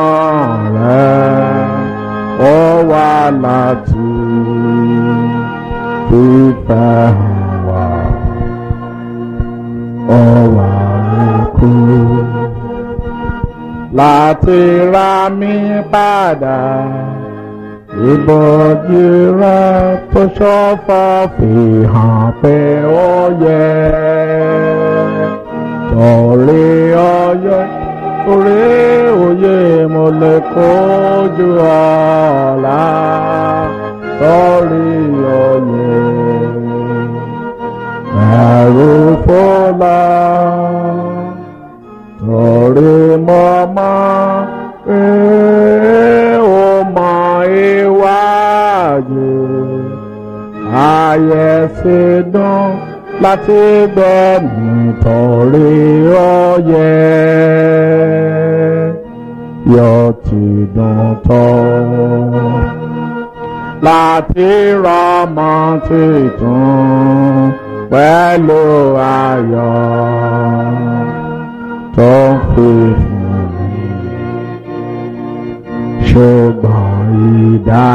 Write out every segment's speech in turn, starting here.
rẹ̀ ó wá láti fífẹ́ hàn wá ó wá kú láti ra mi padà ìbòjì rẹ̀ tó ṣọ́fọ́ fi hàn pé ó yẹ torí ọyẹ torí òye mo lè kojú ọ̀la torí ọyẹ ẹ̀rù fọlá torí mo mọ̀ pé ó mọ iwájú ayé sì dùn láti gbọ́ nítorí ọyẹ yóò ti dùn tó láti rọmọ tuntun pẹ̀lú ayọ̀ tó ń fi fún mi ṣùgbọ́n ìdá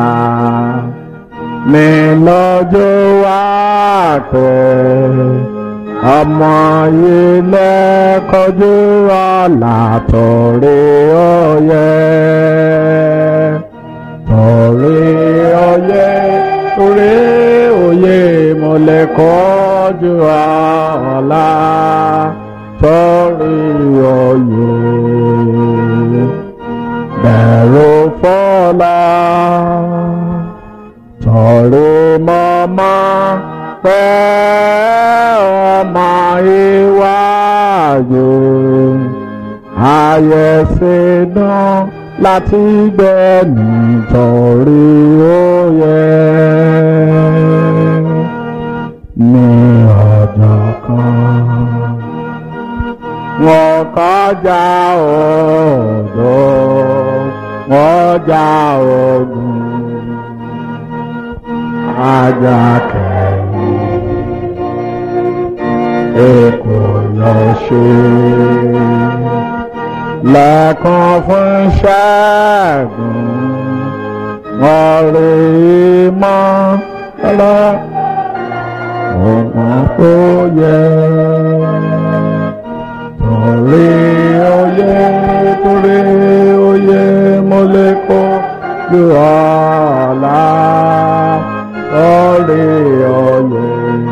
mi lọ́jọ́ wá pẹ́ ọmọ ilé kọjú ọ̀la torí ọyẹ torí ọyẹ torí òye mo lè kọjú ọ̀la torí ọyẹ bẹ̀rù fọ́lá torí mọ́mọ́ pẹ́ ọmọ iwájú ayé ṣe dán láti gbẹ́ nítorí ó yẹ ní ọjọ́ kan wọ́n kọjá odò wọ́n já ogun ajá kẹ́yìn èkó lọ ṣe lẹ́kàn fún ṣẹ́gun wọ́n rí mọ́ lọ́lọ́ ọ̀gbọ́n tó yẹ torí oyè torí oyè mo lè kó ju ọ̀la torí oyè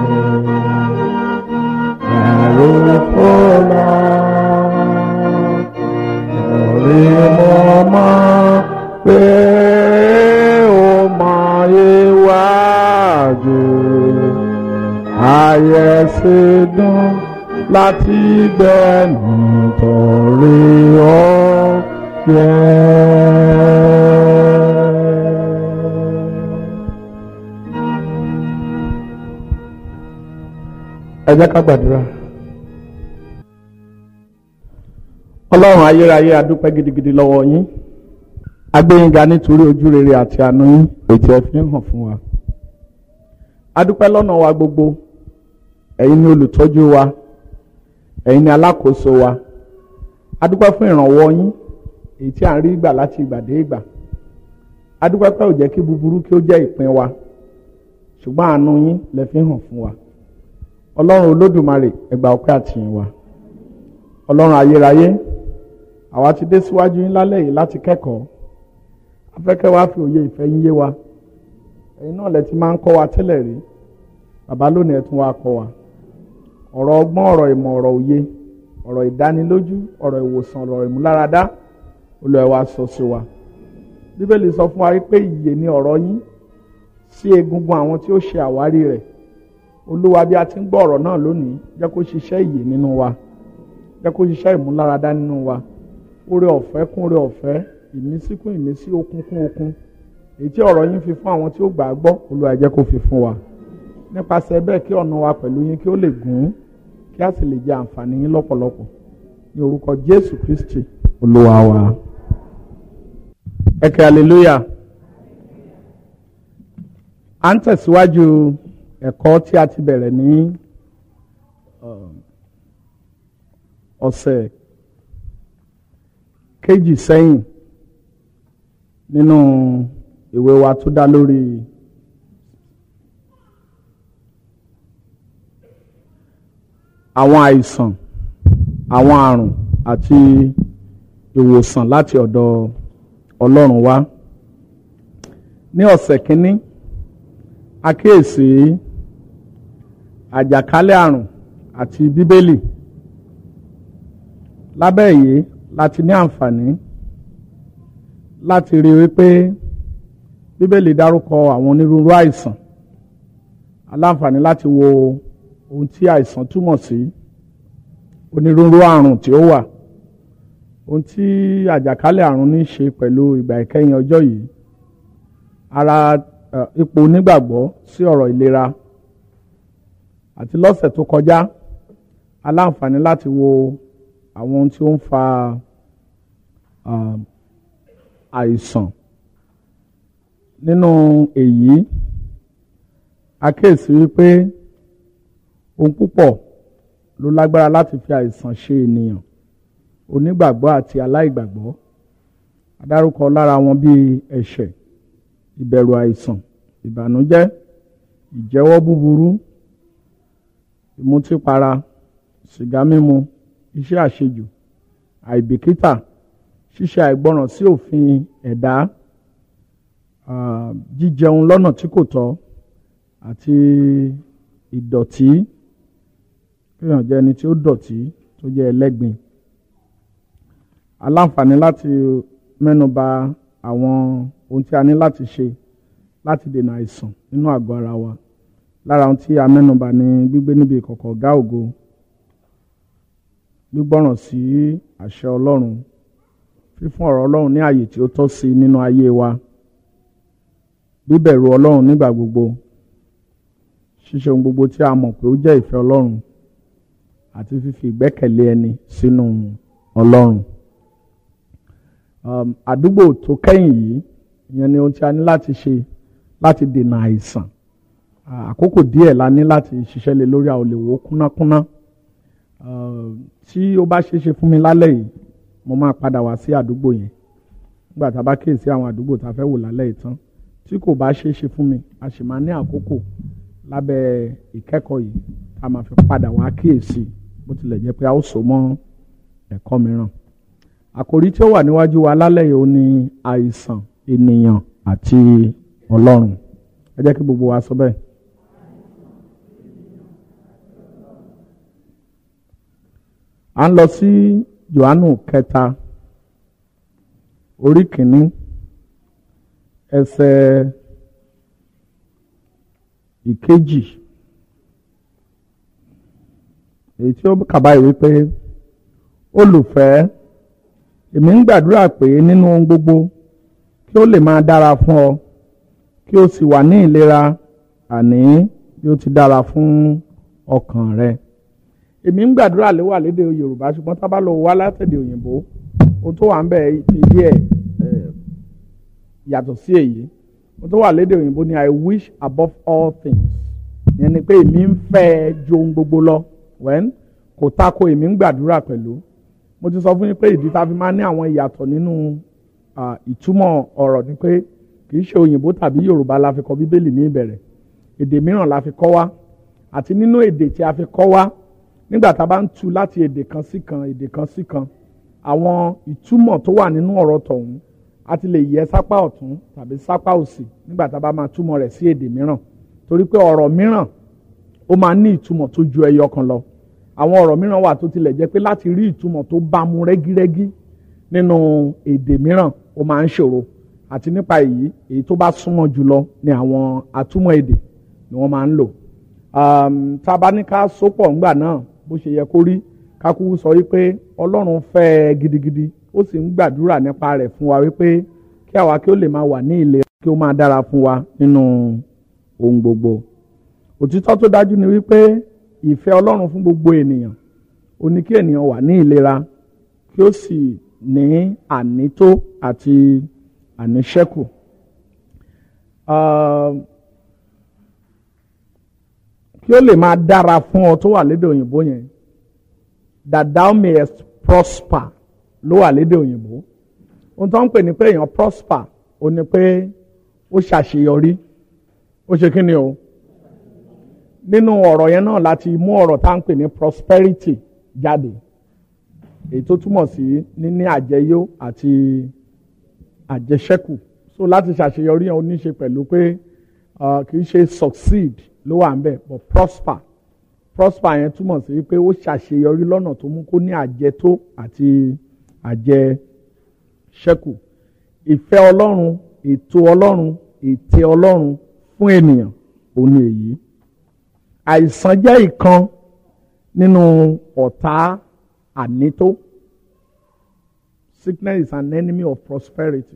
ẹ̀rù fọlá torí mo mọ̀ pé ó mọ iwájú ayé sí dùn láti gbẹ nítorí ó yẹ. ẹ jẹ́ ká gbàdúrà. ọlọ́run ayérayé adúpẹ́ gidigidi lọ́wọ́ yín agbẹ́yìnga nítorí ojú rere àti àánú yín ètò ẹ̀ fi ń hàn fún wa. adúpẹ́ lọ́nà wa gbogbo ẹ̀yin ni olùtọ́jú wa ẹ̀yin ni alákòóso wa adúpẹ́ fún ìrànwọ́ yín èyí tí à ń rí gbà láti ìgbà dé ìgbà adúpẹ́ pé ò jẹ́ kí búburú kí ó jẹ́ ìpín wa ṣùgbọ́n àánú yín lẹ fi hàn fún wa ọlọ́run olódùmarè ẹ gbà ọpẹ́ àtìyìn wa ọlọ́run ayérayé àwa ti dé síwájú yín lálẹ́ yìí láti kẹ́kọ̀ọ́ afẹ́kẹ́ wa fi òye ìfẹ́ yín yé wa ẹ̀yin náà lẹ ti máa ń kọ́ wa tẹ́lẹ̀ rí bàbá lónìí ẹ tún wá kọ́ wa ọ̀rọ̀ ọgbọ́n ọ̀rọ̀ ìmọ̀ ọ̀rọ̀ òye ọ̀rọ̀ ìdánilójú ọ̀rọ̀ ìwòsàn ọ̀rọ̀ ìmúláradá Olúwa wa sọ sí wa bíbélì sọ fún wa pé ìyè ni ọ̀rọ̀ yín sí egungun àwọn tí ó ṣe àwárí rẹ̀ olúwa bí a ti ń gbọ́ ọ̀rọ̀ náà lónìí jẹ́ kó ṣiṣẹ́ ìyè nínú wa jẹ́ kó ṣiṣẹ́ ìmúláradá nínú wa oore ọ̀fẹ́ kún oore ọ̀fẹ́ ìmísí kún ìmísí okun kún okun èyí tí ọ̀rọ̀ yín fi fún àwọn tí ó gbà á gbọ́ olúwa jẹ́ kó fi fún wa nípasẹ̀ bẹ́ẹ̀ kí ọ̀nà wa pẹ̀lú yín kí ó lè gùn kí a sì lè jẹ àǹfààní yín lọ́pọ̀lọpọ̀ ní orúkọ jésù kristi olúwa wa. ẹ kẹ́ hallelujah. à ń tẹ̀síwájú ẹ̀kọ́ tí a ti bẹ̀rẹ̀ ní ọ̀sẹ̀ kejì sẹ́yìn nínú ìwé wa tó dá lórí àwọn àìsàn àwọn àrùn àti ìwòsàn láti ọ̀dọ̀ Ọlọ́run wá ní ọ̀sẹ̀ kínní àkíyèsí àjàkálẹ̀ àrùn àti bíbélì lábẹ́ èyí láti ní àǹfààní láti rí wípé bíbélì dárúkọ àwọn onírúurú àìsàn aláǹfààní láti wo ohun tí àìsàn túmọ̀ sí onírúurú àrùn tí ó wà ohun tí àjàkálẹ̀ àrùn ní ṣe pẹ̀lú ìgbà ìkẹyìn ọjọ́ yìí ara ipò onígbàgbọ́ sí ọ̀rọ̀ ìlera àti lọ́sẹ̀ tó kọjá aláǹfààní láti wo àwọn ohun tí ó ń fa àìsàn nínú èyí àkíyèsí wípé ohun púpọ̀ ló lágbára láti fi àìsàn ṣe ènìyàn onígbàgbọ́ àti aláìgbàgbọ́ adárúkọ lára wọn bíi ẹ̀ṣẹ̀ ìbẹ̀rù àìsàn ìbànújẹ́ ìjẹ́wọ́ búburú ìmutípara sìgá mímu iṣẹ́ àṣejù àìbìkítà ṣíṣe àìgbọràn sí òfin ẹ̀dá jíjẹun lọ́nà tí kò tọ́ àti ìdọ̀tí kéèyàn jẹ́ ẹni tí ó dọ̀tí tó jẹ́ ẹlẹ́gbin aláǹfààní láti mẹ́nuba àwọn ohun tí a ní láti ṣe láti dènà àìsàn nínú àgọ́ ara wa lára ohun tí a mẹ́nuba ní gbígbé níbi ìkọ̀kọ̀ ọ̀gá ògo gbígbọ́ràn sí àṣẹ Ọlọ́run fífún ọ̀rọ̀ Ọlọ́run ní àyè tí ó tọ́ sí nínú ayé wa bíbẹ̀rù Ọlọ́run nígbà gbogbo ṣíṣe ohun gbogbo tí a mọ̀ pé ó jẹ́ ìfẹ́ Ọlọ́run àti fífi ìgbẹ́kẹ̀lé ẹni sínú Ọlọ́run àdúgbò tó kẹ́yìn yìí ìyẹn ni ohun tí a ní láti ṣe láti dènà àìsàn àkókò díẹ̀ la ní láti ṣiṣẹ́ lé lórí àwọn olèwò kúnnákúnná tí ó bá ṣeé ṣe fún mi lálẹ́ yìí mo máa padà wá sí àdúgbò yẹn nígbà tá a bá kíyèsí àwọn àdúgbò tá a fẹ́ wò lálẹ́ yìí tán tí kò bá ṣeé ṣe fún mi a sì máa ní àkókò lábẹ́ ìkẹ́kọ̀ọ́ yìí tá a máa fi padà wá kíyèsí bó tilẹ̀ jẹ́ pé a ó so mọ́ ẹ̀kọ́ mìíràn àkòrí tí ó wà níwájú wa lálẹ́ yìí ó ní àìsàn ènìyàn àti ọlọ́run ẹ jẹ́ kí gbogbo wa sọ bẹ́ẹ̀. à ń lọ sí Jòhánù kẹta orí kìíní ẹsẹ̀ ìkejì èyí tí ó kàbá ìwé pé olùfẹ́ èmi ń gbàdúrà pé nínú ohun gbogbo kí ó lè máa dára fún ọ kí o sì wà ní ìlera àní bí ó ti dára fún ọkàn rẹ èmi ń gbàdúrà ló wà lédè Yorùbá ṣùgbọ́n tá a bá lọ wá látẹ̀dẹ̀ òyìnbó ohun tó wà ń bẹ̀ ìdí ẹ̀ yàtọ̀ sí èyí ohun tó wà lédè òyìnbó ni I wish above all things ìyẹn ni pé èmi ń fẹ́ ju ohun gbogbo lọ wẹ́n kò tako èmi ń gbàdúrà pẹ̀lú mo ti sọ fún yín pé ìdí tá a fi máa ní àwọn ìyàtọ̀ nínú ìtumọ̀ ọ̀rọ̀ ni pé kì í ṣe òyìnbó tàbí yorùbá la fi kọ bíbélì ní ìbẹ̀rẹ̀ èdè mìíràn la fi kọ́ wá àti nínú èdè tí a fi kọ́ wá nígbà tá a bá ń tu láti èdè kan sí kan èdè kan sí kan àwọn ìtumọ̀ tó wà nínú ọ̀rọ̀ tọ̀hún a ti lè yẹ sápá ọ̀tún tàbí sápá òsì nígbà tá a bá máa túmọ̀ rẹ̀ sí èdè mìíràn torí pé ọ̀rọ̀ mìíràn ó máa ní ìtumọ̀ tó ju ẹyọ kan lọ àwọn ọ̀rọ̀ mìíràn wà tó tilẹ̀ jẹ́ pé láti rí ìtumọ̀ tó bá mu rẹ́gírẹ́gí nínú èdè mìíràn ó máa ń ṣòro àti nípa èyí èyí tó bá súnmọ́ jùlọ ni àwọn atúmọ̀ èdè ni wọ́n máa ń lò tá a bá ní ká sopọ̀ ńgbà náà bó ṣe yẹ kó rí kákú sọ wípé ọlọ́run fẹ́ ẹ gidigidi ó sì ń gbàdúrà nípa rẹ̀ fún wa wípé kí àwa kí ó lè máa wà ní ìlera kí ó máa dára fún wa nínú ohun gbogbo òtítọ́ tó dájú ni wípé ìfẹ́ ọlọ́run fún gbogbo ènìyàn ó ní kí ènìyàn wà ní ìlera kí ó sì ní ànító àti àníṣẹ́kù. kí ó lè máa dára fún ọ tó wà lédè òyìnbó yẹn that thou mayest prosper ló wà lédè òyìnbó ohun tó ń pè ní pé èèyàn prosper ó ní pé ó ṣàṣeyọrí ó ṣe kí ni o nínú ọ̀rọ̀ yẹn náà láti mú ọ̀rọ̀ tá à ń pè ní prosperity jáde èyí tó túmọ̀ sí níní àjẹyó àti àjẹṣẹ́kù so láti ṣàṣeyọrí yẹn ó ní ṣe pẹ̀lú pé kì í ṣe succeed ló wà ń bẹ̀ but prosper prosper yẹn túmọ̀ sí pé ó ṣàṣeyọrí lọ́nà tó mú kó ní àjẹtó àti àjẹṣẹ́kù ìfẹ́ ọlọ́run ètò ọlọ́run ète ọlọ́run fún ènìyàn òun ni èyí àìsàn jẹ́ ìkan nínú ọ̀tá ànító sickness is an enemy of prosperity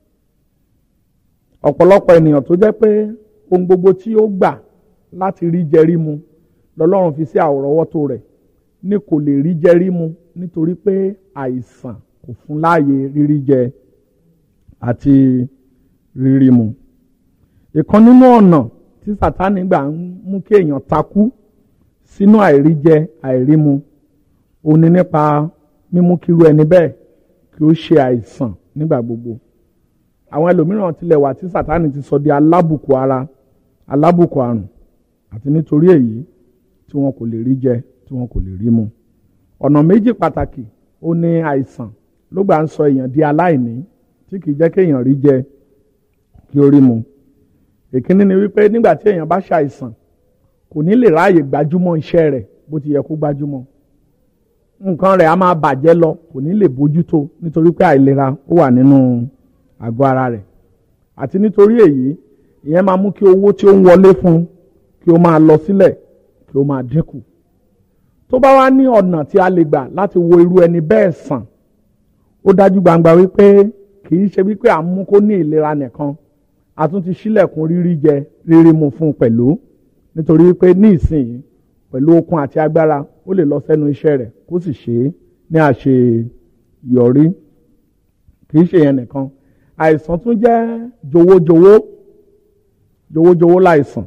ọ̀pọ̀lọpọ̀ ènìyàn tó jẹ́ pé ohun gbogbo tí ó gbà láti rí jẹ rí mu lọ́lọ́run fi sí àwòrọ́wọ́tó rẹ̀ ní kò lè rí jẹ rí mu nítorí pé àìsàn kò fún láàyè rírí jẹ àti rírí mu. ìkan nínú ọ̀nà tí sátánì gbà ń mú kí èèyàn takú sínú àìríjẹ àìrímu òun ni nípa mímú kíru ẹni bẹ́ẹ̀ kí ó ṣe àìsàn nígbà gbogbo. àwọn ẹlòmíràn tilẹ̀ wà tí sátánì ti sọ di alábùkù ara alábùkù àrùn àti nítorí èyí tí wọn kò lè rí jẹ tí wọn kò lè rí mu. ọ̀nà méjì pàtàkì ó ní àìsàn ló gbà ń sọ èèyàn di aláìní tí kì í jẹ́ kéèyàn rí jẹ kí ó rí mu. èkíní ni wípé nígbà tí èèyàn bá ṣàìsàn kò ní lè ráàyè gbájúmọ́ iṣẹ́ rẹ̀ bó ti yẹ kó gbájúmọ́. nǹkan rẹ̀ á máa bàjẹ́ lọ kò ní lè bójútó nítorí pé àìlera ó wà nínú àgọ́ ara rẹ̀. àti nítorí èyí ìyẹn máa mú kí owó tí ó ń wọlé fún kí ó máa lọ sílẹ̀ kí ó máa dínkù. tó bá wá ní ọ̀nà tí a lè gbà láti wo irú ẹni bẹ́ẹ̀ sàn ó dájú gbangba wípé kì í ṣe wípé à ń mú kó ní ìlera nìkan a tún ti ṣílẹ̀kùn rírí jẹ rírí mu fún un pẹ̀lú nítorí wípé ní ìsinyìí pẹ̀lú okun àti agbára ó lè lọ sẹ́nu iṣẹ́ rẹ̀ kó sì ṣe é ní àṣeyọrí kì í ṣe yẹn nìkan àìsàn tún jẹ́ jowójowó jowójowó láìsàn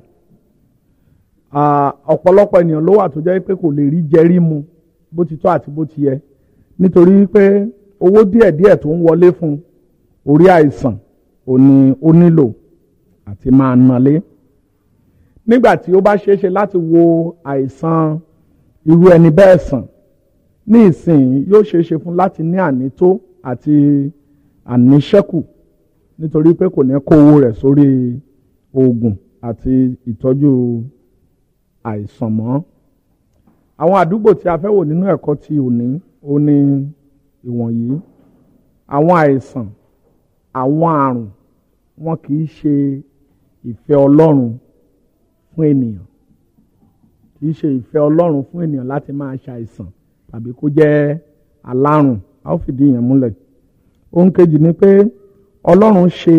ọ̀pọ̀lọpọ̀ ènìyàn ló wà tó jẹ́ pé kò lè rí jẹ rí mu bó ti tọ́ àti bó ti yẹ nítorí pé owó díẹ̀díẹ̀ tó ń wọlé fún orí àìsàn ò ní ó nílò àti máa nalé nígbà tí ó bá ṣeé ṣe láti wo àìsàn irú ẹni bẹ́ẹ̀ sàn ní ìsìn yóò ṣeé ṣe fún láti ní ànító àti àníṣẹ́kù nítorí pé kò ní kó owó rẹ̀ sórí oògùn àti ìtọ́jú àìsàn mọ́ àwọn àdúgbò tí a fẹ́ wò nínú ẹ̀kọ́ ti òní ó ní ìwọ̀nyí àwọn àìsàn àwọn àrùn wọn kì í ṣe ìfẹ́ Ọlọ́run fún ènìyàn kì í ṣe ìfẹ́ Ọlọ́run fún ènìyàn láti máa ṣàìsàn tàbí kó jẹ́ alárùn a ó fìdí yẹn múlẹ̀ ohun kejì ni pé Ọlọ́run ṣe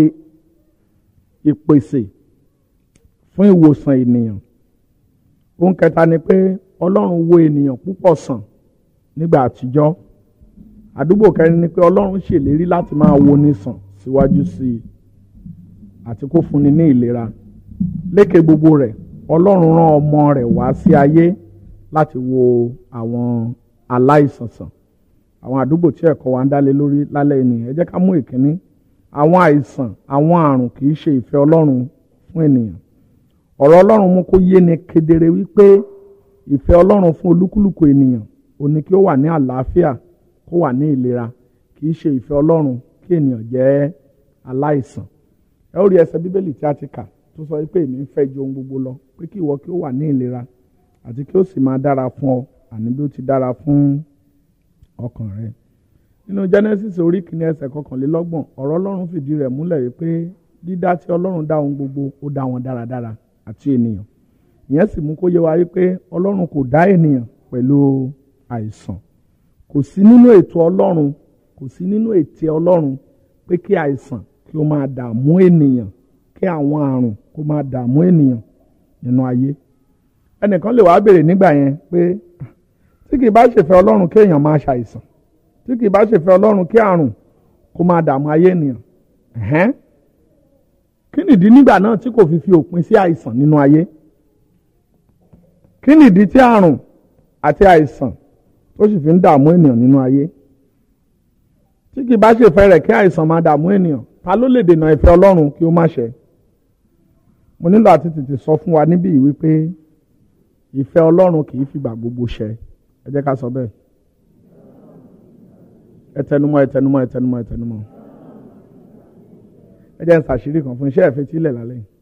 ìpèsè fún ìwòsàn ènìyàn ohun kẹta ni pé Ọlọ́run wo ènìyàn púpọ̀ sàn nígbà àtijọ́ àdúgbò kẹrin ni pé ọlọ́run ṣèlérí láti máa wo ní sàn síwájú sí i àti kó fúnni ní ìlera lékè gbogbo rẹ̀ ọlọ́run rán ọmọ rẹ̀ wá sí ayé láti wo àwọn aláìsàn sàn àwọn àdúgbò tí ẹ̀kọ́ wa ń dálé lórí lálẹ́ ènìyàn ẹ jẹ́ ká mú ìkíní àwọn àìsàn àwọn àrùn kì í ṣe ìfẹ́ ọlọ́run fún ènìyàn ọ̀rọ̀ ọlọ́run mú kó yé ni kedere wípé ìfẹ́ ọlọ́run fún olúkúlùkù ènìyàn ó ní kí ó wà ní àlàáfíà kó wà ní ìlera kì í ṣe ìfẹ́ ọlọ́run kí ènìyàn jẹ́ aláìsàn ẹ ó rí ẹsẹ̀ bíbélì tí a ti kà tó sọ pé èmi ń fẹ́ ju ohun gbogbo lọ pé kí ìwọ kí ó wà ní ìlera àti kí ó sì máa dára fún ọ àní bí ó ti dára fún ọkàn rẹ nínú Genesis orí kìíní ẹsẹ̀ kọkànlélọ́gbọ̀n ọ̀rọ̀ ọlọ́run fìdí rẹ̀ múlẹ̀ wípé dídá tí ọlọ́run dá ohun gbogbo ó dá wọn dáradára àti ènìyàn ìyẹn sì mú kó yé wa wípé ọlọ́run kò dá ènìyàn pẹ̀lú àìsàn kò sí nínú ètò ọlọ́run kò sí nínú ètè ọlọ́run pé kí àìsàn kí ó máa dààmú ènìyàn kí àwọn àrùn kó máa dààmú ènìyàn nínú ayé ẹnìkan lè wá béèrè nígbà yẹn pé tí kì í bá ṣèfẹ́ ọlọ́run kí èèyàn máa ṣàìsàn tí kì í bá ṣèfẹ́ ọlọ́run kí àrùn kó máa dààmú ayé ènìyàn ẹ̀hẹ́n kí nìdí nígbà náà tí kò fi fi òpin sí àìsàn nínú ayé kí nìdí tí àrùn àti àìsàn tó sì fi ń dààmú ènìyàn nínú ayé tí kì bá ṣe fẹ́ rẹ̀ kí àìsàn máa dààmú ènìyàn ta ló lè dènà ìfẹ́ ọlọ́run kí ó má ṣẹ mo nílò àti tètè sọ fún wa níbí yìí wípé ìfẹ́ ọlọ́run kì í fìgbà gbogbo ṣẹ ẹ jẹ́ ká sọ bẹ́ẹ̀ ẹ tẹnumọ́ ẹ tẹnumọ́ ẹ tẹnumọ́ ẹ tẹnumọ́ ẹ jẹ́ ń ṣàṣírí kan fún iṣẹ́ ìfẹ́ tílẹ̀ lálẹ́ yìí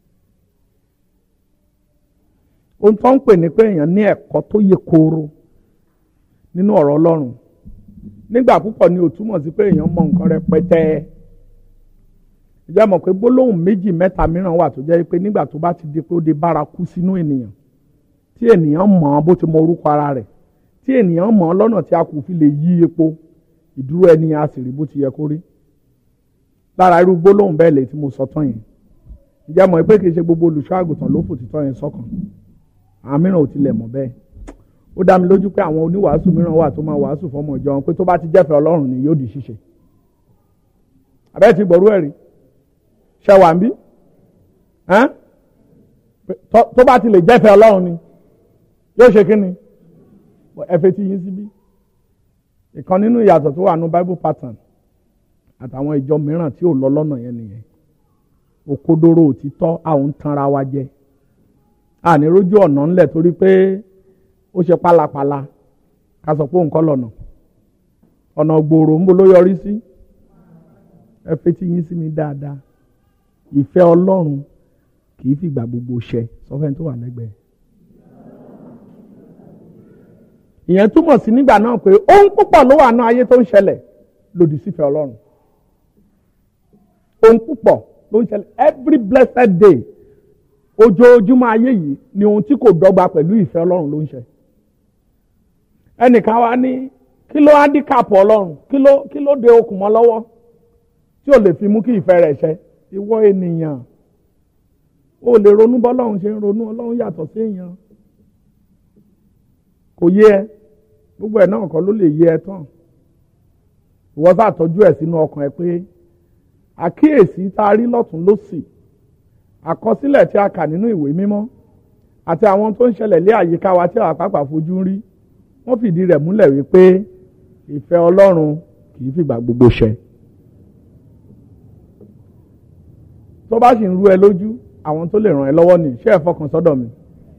ohun tó ń pè ní pé èèyàn ní ẹ̀kọ́ tó yẹ kóró nínú ọ̀rọ̀ ọlọ́run nígbà púpọ̀ ni ò túmọ̀ sí pé èèyàn mọ nǹkan rẹpẹtẹ ìjọba mọ̀ pé gbólóhùn méjì mẹ́ta mìíràn wà tó jẹ́ pé nígbà tó bá ti di pé ó di bárakú sínú ènìyàn tí ènìyàn mọ̀ ọ́ bó ti mọ orúkọ ara rẹ̀ tí ènìyàn mọ̀ ọ́ lọ́nà tí a kò fi lè yí epo ìdúró ẹni a sì rí bó ti yẹ kó rí lára irú gbólóhùn bẹ́ẹ̀ lè tí mo sọ tán yẹn ìjọba mọ̀ pé kì í ṣe gbogbo olùṣọ́ àgùntàn ló fòtítọ́ yẹn sọ́kàn àwọn mìíràn ò tilẹ̀ mọ̀ bẹ́ẹ̀ ó dá mi lójú pé àwọn oníwàásù mìíràn wà tó máa wàásù fọmọ ìjọ wọn pé tó bá ti jẹ́fẹ̀ ọlọ́run ni yóò di ṣíṣe àbẹ́ ti gbọ̀rú ẹ̀rí ṣe wà ń bí tó bá ti lè jẹ́fẹ̀ ọlọ́run ni yóò ṣe kí ni ẹ fẹ́ ti yín síbí ìkan nínú ìyàtọ̀ tó wà ní bible pattern àtàwọn ìjọ mìíràn tí ò lọ lọ́nà yẹn nìyẹn òkodoro òtítọ́ àwọn ń tanra wa jẹ ànírójú ọ̀nà ńlẹ̀ torí pé ó ṣe pálapàla ká sọ pé nǹkan lọ́nà ọ̀nà gbòòrò ń bo ló yọrí sí ẹ fetí yín sí mi dáadáa ìfẹ́ ọlọ́run kì í fìgbà gbogbo ṣẹ sọfẹ́ni tó wà lẹ́gbẹ̀ẹ́. ìyẹn túmọ̀ sí nígbà náà pé ohun púpọ̀ ló wà ní ayé tó ń ṣẹlẹ̀ lòdì sífẹ́ ọlọ́run ohun púpọ̀ ló ń ṣẹlẹ̀ every blessed day ojoojúmọ́ ayé yìí ni ohun tí kò dọ́gba pẹ̀lú ìfẹ́ ọlọ́run ló ń ṣe ẹnìkan wá ní kí ló handicap ọlọ́run kí ló kí ló de okùn mọ́ lọ́wọ́ tí ò lè fi mú kí ìfẹ́ rẹ̀ ṣẹ ìwọ ènìyàn o lè ronú bọ́lọ́run ṣe ń ronú ọlọ́run yàtọ̀ sí èèyàn kò yé ẹ gbogbo ẹ̀ náà kọ́ ló lè yé ẹ tán ìwọ sá tọ́jú ẹ̀ sínú ọkàn ẹ pé àkíyèsí tá a rí lọ́tún lósì àkọsílẹ̀ tí a kà nínú ìwé mímọ́ àti àwọn tó ń ṣẹlẹ̀ lé àyíká wa tí àwọn àpapà fojú ń rí wọ́n fìdí rẹ̀ múlẹ̀ wípé ìfẹ́ ọlọ́run kì í fìgbà gbogbo ṣẹ. tó bá sì ń rú ẹ lójú àwọn tó lè ràn ẹ́ lọ́wọ́ ní ṣé ẹ fọkàn sọ́dọ̀ mi.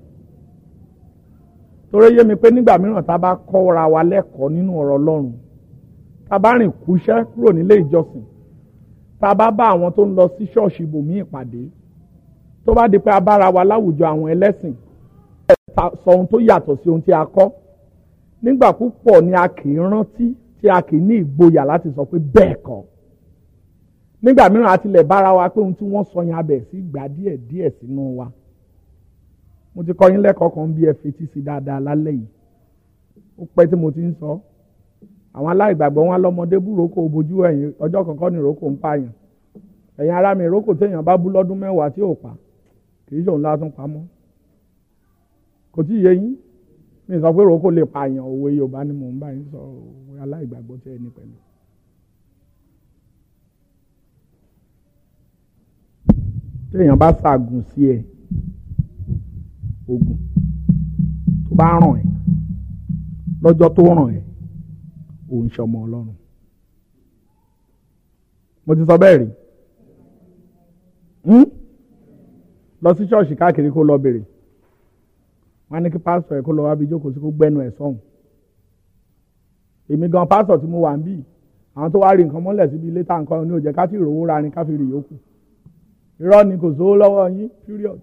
torí yé mi pé nígbà mìíràn tá a bá kọ́ra wa lẹ́kọ̀ọ́ nínú ọ̀rọ̀ ọlọ́run tá a bá rìn kúṣẹ́ kúrò nílé ìjọsìn tá a bá bá àwọn tó ń lọ sí ṣọ́ọ̀ṣì ibòmíì pàdé tó bá di pé a bára wa láwùjọ àwọn ẹlẹ́sìn sọ ohun tó yàtọ̀ sí ohun tí a kọ́ nígbà púpọ̀ ni a kì í rántí tí a kì í ní ìgboyà láti sọ pé bẹ́ẹ̀ kọ́ nígbà mìíràn a tilẹ̀ bára wa pé ohun tí wọ́n sọ yẹn abẹ̀ sí gbà díẹ̀ díẹ̀ sínú wa mo ti kọ́ yín lẹ́kọ̀ọ́ kan bí ẹ fetí sí dáadáa lálẹ́ yìí ó pẹ́ tí mo ti ń sọ àwọn aláìgbàgbọ́ wọn lọ́mọdé búroko bojú ẹ̀yìn ọjọ́ kankan ní ìrókò ń pààyàn ẹ̀yin ará mi ìrókò téèyàn bá bú lọ́dún mẹ́wàá tí ò pa kì í ṣòun látún pamọ́ kò tí ì yé yín mi sọ pé ìrókò lè pààyàn òwe Yorùbá ni mò ń bá yín sọ òwe aláìgbàgbọ́ tí ẹni pẹ̀lú. téèyàn bá ṣàgùn sí ẹ ogun tó bá ràn ẹ́ lọ́jọ́ tó ràn ẹ́ òun ṣọmọ Ọlọ́run mo ti sọ bẹ́ẹ̀ rí lọ sí ṣọ́ọ̀ṣì káàkiri kó lọ bèrè wọ́n ní kí pásítọ̀ ẹ̀ kó lọ wábi jókòó sí kó gbẹ́nu ẹ̀ sọ́hùn èmi gan pásítọ̀ tí mo wà ń bì àwọn tó wá rí nǹkan mọ́lẹ̀ síbi ilé tá nǹkan ní òjẹ́ ká sì rówó ra ni ká fi rí yòókù irọ́ ni kò sówó lọ́wọ́ yín period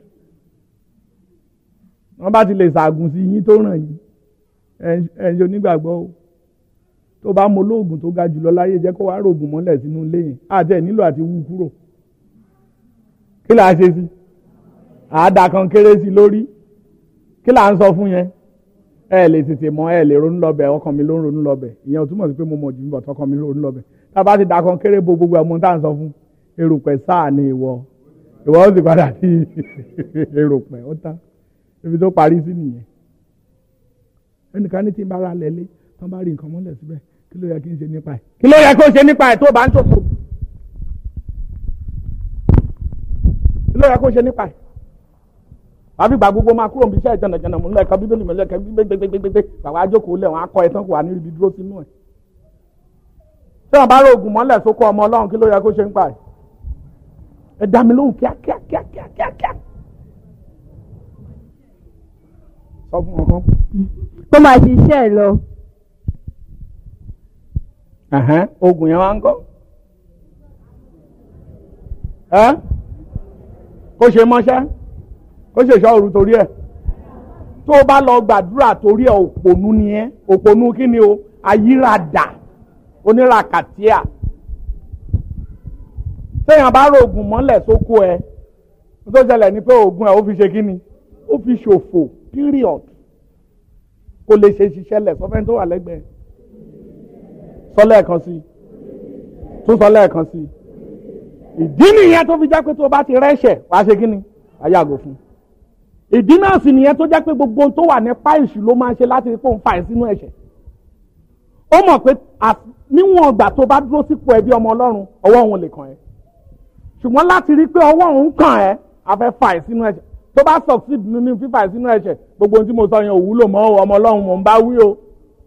wọ́n bá ti lè ṣàgùn sí yín tó ràn yín ẹ̀ ń ṣe onígbàgbọ́ o tó bá mọ olóògùn tó ga jùlọ láyé jẹ́ kó wá rògùn mọ́lẹ̀ sínú ilé yẹn àti ẹ̀ nílò àti wú kúrò kí là á ṣe sí àádá kan kéré sí lórí kí là ń sọ fún yẹn ẹ lè tètè mọ ẹ lè ronú lọ́bẹ̀ ọkàn mi ló ń ronú lọ́bẹ̀ ìyẹn ò túmọ̀ sí pé mo mọ̀ jù mí bọ̀ tọkàn mi ló ń ronú lọ́bẹ̀ tá a bá ti dà kan kéré bo gbogbo ọmọ tá à ń sọ fún erùpẹ̀ sáà ni ìwọ ìwọ ó sì padà sí erùpẹ̀ ó tán ibi tó parí sí nìyẹn ẹnìkan ní tí n bá ra lẹ́lé tán bá rí nǹkan mọ́lẹ̀ síbẹ̀ kí ló yẹ kí n ṣe nípa ẹ̀ kí ló yẹ kó ṣe nípa ẹ̀ tó bá ń ṣòfò kí ló yẹ kó ṣe nípa ẹ̀ àbí gbà gbogbo máa kúrò níbi iṣẹ́ ìjànàjànà mò ń lẹ́ka bíbélì mò ń lẹ́ka gbégbégbégbé bàbá àjókòó lẹ̀ wọ́n á kọ́ ẹ tán kò wá níbi dúró sínú ẹ̀ tí wọ́n bá rògùn mọ́lẹ̀ sókó ọmọ ọlọ́run kí ló yẹ kó ṣe nípa ẹ̀ ẹ dá mi lóhùn kíákíá kíákíá kíákíá sọ fún wọn kan. kó máa ṣiṣẹ́ ẹ̀ lọ. Ẹ̀hẹ́n, oògùn yẹn wá ń kọ́ ẹ́ kó ṣe mọ́ṣẹ́ kó ṣe ṣọ́ òru torí ẹ̀ tó o bá lọ gbàdúrà torí ẹ̀ òpònú ni ẹ́ òpònú kí ni o ayírádà oníràkàtíà téèyàn bá ro oògùn mọ́lẹ̀ sóko ẹ̀ tó ṣẹlẹ̀ ni pé oògùn ẹ̀ ó fi ṣe kí ni ó fi ṣòfò period kò lè ṣe ṣiṣẹ́ lẹ̀ sọfẹ́ tó wà lẹ́gbẹ̀ẹ́ sọ lẹ́ẹ̀kan sí tún sọ lẹ́ẹ̀kan sí ìdí nìyẹn tó fi jẹ́ pé tó o bá ti rẹ́ṣẹ̀ wàá ṣe kí ni wàá yàgò fún ìdí náà sì nìyẹn tó jẹ́ pé gbogbo ohun tó wà nípa ìṣù ló máa ń ṣe láti rí pé òun fà ẹ́ sínú ẹ̀ṣẹ̀ ó mọ̀ pé níwọ̀n ìgbà tó bá dúró sípò ẹbí ọmọ ọlọ́run ọwọ́ òun lè kàn ẹ́ ṣùgbọ́n láti rí pé ọwọ́ òun kàn ẹ́ a fẹ́ fà ẹ́ sínú ẹ̀ṣẹ̀ tó bá succeed nínú fífà ẹ́ sínú ẹ̀ṣẹ̀ gbogbo ohun tí mo sọ yẹn ò wúlò mọ́ ọmọ ọlọ́run mò ń bá wí o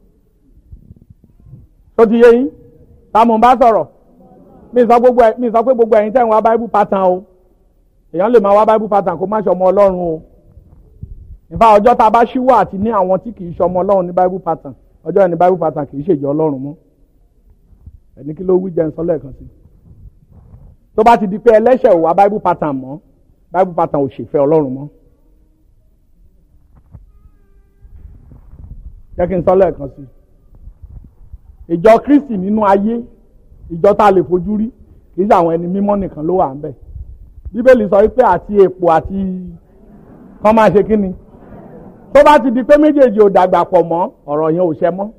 tó ti yé yín ta mò ń bá sọ̀rọ̀ mi sọ gbogbo ẹ mi sọ pé gbogbo ẹ̀yin tẹ́ ń wá bible pattern o èèyàn lè máa wá bible pattern kó má ṣe ọmọ ọlọ́run o nípa ọjọ́ tá a bá ṣíwọ́ àti ní àwọn tí kì í ṣe ọmọ ọlọ́run ní bible pattern ọjọ́ yẹn ní bible pattern kì í ṣèjọ ọlọ́run mọ́ ẹni kí ló wí jẹun sọ lẹ́ẹ̀kan sí tó bá ti di pé ẹlẹ́ṣẹ̀ ò wá bible pattern mọ́ bible pattern ò ṣèfẹ́ ọlọ́run mọ́ jẹ́ kí n sọ lẹ́ẹ̀kan sí ìjọ kristi nínú ayé ìjọ tá a lè fojú rí kì í ṣe àwọn ẹni mímọ́ nìkan ló wà ń bẹ̀ bíbélì sọ wípé àti èpò àti kán máa ṣe kíni tó bá ti di pé méjèèjì ò dàgbà pọ̀ mọ́ ọ̀rọ̀ yẹn ò ṣẹ mọ́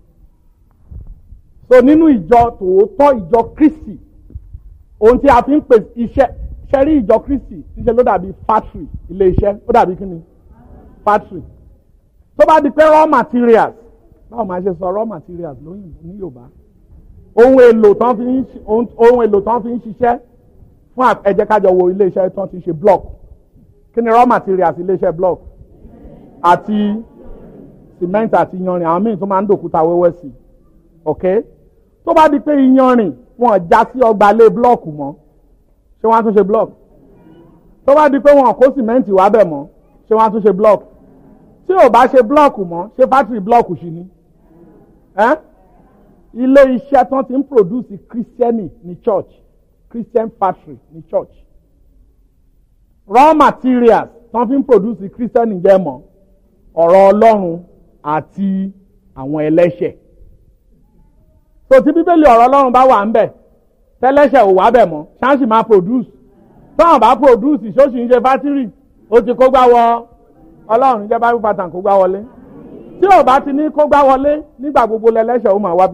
so nínú ìjọ tòótọ́ ìjọ kristi ohun tí a fi ń pè iṣẹ́ ṣẹ́rí ìjọ kristi ṣíṣe ló dàbí factory ilé iṣẹ́ ó dàbí kíni factory tó bá di pé raw materials báwo máa ṣe sọ raw materials lóyìnbó ní yorùbá ohun èlò tán fi ń ohun èlò tán fi ń ṣiṣẹ́ fún ẹ jẹ́ ká jọ wo ilé iṣẹ́ tán ti ṣe block kí ni raw materials ilé iṣẹ́ block àti cement àti iyanrìn àwọn míì tó máa ń dòkúta wẹ́wẹ́ sí ok tó bá di pé iyanrìn wọn já sí ọgbà lé block mọ́ ṣé wọ́n á tún ṣe block tó bá di pé wọn kó cement wá bẹ̀ mọ́ ṣé wọ́n á tún ṣe block tí ò bá ṣe block mọ́ ṣé factory block ṣì ni eh? ilé iṣẹ́ tán ti ń produce christiani ní church christian factory ní church raw materials tán fi ń produce christiani jẹ́ mọ́ ọ̀rọ̀ ọlọ́run àti àwọn ẹlẹ́ṣẹ̀ so tí bíbélì ọ̀rọ̀ ọlọ́run bá wà ń bẹ̀ tẹ́lẹ́ṣẹ̀ ò wá bẹ̀ mọ́ ṣáàṣì máa produce táwọn bá produce ṣóṣì ń ṣe factory ó ti kó gbá wọ ọlọ́run jẹ́ bible pattern kó gbá wọlé tí ò bá ti ní kó gbá wọlé nígbà gbogbo lẹ́lẹ́ṣẹ̀ ó máa wá bí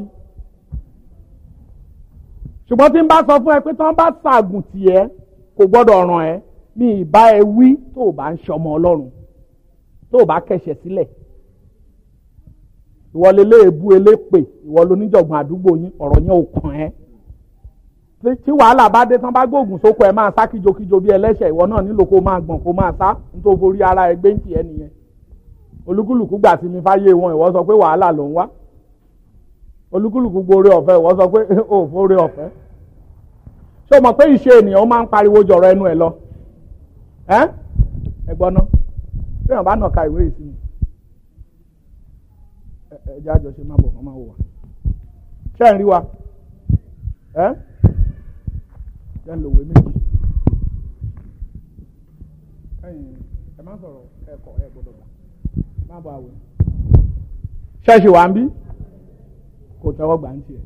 ṣùgbọ́n tí n bá sọ fún ẹ pé tí wọ́n bá ṣàgùn tiẹ̀ kò gbọ́dọ̀ ràn ẹ́ mi ìbá ẹ wí tó o bá ń ṣọmọ ọlọ́run tó o bá kẹ̀ṣẹ̀ sílẹ̀ ìwọ lélẹ́ èbú elépè ìwọ lóníjọ̀gbọ̀n àdúgbò yín ọ̀rọ̀ yẹn ò kàn ẹ́ tí wàhálà bá dé tán bá gbóògùn sóko ẹ máa sá kíjokíjo bí ẹlẹ́ṣẹ̀ ìwọ náà nílò kó máa gbọ̀n kó máa sá nítorí forí ara ẹgbẹ́ ń tiẹ̀ nìyẹn olúkúlùkù gbà sí mi fáyé wọn ìwọ sọ pé wàhálà ló ń wá olúkúlùkù gbóore ọ̀fẹ́ ìwọ sọ pé ó fóore ọ̀fẹ́ ṣé o mọ̀ pé ìṣe ènìyàn máa ń pariwo jọ̀rọ̀ ẹnu ẹ̀ lọ ẹ́ ẹ gbọ́ ná bí wọn bá nà ka ìwé ìsinmi ẹ ẹ jẹ́ àjọṣe má bọ̀ kán má wò wá ṣé ẹ̀ ń rí wa ẹ́ jẹ́ ń lòwe méjì ẹ̀yin ẹ má sọ̀rọ̀ ẹ̀kọ́ ẹ̀ gbọ́dọ̀ gbà má bọ̀ àwẹ̀ ṣẹ́ẹ̀ṣì wà ń bí kò tẹ́wọ́ gbà ń tiẹ̀.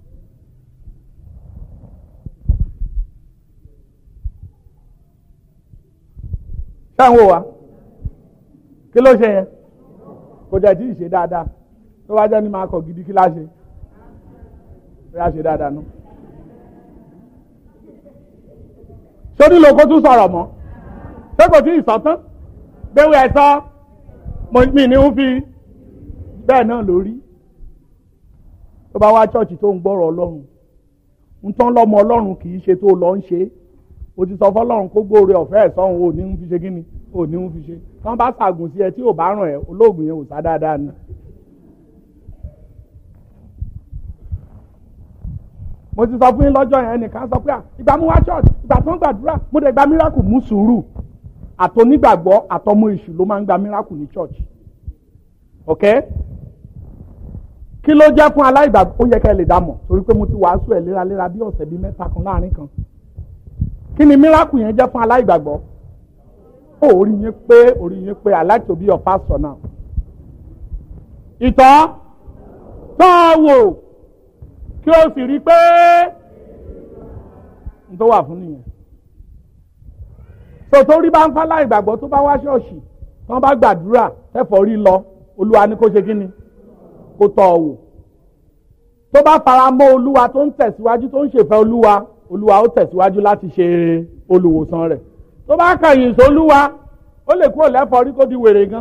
ṣé ń wò wá kí ló ṣe yẹn kò jẹ́ tí ì ṣe dáadáa tó bá jẹ́ ní máa kọ̀ gidi kí láṣẹ bí a ṣe dáadáa nù. sórí lóko tún sọ̀rọ̀ mọ́ ṣé kò tí ì sọ tán gbéwò ẹ̀ sọ mi ní ń fi bẹ́ẹ̀ náà lórí tó bá wá ṣọ́ọ̀ṣì tó ń gbọ́rọ̀ ọlọ́run ń tán lọ́mọ ọlọ́run kì í ṣe tó lọ ń ṣe o ti sọ fọlọ́run kó gbóore ọ̀fẹ́ ẹ̀ sọ́hun ò ní ń fi ṣe kí ni ò ní ń fi ṣe tán bá ṣàgùn sí ẹ tí ò bá ràn ẹ olóògùn yẹn ò sá dáadáa ni. mo ti sọ fún yín lọ́jọ́ yẹn ẹnìkan sọ pé ìgbà mú wá church ìgbà tó ń gbàdúrà mo dẹ̀ gba miracle mú sùúrù àtọ́nígbàgbọ́ àtọmọ èṣù ló máa ń gba miracle ní church ok kí ló jẹ́ fún aláìgbàgbọ́ ó yẹ kẹ́ ẹ lè dá mọ̀ torí pé mo ti wàásù ẹ̀ léraléra bí ọ̀sẹ̀ bíi mẹ́ta kan láàrin kan kí ni miracle yẹn jẹ́ fún aláìgbàgbọ́ ó orí yín pé orí yín pé I like to be your pastor now ìtọ́ tọ́ wò kí o sì rí i pé n tó wà fún nìyẹn tòtò rí bá ń fálá ìgbàgbọ́ tó bá wá ṣọ́ọ̀ṣì tí wọ́n bá gbàdúrà ẹ̀fọ́ rí lọ olúwa ní kó ṣe kí ni kó tọ́ ọ wò tó bá fara mọ́ olúwa tó ń tẹ̀síwájú tó ń ṣèfẹ́ olúwa olúwa ó tẹ̀síwájú láti ṣe olùwòsàn rẹ̀ tó bá kàyìn sólúwa ó lè kúrò lẹ́fọ́ rí kó di wèrè gan.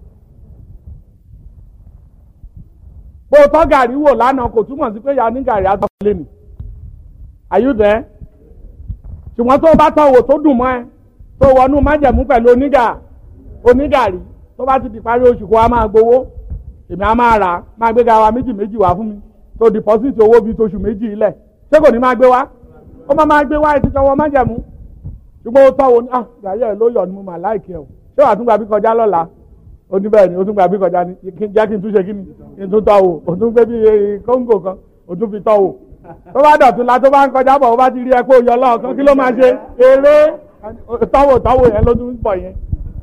bó o tọ́ gàrí wò lánàá kò túmọ̀ sí pé ya ní gàrí àtọ́lé ni àyùdẹ́ ṣùgbọ́n tó o bá tọ́ wò tó dùn mọ́ ẹ tó wọnú májẹ̀mú pẹ̀lú onígà onígàrí tó bá ti di parí oṣù kó wa máa gbowó èmi á máa rà á máa gbé gawa méjì méjì wá fún mi tó dìpọ́sìtì owó bíi tóṣù méjì ilẹ̀ ṣé kò ní máa gbé wá ó máa máa gbé wá ẹ ti jọwọ́ májẹ̀mú ṣùgbọ́n ó tọ́ wo ni ah gàrí ẹ̀ ló yọ̀ ni mo mà láìkí ẹ̀ o ṣé wàá tún gbà bí kọjá lọ́la ó ní bẹ́ẹ̀ ni ó tún gbà bí kọjá ni jẹ́ kí n tún ṣe kí ni kí n tún tọ́ wò ó tún gbé bí kóńgò kan ó tún fi tọ́ wò tó bá dọ̀tún la tó bá ń kọjá bọ̀ ó bá ti rí ẹ pé ó yọ lọ́ọ̀kan kí ló máa ṣe eré tọ́wò tọ́wò yẹn ló tún bọ̀ yẹn.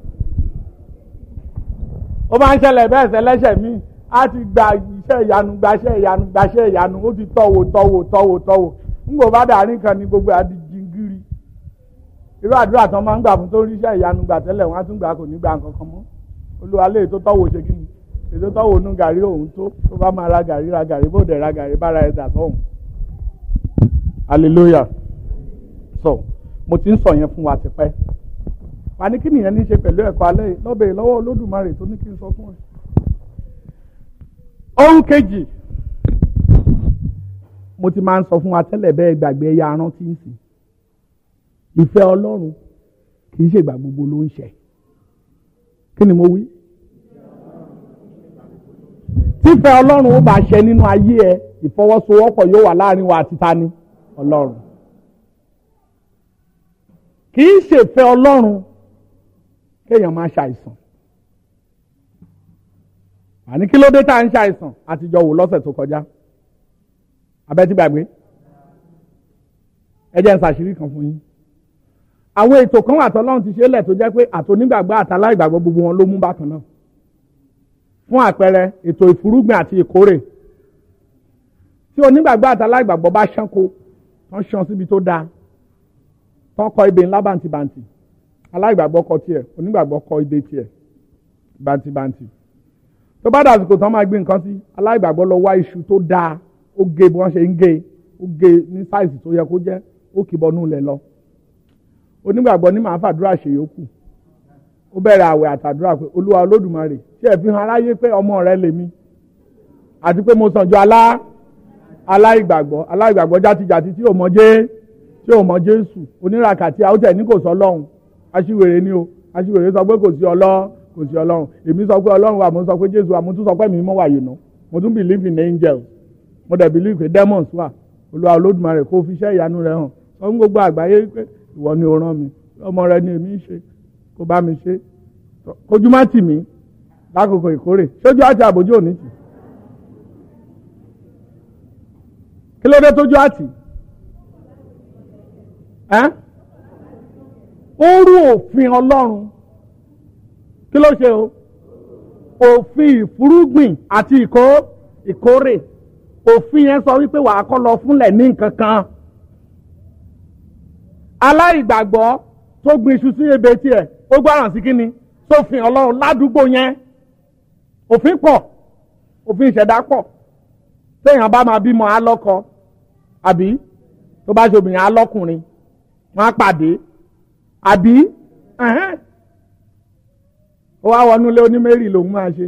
ó máa ń ṣẹlẹ̀ bẹ́ẹ̀ sẹ́lẹ́ṣẹ̀ míì á ti gba iṣẹ́ ìyanu gbaṣẹ́ ìyanu gbaṣẹ́ ìyanu ó ti tọ́wò tọ́wò tọ́wò tọ́wò ńgbò bá dàrí kan ní gbogbo àdìjìngiri irú àdúrà tán máa ń gbà fún tó rí iṣẹ́ ìyanu gbà tẹ́lẹ̀ wọ́n á tún gbà kò ní gbà nǹkan kan mọ́ olúwa lè tó tọ́wò ṣe kí ni ètò tọ́wò nú gàrí òun tó tó bá máa ra gàrí ra gàrí bó dẹ̀ ra gàrí bára ẹ̀ dà sọ́hùn hallelujah so mo ti ń sọ yẹn fún wa tipẹ́ wà ní kí nìyẹn ní í ṣe pẹ̀lú ẹ̀kọ́ alẹ́ yìí lọ́bẹ̀ lọ́wọ́ olódùmarè tó ní kí n sọ fún ẹ. ohun kejì mo ti máa ń sọ fún wa tẹ́lẹ̀ bẹ́ẹ̀ gbàgbé ẹ̀yà arántí ń sìn ìfẹ́ ọlọ́run kì í ṣègbà gbogbo ló ń ṣẹ kí ni mo wí. tífẹ́ ọlọ́run ó bá ṣẹ nínú ayé ẹ ìfọwọ́sowọ́pọ̀ yóò wà láàrin wa àti tani ọlọ́run kì í ṣèfẹ́ ọlọ́run kéèyàn máa ṣàìsàn àní kí ló dé tá à ń ṣàìsàn àtijọ́ wò lọ́sẹ̀ tó kọjá abẹ́tí gbàgbé ẹ jẹ́ n ṣàṣírí kan fún yín àwọn ètò kan wà tọ́lọ́run ti ṣe lẹ̀ tó jẹ́ pé àtònígbàgbọ́ àtàláìgbàgbọ́ gbogbo wọn ló mú bákan náà fún àpẹẹrẹ ètò ìfúrúgbìn àti ìkórè tí onígbàgbọ́ àtàláìgbàgbọ́ bá ṣánko wọ́n ṣan síbi tó dáa tán kọ ebè ńlá bàǹtìbàǹtì aláìgbàgbọ́ kọ tiẹ̀ onígbàgbọ́ kọ ebè tiẹ̀ bàǹtìbàǹtì tó bá dàsìkò tán máa gbé nǹkan sí aláìgbàgbọ́ lọ wá iṣu tó dáa ó gé bí wọ́n ṣe ń gé ó gé ní sáìsì tó yẹ kó jẹ́ ó kì bọnú lẹ̀ lọ onígbàgbọ́ ní màá fàdúrà ṣe yòókù ó bẹ̀rẹ̀ àwẹ̀ àtàdúrà pé olúwa olódùmarè ṣé ẹ fi hàn aráyé pé ọmọ rẹ lèmi àti pé mo sàn ju alá aláìgbàgbọ́ aláìgbàgbọ́ játijàti tí ò mọ jẹ́ tí ò mọ jésù oníràkàtì àwòtẹ́ ní kò sọ ọlọ́run aṣiwèrè ni o aṣiwèrè sọ pé kò sí ọlọ́run kò sí ọlọ́run èmi sọ pé ọlọ́run wà mo sọ pé jésù wà mo tún sọ pé mi mọ́ wà yìí nà mo tún believe in angels mo dẹ̀ believe pé demons wà olúwa olódùmarè kó fi iṣẹ́ ìyanu rẹ̀ hàn sọ fún gbogbo àgbáyé pé ìwọ ni o rán mi ọmọ rẹ ni èmi ń ṣe kó bá mi ṣe kójú má tì mí lákòókò ìkórè ṣójú àti àbójú òní tì kí ló dé tójú àtì ó rú òfin ọlọ́run kí ló ṣe o òfin ìfúrúgbìn àti ìkó ìkórè òfin yẹn sọ wípé wàá kọ́ lọ fúnlẹ̀ ní nǹkan kan aláìgbàgbọ́ tó gbin iṣu sí ebè tiẹ̀ ó gbáràn sí kínni sófin ọlọ́run ládùúgbò yẹn òfin pọ̀ òfin ìṣẹ̀dá pọ̀ téèyàn bá máa bímọ alọ́kọ àbí tó bá ṣe obìnrin alọ́kùnrin wọ́n á pàdé àbí ó wá wọnú ilé oní mary lòun máa ṣe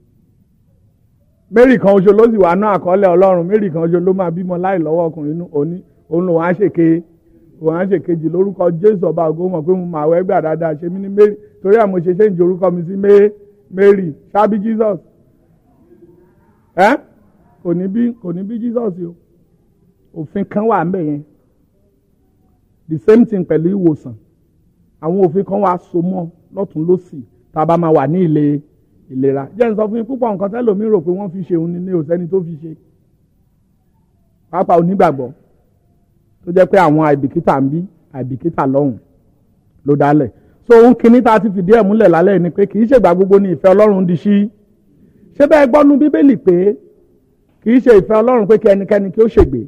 mary kan oṣù ló sì wà náà àkọọ́lẹ̀ ọlọ́run mary kan oṣù ló máa bímọ láì lọ́wọ́ ọkùnrin òní òun lòun á ṣèké òun á ṣèkejì lórúkọ jésù ọba ògo mọ̀ pé mo máa wẹ́ gbà dáadáa ṣe mí ní mary torí àmọ́ ṣe ṣe ń jẹ orúkọ mi sí mary ṣábí jesus ẹ́ kò ní bí kò ní bí jesus o òfin kan wà ńbẹ̀ yẹn the same thing pẹ̀lú ìwòsàn àwọn òfin kan wà so mọ́ lọ́tún lọ́sì tá a bá máa wà ní ilé ìlera jẹ́ n sọ fún yín púpọ̀ nǹkan tẹ́lòmí rò pé wọ́n fi ṣe òun ni ní òsẹ́ni tó fi ṣe pápá onígbàgbọ́ tó jẹ́ pé àwọn àìbìkítà ń bí àìbìkítà lọ́hùn ló dálẹ̀ so ohun kìíní tá a ti fìdí ẹ̀ múlẹ̀ lálẹ́ ni pé kì í ṣègbà gbogbo ni ìfẹ́ ọlọ́run di sí ṣé bẹ́ẹ̀ gbọ́nú bíbélì pé kì í ṣe ìfẹ́ ọlọ́run pé kí ẹnikẹ́ni kí ó ṣègbè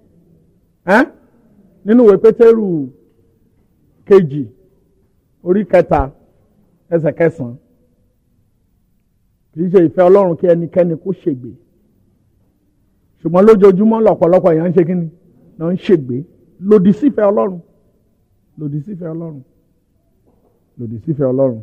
nínú ìwé pétérù kejì orí kẹta ẹsẹ̀ kẹsàn-án kì í ṣe ìfẹ́ ọlọ́run kí ẹnikẹ́ni kó ṣègbè ṣùgbọ́n lójoojúmọ́ lọ́pọ̀lọpọ̀ èèyàn ń ṣe kíni náà ń ṣègbè lòdì sífẹ́ ọlọ́run lòdì sífẹ́ ọlọ́run lòdì sífẹ́ ọlọ́run.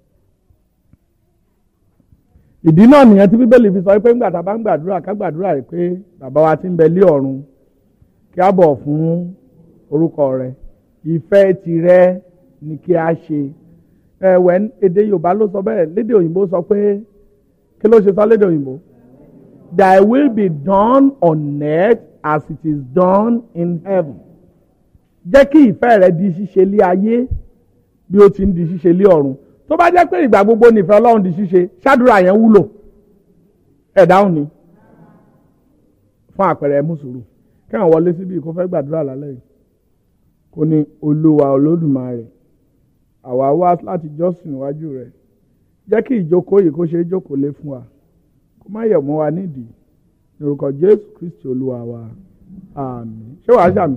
ìdí náà nìyẹn tí bíbélì fi sọ pé ńgbà tá a bá ń gbàdúrà ká gbàdúrà rẹ̀ pé bàbá wa ti ń bẹ lé ọ̀run kí a bọ̀ fún orúkọ rẹ̀ ìfẹ́ tirẹ̀ ni kí a ṣe ẹ̀wẹ̀ èdè yorùbá ló sọ bẹ́ẹ̀ lédè òyìnbó sọ pé kí ló ṣe sọ lédè òyìnbó thy will be done on earth as it is done in heaven jẹ́ kí ìfẹ́ rẹ di ṣíṣe lé ayé bí ó ti ń di ṣíṣe lé ọ̀run tó bá jẹ́ pé ìgbà gbogbo nìfẹ́ ọlọ́run di ṣíṣe ṣáàdúrà yẹn wúlò ẹ̀ dáhùn ni fún àpẹẹrẹ mùsùlùmí kí àwọn wọlé síbi kó fẹ́ gbàdúrà lálẹ́ yìí kó ní olúwa olódùmarè àwa wá láti jọ́sìn níwájú rẹ̀ jẹ́ kí ìjókòó yìí kó ṣe é jókòó lé fún wa kó má yẹ̀ mọ́ wa nídìí ní orúkọ jésù kristi olúwa wa àmín ṣé wàá ṣàmì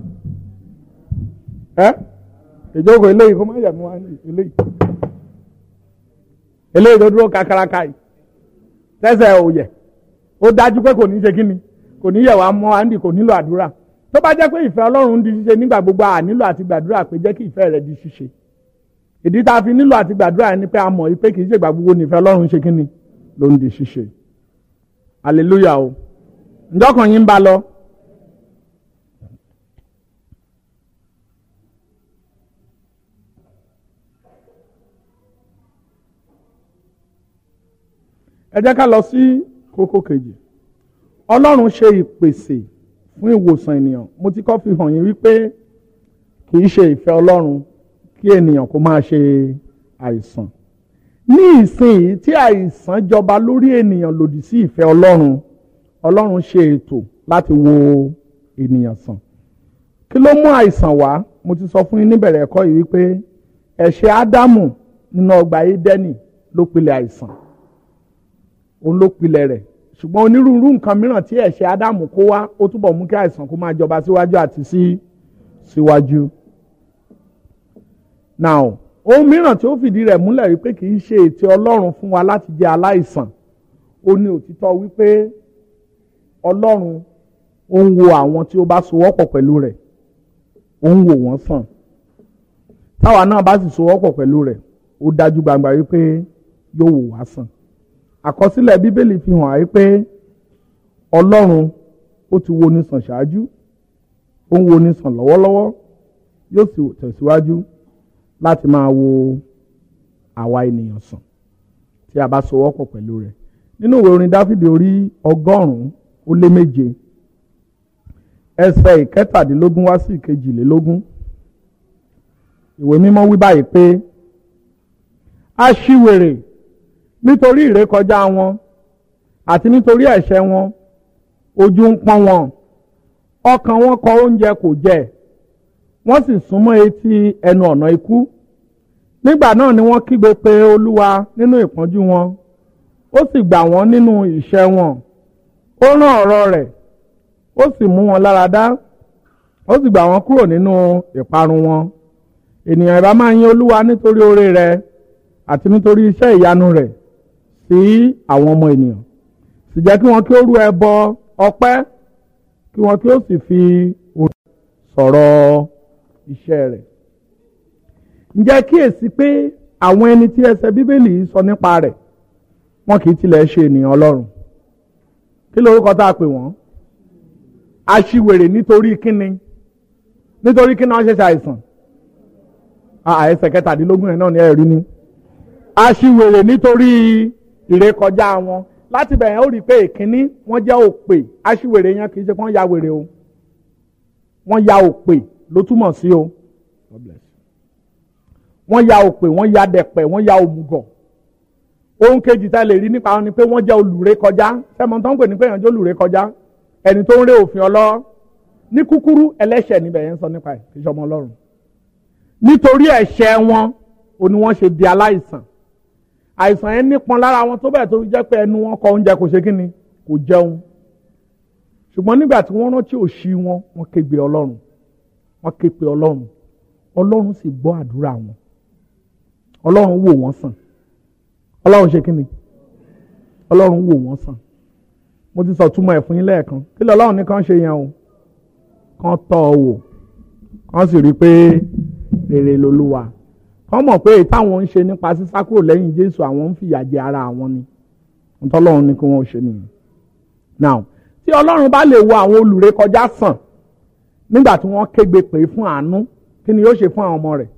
ẹ ìjókòó eléyìí kó má yẹ̀ mọ́ wa nídìí eléyìí eléyìí tó dúró kakaraka yìí tẹ́sẹ̀ ò yẹ̀ ó dájú pé kò ní ṣe kí ni kò ní yẹ̀ wá mọ́ wa nídìí kò nílò àdúrà tó bá jẹ́ pé ìfẹ́ ọlọ́run di ṣíṣe nígbà gbogbo à nílò àti gbàdúrà pé jẹ́ kí ìfẹ́ rẹ di ṣíṣe ìdí tá a fi nílò àti gbàdúrà ni pé a mọ̀ pé kì í ṣègbà gbogbo nífẹ̀ẹ́ ọlọ́run ṣe kí ni ló ń di ṣíṣe hallelujah o ǹjọ́ kan yín ń bá lọ. ẹ jẹ́ ká lọ sí kókó kejì ọlọ́run ṣe ìpèsè fún ìwòsàn ènìyàn mo ti kọ́ fi hàn yín wípé kì í ṣe ìfẹ́ ọlọ́run kí ènìyàn kó máa ṣe àìsàn ní ìsìn tí àìsàn jọba lórí ènìyàn lòdì sí ìfẹ́ ọlọ́run ọlọ́run ṣe ètò láti wo ènìyàn sàn kí ló mú àìsàn wá mo ti sọ fún yín níbẹ̀rẹ̀ ẹ̀kọ́ yìí wípé ẹ̀ṣẹ̀ ádámù nínú ọgbà édẹ́nì ló pilẹ̀ àìsàn òun ló pilẹ̀ rẹ̀ ṣùgbọ́n onírúurú nǹkan mìíràn tí ẹ̀ṣẹ̀ ádámù kó wá ó túbọ̀ mú kí àìsàn kó máa jọba síwájú àti sí síwájú. now ohun mìíràn tí ó fìdí rẹ̀ múlẹ̀ wípé kì í ṣe ètò ọlọ́run fún wa láti jẹ́ aláìsàn ó ní òtítọ́ wípé ọlọ́run ó ń wo àwọn tí ó bá sowọ́pọ̀ pẹ̀lú rẹ̀ ó ń wò wọ́n sàn táwa náà bá sì sowọ́pọ̀ pẹ̀lú rẹ̀ ó dájú gbangba wípé yóò wò wá sàn àkọsílẹ̀ bíbélì fi hàn áyí pé ọlọ́run ó ti wo ni sàn ṣáájú ó ń wo ni sàn lọ́wọ́lọ́wọ́ yóò sì tẹ̀síwájú láti máa wo àwa ènìyàn sàn tí a bá sowọ́pọ̀ pẹ̀lú rẹ̀ nínú ìwé orin dáfídì orí ọgọ́rùn-ún ó lé méje ẹsẹ̀ ìkẹtàdínlógún wá sí ìkejìlélógún ìwé mímọ́ wí báyìí pé aṣiwèrè nítorí ìrékọjá wọn àti nítorí ẹ̀ṣẹ̀ wọn ojú ń pọ́n wọn ọkàn wọn kọ oúnjẹ kò jẹ wọ́n sì súnmọ́ etí ẹnu ọ̀nà ikú nígbà náà ni wọ́n kígbe pé olúwa nínú ìpọ́njú wọn ó sì gbà wọ́n nínú ìṣẹ́ wọn ó rán ọ̀rọ̀ rẹ̀ ó sì mú wọn lára dá ó sì gbà wọ́n kúrò nínú ìparun wọn ènìyàn ìbá máa yìn olúwa nítorí oore rẹ̀ àti nítorí iṣẹ́ ìyanu rẹ̀ sí àwọn ọmọ ènìyàn sì jẹ́ kí wọ́n kí ó rú ẹbọ ọpẹ́ kí wọ́n kí ó sì fi orin sọ̀rọ̀ iṣẹ́ rẹ̀. ǹjẹ́ kíyèsí pé àwọn ẹni tí ẹsẹ̀ bíbélì yìí sọ nípa rẹ̀ wọn kì í tilẹ̀ ṣe ènìyàn ọlọ́run kí lorúkọ tá a pè wọ́n aṣiwèrè nítorí kíni nítorí kíni wọ́n ṣẹ̀ṣẹ̀ àìsàn ẹsẹ̀ kẹtàdínlógún ẹ̀ náà ni ẹ̀rí ni aṣiwèrè nítorí ìrékọjá wọn láti bẹ̀rẹ̀ ó rí i pé ìkíní wọ́n jẹ́ òpè aṣiwèrè yẹn kì í ṣe kí wọ́n ya wèrè o wọ́n ya òpè ló túmọ̀ sí o wọ́n ya òpè wọ́n ya dẹ̀pẹ̀ wọ́n ya òmùgọ̀ ohun kejì tá a lè rí nípa wọn ni pé wọ́n jẹ́ olùré kọjá sẹ́mọ̀ tó ń pè ní pé èèyàn jẹ́ olùré kọjá ẹni tó ń ré òfin ọlọ́ ní kúkúrú ẹlẹ́ṣẹ̀ níbẹ̀ yẹn ń sọ nípa ẹ̀ kì í ṣe ọmọ ọlọ́run nítorí ẹ̀ṣẹ̀ wọn ò ní wọ́n ṣe di aláìsàn àìsàn yẹn nípọn lára wọn tó bẹ́ẹ̀ tó fi jẹ́ pé ẹnu wọn kọ oúnjẹ kò ṣe kí ni kò jẹun ṣùgbọ́n nígbà tí wọ́n rántí òṣì wọn wọ́n ké pe ọlọ́run wọ́n ké pe ọlọ́run ọlọ́run sì gbọ́ àdúrà wọn ọlọ́run wò wọ́n sàn ọlọ́run ṣe kí ni ọlọ́run wò wọ́n sàn mo ti sọ túmọ̀ ẹ̀ fún yín lẹ́ẹ̀kan kí lọ ọlọ́run ní kàn ṣe yẹn o kàn tọ́ ọ wò kàn sì rí i pé rere lolúwa kàn mọ̀ pé táwọn ń ṣe nípa sísá kúrò lẹ́yìn jésù àwọn ń fìyà jẹ ara àwọn ni ntọ́lọ́run ní kí wọ́n ṣe nìyẹn now tí ọlọ́run bá lè wo àwọn olùré kọjá sàn nígbà tí wọ́n kégbe pè fún àánú kí ni yóò ṣe fún àwọn ọmọ rẹ̀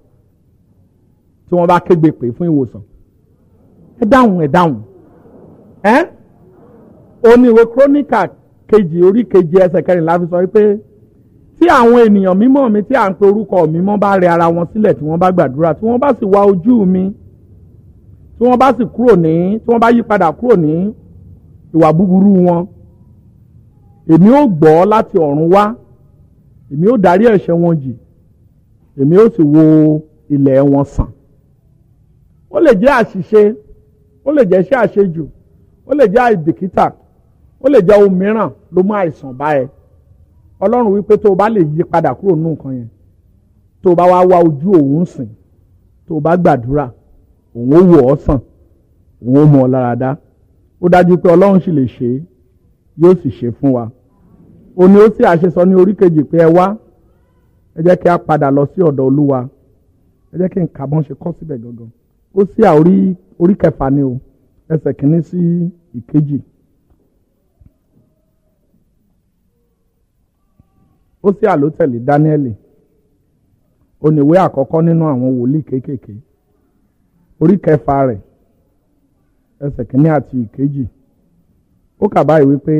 tí wọ́n bá kégbe pè fún ìwòsàn ẹ dáhùn ẹ dáhùn ẹ oníwèé króníkà kejì orí kejì ẹsẹ̀ kẹrìnlá fi sọ wípé tí àwọn ènìyàn mímọ́ mi tí à ń pe orúkọ mi mọ́ bá rẹ ara wọn sílẹ̀ tí wọ́n bá gbàdúrà tí wọ́n bá sì wá ojú mi tí wọ́n bá sì kúrò ní tí wọ́n bá yí padà kúrò ní ìwà búburú wọn èmi ó gbọ́ láti ọ̀run wá èmi ó darí ẹ̀ṣẹ̀ wọn jì èmi ó sì wo ilẹ̀ wọn sàn ó lè jẹ́ àṣìṣe ó lè jẹ́ iṣẹ́ àṣejù ó lè jẹ́ àìbìkítà ó lè jẹ́ ohun mìíràn ló mú àìsàn bá ẹ ọlọ́run wípé tó o bá lè yí padà kúrò nínú nǹkan yẹn tó o bá wá wá ojú òun sìn tó o bá gbàdúrà òun ó wò ọ́ sàn òun ó mú ọ lára dá ó dájú pé ọlọ́run sì lè ṣe é yóò sì ṣe fún wa ó ní ó sì àṣesọ ní orí kejì pé ẹ wá ẹ jẹ́ kí a padà lọ sí ọ̀dọ̀ olúwa ẹ jẹ́ kí n kà bọ́n ṣe kọ́ síbẹ̀ gangan ó sì à orí orí kẹfà ni o ẹsẹ̀ kìíní sí ìkejì ó sì à ló tẹ̀lé dáníẹ́lì oníwé àkọ́kọ́ nínú àwọn wòlíì kéékèèké orí kẹfà rẹ̀ ẹsẹ̀ kìíní àti ìkejì ó kà báyìí wípé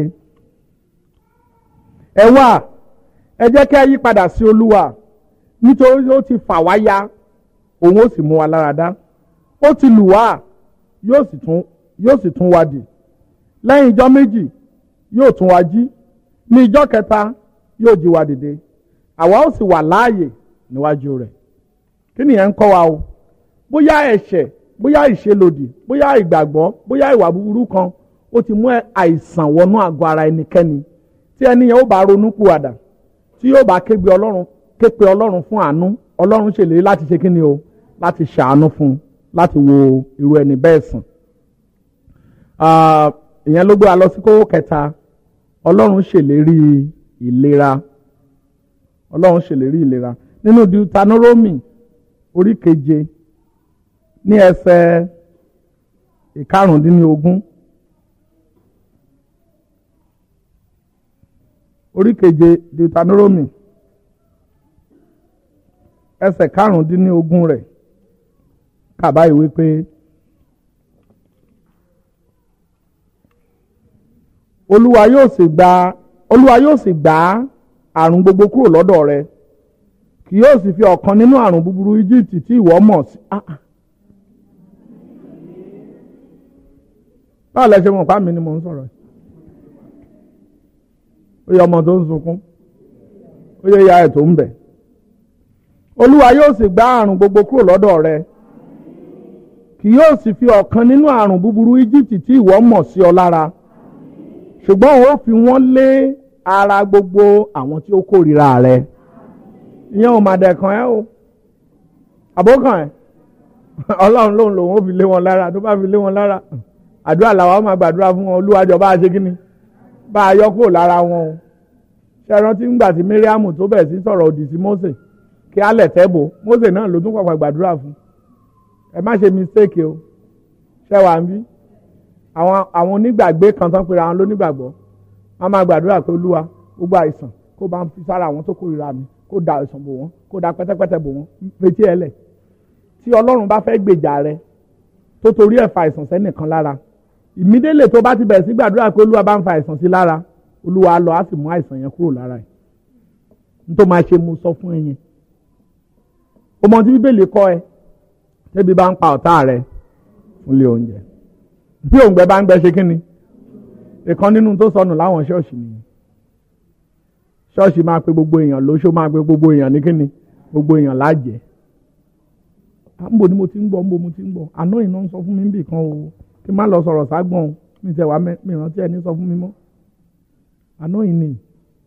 ẹ wá ẹ jẹ́ kí a yí padà sí olúwa nítorí ó ti fà wá ya òun ó sì mú wa lára dá ó ti lù wá yóò sì tún yóò sì tún wa dì lẹ́yìn ijọ́ méjì yóò tún wa jí ní ijọ́ kẹta yóò jí wa dìde àwa ó sì wà láàyè níwájú rẹ̀ kí nìyẹn ń kọ́ wa o bóyá ẹ̀ṣẹ̀ bóyá ìṣelòdì bóyá ìgbàgbọ́ bóyá ìwà búburú kan ó ti mú àìsàn wọnú àgọ́ ara ẹnikẹ́ni tí ẹni yẹn ó bá ronú pìwàdà tí yóò bá képe ọlọ́run képe ọlọ́run fún àánú ọlọ́run ṣèlérí láti ṣe kíni o láti ṣàánú fún un láti wo irú ẹni bẹ́ẹ̀ sàn. ìyẹn ló gbé wa lọ sí kókó kẹta ọlọ́run ṣèlérí ìlera ọlọ́run ṣèlérí ìlera nínú deuteronomy orí keje ní ẹsẹ̀ ìkarùndínlógún orí keje deuteronomy ẹsẹ̀ karùndínlógún rẹ̀ kàbá ìwé pé olúwa yóò sì gba olúwa yóò sì gbà àrùn gbogbo kúrò lọ́dọ̀ rẹ kì yóò sì fi ọ̀kan nínú àrùn búburú Egypt tí ìwọ mọ̀ sí. báwo lẹ ṣe mọ̀ pa mí ni mò ń sọ̀rọ̀ ó yẹ ọmọ tó ń sunkún ó yẹ ìyá ẹ̀ tó ń bẹ̀ olúwa yóò sì gbá àrùn gbogbo kúrò lọ́dọ̀ rẹ kì yóò sì fi ọ̀kan nínú àrùn búburú Íjíbítì tí ìwọ mọ̀ sí ọ lára ṣùgbọ́n òun ó fi wọ́n lé ara gbogbo àwọn tí ó kórìíra rẹ ìyẹn ò máa dẹ̀kan ẹ́ o àbókàn ẹ̀ ọlọ́run lòun lòun ó fi lé wọn lára tó bá fi lé wọn lára àdúrà làwọn máa gbàdúrà fún wọn olúwàjọ bá a ṣe kí ni bá a yọ kúrò lára wọn o ṣe rántí ńgbà tí Míríàmù tó bẹ̀ sí sọ̀rọ̀ òdì sí Mósè kí á lẹ̀ tẹ́ bò Mósè náà ló tún pàpà gbàdúrà fún ẹ má ṣe mistake o ṣe wà ń bí àwọn àwọn onígbàgbé kan tán pera àwọn lónígbàgbọ́ wọn máa gbàdúrà pé olúwa gbogbo àìsàn kó bá ń fi sára àwọn tó kórìíra mi kó da àìsàn bò wọ́n kó da pẹ́tẹ́pẹ́tẹ́ bò wọ́n fetí ẹ lẹ̀ tí ọlọ́run bá fẹ́ gbèjà rẹ tó torí ẹ̀ fa àìsàn sẹ́nìkan lára ìmídélè tó bá ti bẹ̀rẹ̀ sí gbàdúrà pé olúwa bá ń fa àìsàn sí lára olúwa lọ á sì mú àìsàn yẹn kúrò lára ẹ̀ n tó máa ṣe mo sọ fún ẹ yẹn o mọ tí bíbélì kọ́ ẹ tẹ́bi bá ń pa ọ̀tá rẹ fúnlé oúnjẹ bí òǹgbẹ bá ń gbẹ ṣe kí ni ìkan nínú tó sọnù láwọn ṣọ́ọ̀ṣì nìyẹn ṣọ́ọ̀ṣì máa pe gbogbo èèyàn lóṣó máa pe gbogbo èèyàn ní kíni gbogbo èèyàn lájẹ́ nbọ ni mo ti ń gbọ́ nbọ mo ti ń gbọ́ àná iná ń sọ fún mi níbì kan o kí n má lọ sọ̀rọ̀ ságbọ̀n o mi tẹ̀ wá mi rántí ẹni sọ fún mi mọ́ àná yìí ni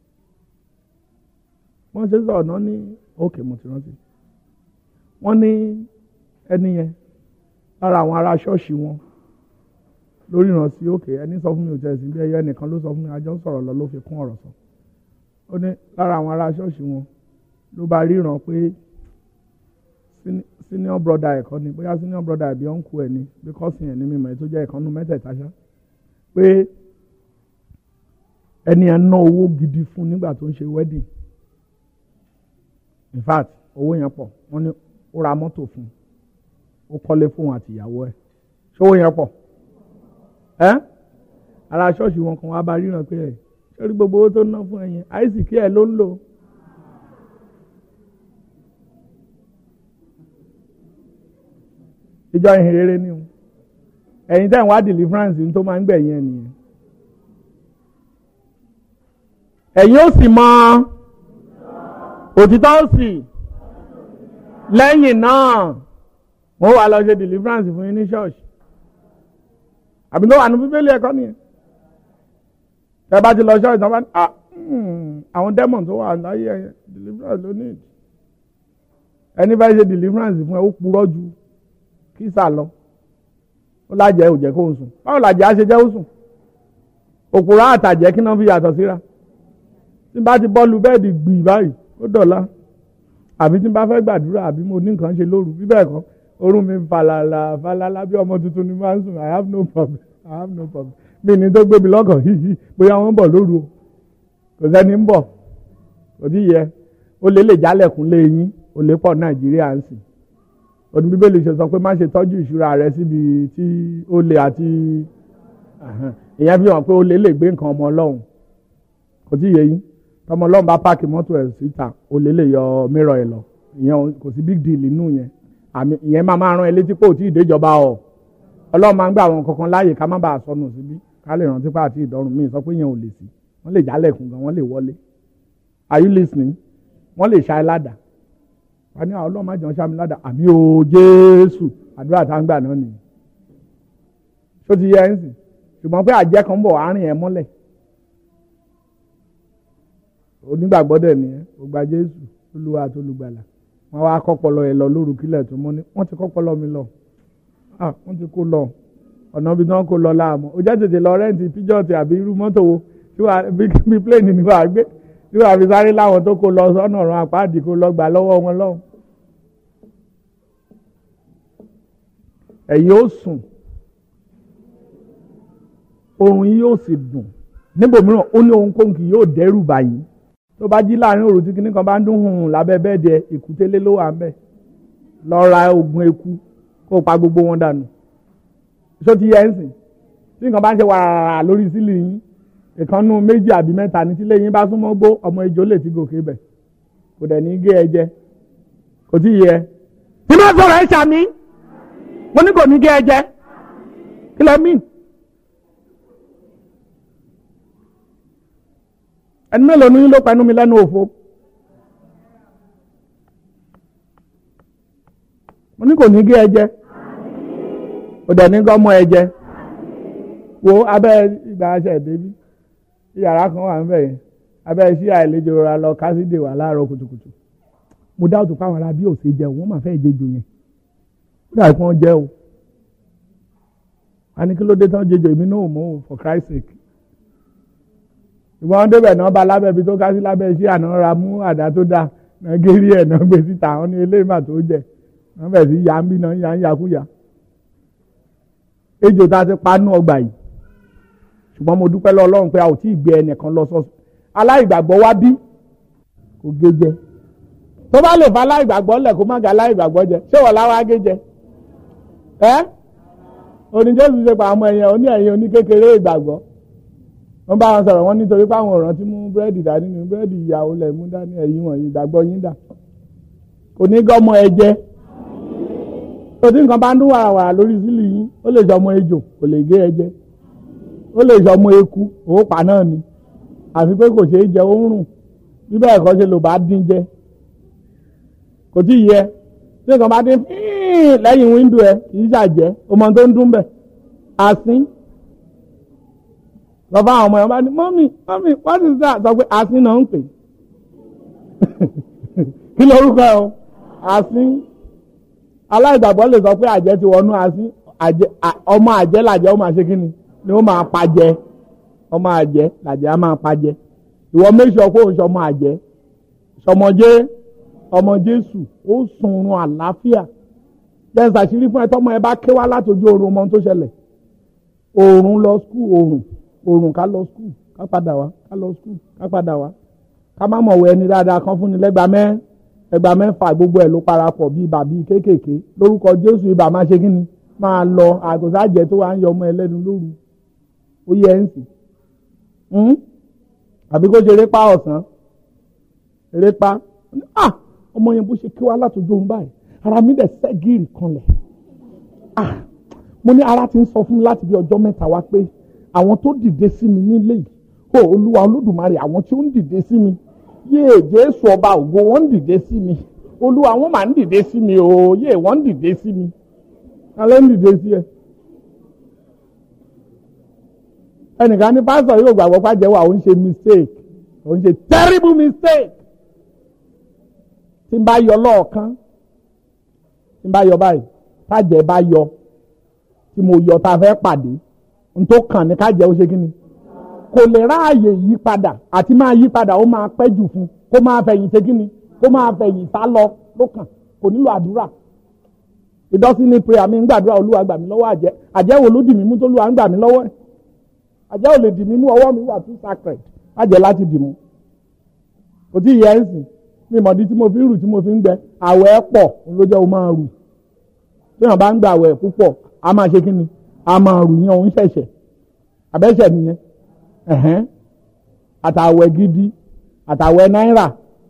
wọ́n ṣe sọ̀rọ̀ náà ní òkè mo ti rántí wọ́n ní ẹni yẹn lára àwọn ará ṣọ́ọ̀ṣì wọn lórí ìrántí òkè ẹni sọ fún mi ò tẹ̀sí bí ẹyọ ẹnìkan ló sọ fún mi àjọ ń sọ̀rọ̀ lọ ló fi kún ọ̀rọ̀ sọ ó ní lára àwọn ará ṣọ́ọ̀ṣì wọn ló bá ríran pé senior brother ẹ̀kọ́ ni bóyá senior brother ẹ̀bí ọ̀nkù ẹ̀ ni bí kọ́sìn ẹ̀ ní mímọ̀ ẹ̀ tó jẹ́ ìkànnù mẹ́tẹ̀ẹ̀ta ṣá pé ẹni ẹ̀ ná owó gidi fún nígbà tó ń ṣe wedding in fact owó yẹn pọ̀ wọ́n ní ó ra mọ́tò fún ó kọ́lé fún àti ìyàwó ẹ̀ ṣé owó yẹn pọ̀ ẹ́ ara ṣọ́ọ̀ṣì wọn kan wá bá ríran pé ẹ̀ sórí gbogbo owó tó ná fún ẹ yẹn àìsíkí ẹ̀ ló ń lò. ìjọ ìhìn rere ni o ẹ̀yin tẹ́ ń wá deliverance tó máa ń gbẹ̀yìn ẹ̀ nìyẹn. ẹ̀yin ó sì mọ òtítọ́ ó sì lẹ́yìn náà wọ́n wá lọ ṣe deliverance fún yín ní ṣọ́ọ̀ṣì àbí ló wà ní bíbélì ẹ̀kọ́ nìyẹn tẹ́ bá ti lọ ṣọ́ọ̀ṣì tán bá ní àwọn demon tó wà láyé ẹ̀yẹ deliverance ló ní ẹni bá ṣe deliverance fún ẹ ó purọ́ ju kí sà lọ ó lájẹ òjẹ kó ń sùn báwo làjẹ á ṣe jẹ́ ó sùn òpùrọ̀ àtàjẹ́ kí náà fi yàtọ̀ síra tí n bá ti bọ́ọ̀lù bẹ́ẹ̀dì gbì báyìí ó dọ̀la àbí tí n bá fẹ́ gbàdúrà àbí mo ní nǹkan ṣe lóru bí bẹ́ẹ̀ kọ́ orun mi falala falala bí ọmọ tuntun ni máa ń sùn i have no problem i have no problem mi ní tó gbé mi lọ́kàn hihi bóyá wọ́n ń bọ̀ lóru o kò sẹ́ni ń bọ̀ kò tí yẹ ó lè lè jálẹ̀kùn lé yín ó lè pọ̀ nàìjíríà ń sìn òní bíbélì ṣe sọ pé má ṣe tọ́jú ìṣúra rẹ síbi tí ó lè àti ìyẹn fi hàn pé ó lè lè gbé nǹkan ọmọ ọlọ́run kò tí yẹ yín tọmọ ọlọ́run bá páàkì mọ́tò ẹ̀ síta ó lè lè yọ mírọ̀ ẹ̀ lọ ìyẹn kò sí big deal nínú yẹn àmì ìyẹn máa máa rán ẹ létí pé ò tí ì déjọba ọ ọlọ́run máa ń gbà àwọn kankan láàyè ká má bàa sọnù síbí ká lè rántí pé àti ìdọ́rùn míì sọ pé yẹn ò lè sí wọ́n lè jálẹ̀kùn gan wọ́n lè wọlé are you listening wọ́n lè ṣá ẹ ládàá wọ́n ní àwọn ọlọ́run má jẹun ṣá mi ládàá àmì o jésù àdúrà tá ń gbà náà nìyí ṣó ti yẹ ẹ́ ń sìn ṣùgbọ́n pé àjẹ́ kan ń bọ̀ àárín ẹ̀ mọ́lẹ̀ onígbàgbọ́ dẹ̀ nìyẹn ó gba jésù olúwa àti olùgbàlà wọ́n wá kọ́pọ̀lọ́ ẹ̀ lọ lóru kílẹ̀ tó mọ́ ni wọ́n ti kọ́pọ̀lọ́ mi lọ wọ́n ti kó lọ ọ̀nà ibi tí wọ́n kó lọ láàmú ó jẹ́ tètè lọ rẹ́ǹtì píjọ́ọ̀tì àbí irú mọ́tò wo tí wàá bí pléènì ni wàá gbé tí wàá fi sáré láwọn tó kó lọ sọ́nà ọ̀run àpáàdì kó lọ gbà lọ́wọ́ wọn lọ́hùn. ẹ̀yin ó sùn oorun yìí yóò sì dùn níbòmíràn ó ní ohunkóhun kì yóò dẹ́rù báyìí tó bá jí láàrin òru tí kinní kan bá ń dún hùn lábẹ́ bẹ́ẹ̀dì ẹ ìkútélé ló wà ń bẹ̀ lọ ra oògùn eku kó o pa gbogbo wọn dànù ṣó ti yẹ ń sìn tí nǹkan bá ń ṣe wàrà lórí sílì yín ìkànnù méjì àbí mẹ́ta ní tílé yín bá súnmọ́ gbó ọmọ ejò lè ti gòkè bẹ̀ kò dẹ̀ ní gé ẹ jẹ kò tí yẹ. tí bá sọ̀rọ̀ ẹ ṣàmì mo ní kò ní gé ẹ jẹ kí lẹ mí. ẹni mélòó ní ló pẹnu mi lẹ́nu òfo mo ní kò ní gé ẹ jẹ kò dẹ̀ ní gọ́mọ ẹ jẹ wo abẹ́ ìgbà aṣẹ ìdébí yàrá kan wà níbẹ̀ yẹn abẹ́ sí àìlejò ra lọ kásídè wà láàárọ̀ kùtùkùtù mo dá òtún fáwọn ará bí òsè jẹun wọ́n máa fẹ́ jẹjọ yẹn ó dà kí wọ́n jẹ́ o a ní kí ló dé tán jẹjọ èmi náà mọ̀ o for Christ sake ìwọ́n débẹ̀ náà bá lábẹ́ ibi tó ká sí lábẹ́ iṣẹ́ àná ra mú àdá tó dáa náà gérí ẹ̀ náà gbé síta àwọn ní eléyìí mà tó jẹ wọ́n bẹ̀ sí ya ń bí náà ya ń yakúya ejò tá a ti pa nú ọgbà yìí ṣùgbọ́n mo dúpẹ́ lọ ọlọ́run pé a ò tí ì gbé ẹnìkan lọ sọ́sọ́ aláìgbàgbọ́ wá bí kò gé jẹ tó bá lè fa aláìgbàgbọ́ lẹ̀ kó má ga aláìgbàgbọ́ jẹ ṣé wọ́n láwa gé jẹ ẹ́ oníjẹ́sù ṣe pa àwọn ẹ̀yẹ oní ẹ̀yìn oní kékeré ìgbàgbọ́ wọ́n bá wọn sọ̀rọ̀ wọ́n nítorí pé àwọn ọ̀ràn tí mú búrẹ́dì dání ní búrẹ́dì ìyàwó lẹ̀ mú dání ẹ̀yìn wọ̀nyí ìgbàgbọ́ yín dà kò ní gọ́mọ ẹ jẹ́ tòtí nǹkan bá ń dún wàràwàrà lórí sílì yín ó lè sọmọ ejò kò lè gé ẹ jẹ ó lè sọmọ eku òópa náà ni àfi pé kò ṣeé jẹ ó ń rùn bí bẹ́ẹ̀ kọ́ ṣe lò bá dín jẹ kò tí ì yẹ tí nǹkan bá dín lẹ́yìn wíńdò ẹ kì í ṣàjẹ́ ọmọ tó ń dún bẹ̀ àsín lọ fún àwọn ọmọ yẹn bá ní mọ́mì mọ́mì what is that sọ pé àsín náà ń pè kí lorúkọ ẹ o àsín aláìgbàgbọ́ lè sọ pé àjẹ́ ti wọnú àsín ọmọ àjẹ́ làjẹ́ ó máa ṣe kí ni ni ó máa pajẹ ọmọ àjẹ́ làjẹ́ á máa pajẹ ìwọ méjì ọkọ òun ṣọmọ àjẹ́ ṣọmọjé ọmọ Jésù ó sunrun àlàáfíà jẹ́ ṣàṣírí fún ẹ tọ́mọ ẹ bá ké wá látòjú oorun ọmọ tó ṣẹlẹ̀ oorun lọ skul oorun oorun ká lọ skul ká padà wá ká lọ skul ká padà wá ká má mọ̀ wọ ẹni dáadáa kan fún ni lẹ́gbàá mẹ́ ẹgbàá mẹ́fà gbogbo ẹ̀ ló parapọ̀ bíi bàbí kéékèèké lórúkọ Jésù ibà máa ṣe kí ni máa lọ àgùntàjẹ tó wà ń yọ ọmọ ẹlẹ́nu lóru ó yẹ ẹ́ ń sìn àbí kó ṣe erépa ọ̀sán erépa ah ọmọ yẹn bó ṣe kí wá látòjú òun báyìí ara mi dẹ̀ sẹ́gìrì kanlẹ̀ ah mo ní ara ti ń sọ fún mi láti bí ọjọ́ mẹ́ta wá pé àwọn tó dìde sí mi nílé yìí ó olúwa olódùmarè àwọn tí ó ń dìde sí mi yéè jésù ọba ògo wọn ń dìde sí mi olúwa wọn máa ń dìde sí mi o yéè wọn ń dìde sí mi alẹ́ ń dìde sí ẹ. ẹnìkan ní pásítọ̀ yóò gbàgbọ́ pàjẹ́ wà ó ń ṣe mistake ó ń ṣe terrible mistake tí n bá yọ lọ́ọ̀kan tí n bá yọ báyìí kájẹ́ bá yọ tí mo yọ tá a fẹ́ pàdé n tó kàn ní kájẹ́ ó ṣe kí ni kò lè ráàyè yí padà àti máa yí padà ó máa pẹ́ jù fún kó máa fẹ̀yìn ṣe kí ni kó máa fẹ̀yìn sá lọ ló kàn kò nílò àdúrà ìdọ́sí ní prayer mi ń gbàdúrà olúwa gbà mí lọ́wọ́ àjẹ́ àjẹ́ wo ló dì mí mú tó lúwa ń gbà mí lọ́wọ́ ẹ̀ àjẹ́ ò lè dì mí mú ọwọ́ mi wà too sacred àjẹ́ láti dì mú kò tí ì yẹ ẹ́ sìn mi mọ̀dí tí mo fi ń rù tí mo fi ń gbẹ àwẹ̀ pọ̀ ló jẹ́ o máa rù tí wọ́n bá ń gba àwẹ̀ púpọ̀ a máa ṣe kí ni a máa rù yẹn òun ṣẹ̀ṣẹ̀ àbẹ́ṣẹ̀ nìyẹn ẹ̀hẹ́n àtàwẹ̀ gidi àtàwẹ̀ náírà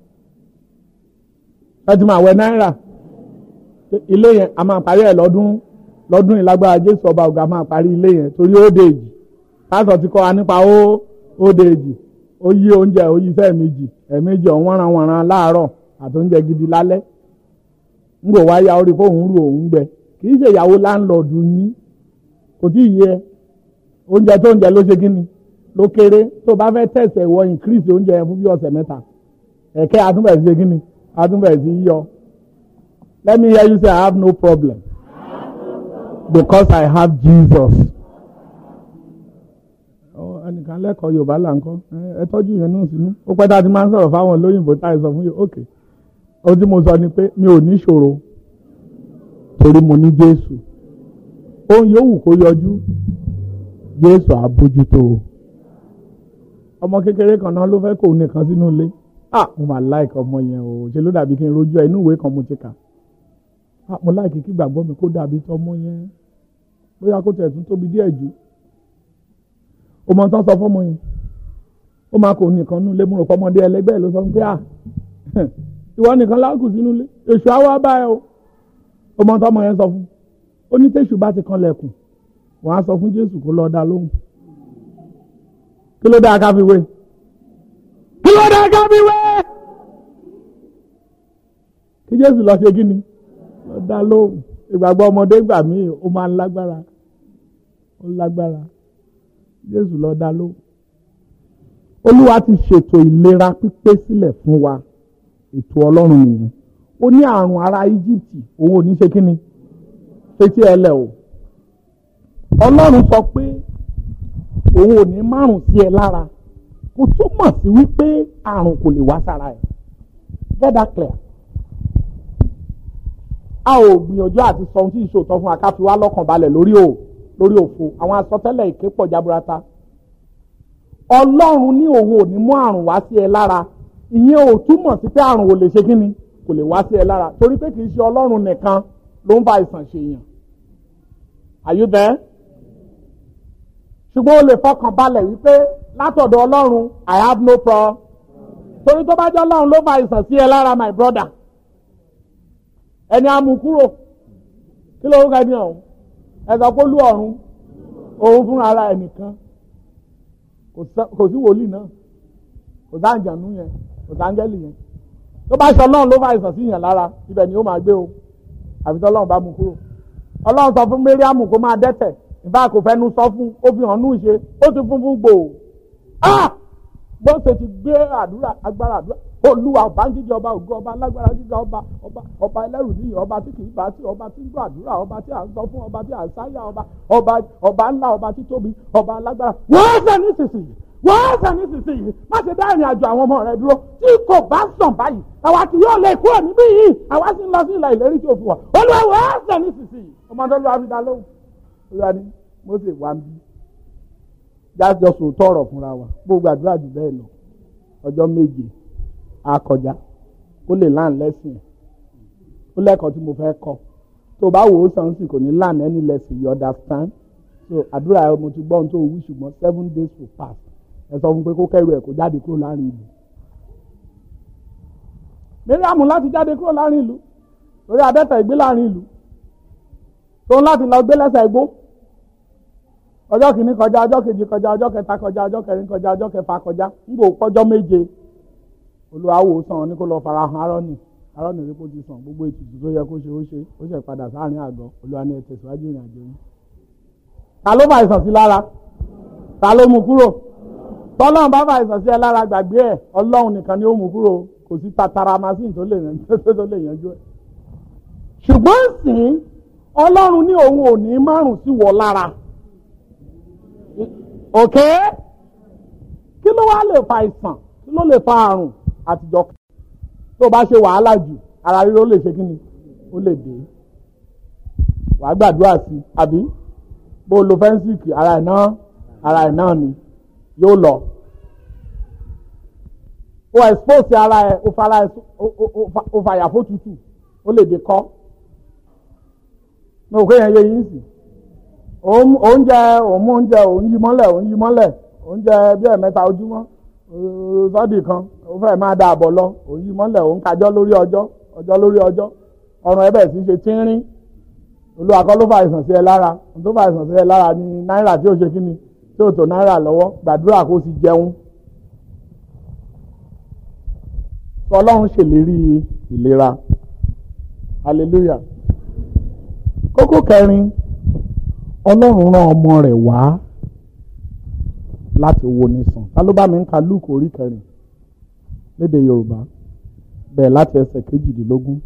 ẹ ti máa wẹ̀ náírà ilé yẹn a máa parí ẹ̀ lọ́dún lọ́dún ìlágbára Jésù ọba ọ̀gá máa parí ilé yẹn torí ó dé èjì pásọ̀ ti kọ́ wa nípa ó ó dé èjì ó yí oúnjẹ ó yí sẹ́ẹ̀ méjì ẹ̀ẹ̀mejì ọ̀hún wọ́nranwọ̀nran láàárọ̀ àti oúnjẹ gidi lálẹ́ ń gbò wáyà orí fóun rú òun gbẹ kì í ṣe ìyàwó láńlọ́ọ̀dù yín kò tí ì yẹ oúnjẹ tó oúnjẹ ló ṣe kí ni ló kéré tó bá fẹ́ tẹ̀sẹ̀ wọ increase oúnjẹ yẹn fún bí ọ̀sẹ̀ mẹ́ta ẹ̀kẹ́ àtúnbẹ̀ ṣe kí ni àtúnbẹ̀ sí yọ let me hear you say I have no problem because I have Jesus ẹnìkan lẹ́kọ̀ọ́ yorùbá là ń kọ́ ẹ tọ́jú yẹn náà sínú ó pẹ́ tá a ti máa ń sọ̀rọ̀ fáwọn olóyìnbó tá a sọ fún yìí ok ohun tí mo sọ ni pé mi ò ní ṣòro torí mo ní jésù ohun yòówù kó yọjú jésù àbójútó ọmọ kékeré kan náà ló fẹ́ kó nìkan sínú ilé ah mo máa like ọmọ yẹn o ṣe ló dàbí kí n rojú ẹ inú ìwé kan mo ti kà ah mo like kí gbàgbọ́ mi kó dàbí tọmọ yẹn bóyá kó tẹ̀ tún tóbi díẹ̀ jù o mọ tán sọ fọmọ yẹn ó máa kó nìkan nínú ilé mú ròpọ̀ ọmọdé ẹlẹgbẹ́ ẹ̀ ló sọ pé à ìwọ nìkan láàkù sínú ilé èṣù àwa bá ẹ o ó mọ tán ọmọ yẹn sọ fún ó ní tẹ̀sù bá ti kan lẹ̀kùn wọ́n á sọ fún Jésù kó lọ́ọ́ dá lóhùn kí ló dá ká fi wé kí ló dá ká fi wé kí Jésù lọ ṣe kí ni lọ́ọ́ dá lóhùn ìgbàgbọ́ ọmọdé gbà mí ó máa ń lágbára ó lágbára jésù lọ dá ló olúwa ti ṣètò ìlera pípé sílẹ̀ fún wa ètò ọlọ́run nìyẹn ó ní àrùn ará íjíbítì òun ò ní ṣe kí ni fetí ẹlẹ o ọlọ́run sọ pé òun ò ní márùn sí ẹ lára kò túmọ̀ sí wípé àrùn kò lè wá sára ẹ get that clear a ò gbìyànjú àti sọ ohun tí ìṣòótọ́ fún akáfi wá lọ́kàn balẹ̀ lórí o lórí òfo àwọn àsọtẹ́lẹ̀ èké pọ̀ jaburata ọlọ́run ní òun ò ní mú àrùn wá sí ẹ lára ìyẹn ò túmọ̀ sí pé àrùn ò lè ṣe kíni kò lè wá sí ẹ lára torí pé kì í ṣe ọlọ́run nìkan ló ń fa àìsàn ṣèyàn are you there? ṣùgbọ́n o lè fọkàn balẹ̀ wípé látọ̀dọ̀ ọlọ́run i have no problem torí tó bá jẹ́ ọlọ́run ló fa àìsàn sí ẹ lára my brother ẹni á mú kúrò kí ló ń kẹ́ni ọ̀hún ẹ sọ pé olú ọ̀run òun fúnra ara ẹ̀ nìkan kò sí wòlíì náà kò sáǹjànú yẹn kò sáǹjẹ́lì yẹn tó bá ṣe ọlọ́run ló fa àìsàn sí yẹn lára ibẹ̀ ni ó máa gbé o àfi tọ́lọ́run bá mú kúrò ọlọ́run sọ fún Mariam kó máa dẹ́tẹ̀ ìbá kò fẹ́nu sọ fún ó fi hàn nú ìṣe ó ti fún fún gbòò ah bó ṣe ti gbé àdúrà agbára àdúrà olúwa ọba ń jíjẹ ọba ògo ọba alágbára jíjẹ ọba ọba ọba ẹlẹ́rù níyì ọba tí kìí bá tí ọba tí ń gbọ́ àdúrà ọba tí à ń sọ fún ọba tí à ń sáyà ọba ọba ọba ńlá ọba tí tóbi ọba alágbára wọ́n ṣe nísinsìnyí wọ́n ṣe nísinsìnyí má ṣe dá ìrìn àjò àwọn ọmọ rẹ dúró tí kò bá sàn báyìí àwa kì yóò lè kúrò níbí yìí àwa sì ń lọ sí ilẹ̀ ìlérí tí o fi wà olúwa wọ́n ṣe nísinsìnyí ọmọdé olúwa fi dá lóhùn olúwa ni Mósè wà ń bí jájọ sòótọ́ ọ̀rọ̀ fúnra wa gbogbo àdúrà jù bẹ́ẹ̀ lọ ọjọ́ méje akọjá ó lè láàn lẹ́sìn ẹ̀ ó lẹ́kọ̀ọ́ tí mo fẹ́ kọ́ tó bá wò ó sàn sí kò ní láàn any lesson you understand so àdúrà ẹ mo ti gbọ́ ohun tó wí ṣùgbọ́n seven days will pass ẹ sọ fún pé kó kẹ́rù ẹ̀ kó jáde kúrò láàrin ìlú Mariam láti jáde kúrò láàrin ìlú lórí adẹ́tẹ̀ ìgbé láàrin ìlú tó ń láti lọ gbé lẹ́sẹ̀ igbó ọjọ́ kìíní kọjá ọjọ́ kejì kọjá ọjọ́ kẹta kọjá ọjọ́ kẹrin kọjá ọjọ́ kẹfà kọjá ń gbò pọ́jọ́ méje olùwàwò sàn ní kó lọ fara hàn arọ́nì arọ́nì rí kó ti sàn gbogbo ètùtù tó yẹ kó ṣe ó ṣe ó ṣe padà sáàrin àgọ́ olúwa ní ẹ tẹ̀síwájú ìrìn àjò yín. ta ló bá àìsàn sí lára ta ló mú kúrò tọ́lọ́run bá bá àìsàn sí ẹ lára gbàgbé ẹ̀ ọlọ́run nìkan ni ó mú kúrò kò sí tatara machine tó lè yanjú ẹ̀. ṣùgbọ́n sìn ọlọ́run ní òun ò ní márùn sí wọ lára òkè kí ló wá lè fa àìsàn kí ló lè fa àrùn àtijọ́ tó bá ṣe wàhálà jù ara ríro lè ṣe kí ni ó lè dé wàá gbàdúrà sí i àbí bó o lo fẹ́ńsìkì ara ẹ̀ náà ara ẹ̀ náà ni yóò lọ o expose ara ẹ̀ o fara ẹ̀ o fàyà fó tutù ó lè dé kọ́ ní òkè yẹn yẹ yín sí oúnjẹ òun mú oúnjẹ òun yí mọ́lẹ̀ òun yí mọ́lẹ̀ oúnjẹ bí ẹ̀mẹ́ta ojúmọ́ sọ́ọ̀dì kan ó fẹ́ máa da àbọ̀ lọ òun yí mọ́lẹ̀ òun kájọ́ lórí ọjọ́ ọjọ́ lórí ọjọ́ ọrùn ẹ bẹ̀rẹ̀ sí ṣe tínrín olúwa kọ́ ló fà àìsàn sí ẹ lára tó fà àìsàn sí ẹ lára ní náírà tí ó ṣe kí ni tí ó tó náírà lọ́wọ́ gbàdúrà kó sì jẹun ọlọ́run ṣèlérí ìlera hallelujah kókó kẹrin ọlọ́run rán ọmọ rẹ̀ wá láti wo ni sàn ta ló bá mi ń ka luke orí kẹrin lédè yorùbá bẹ́ẹ̀ láti ẹsẹ̀ kejìdínlógún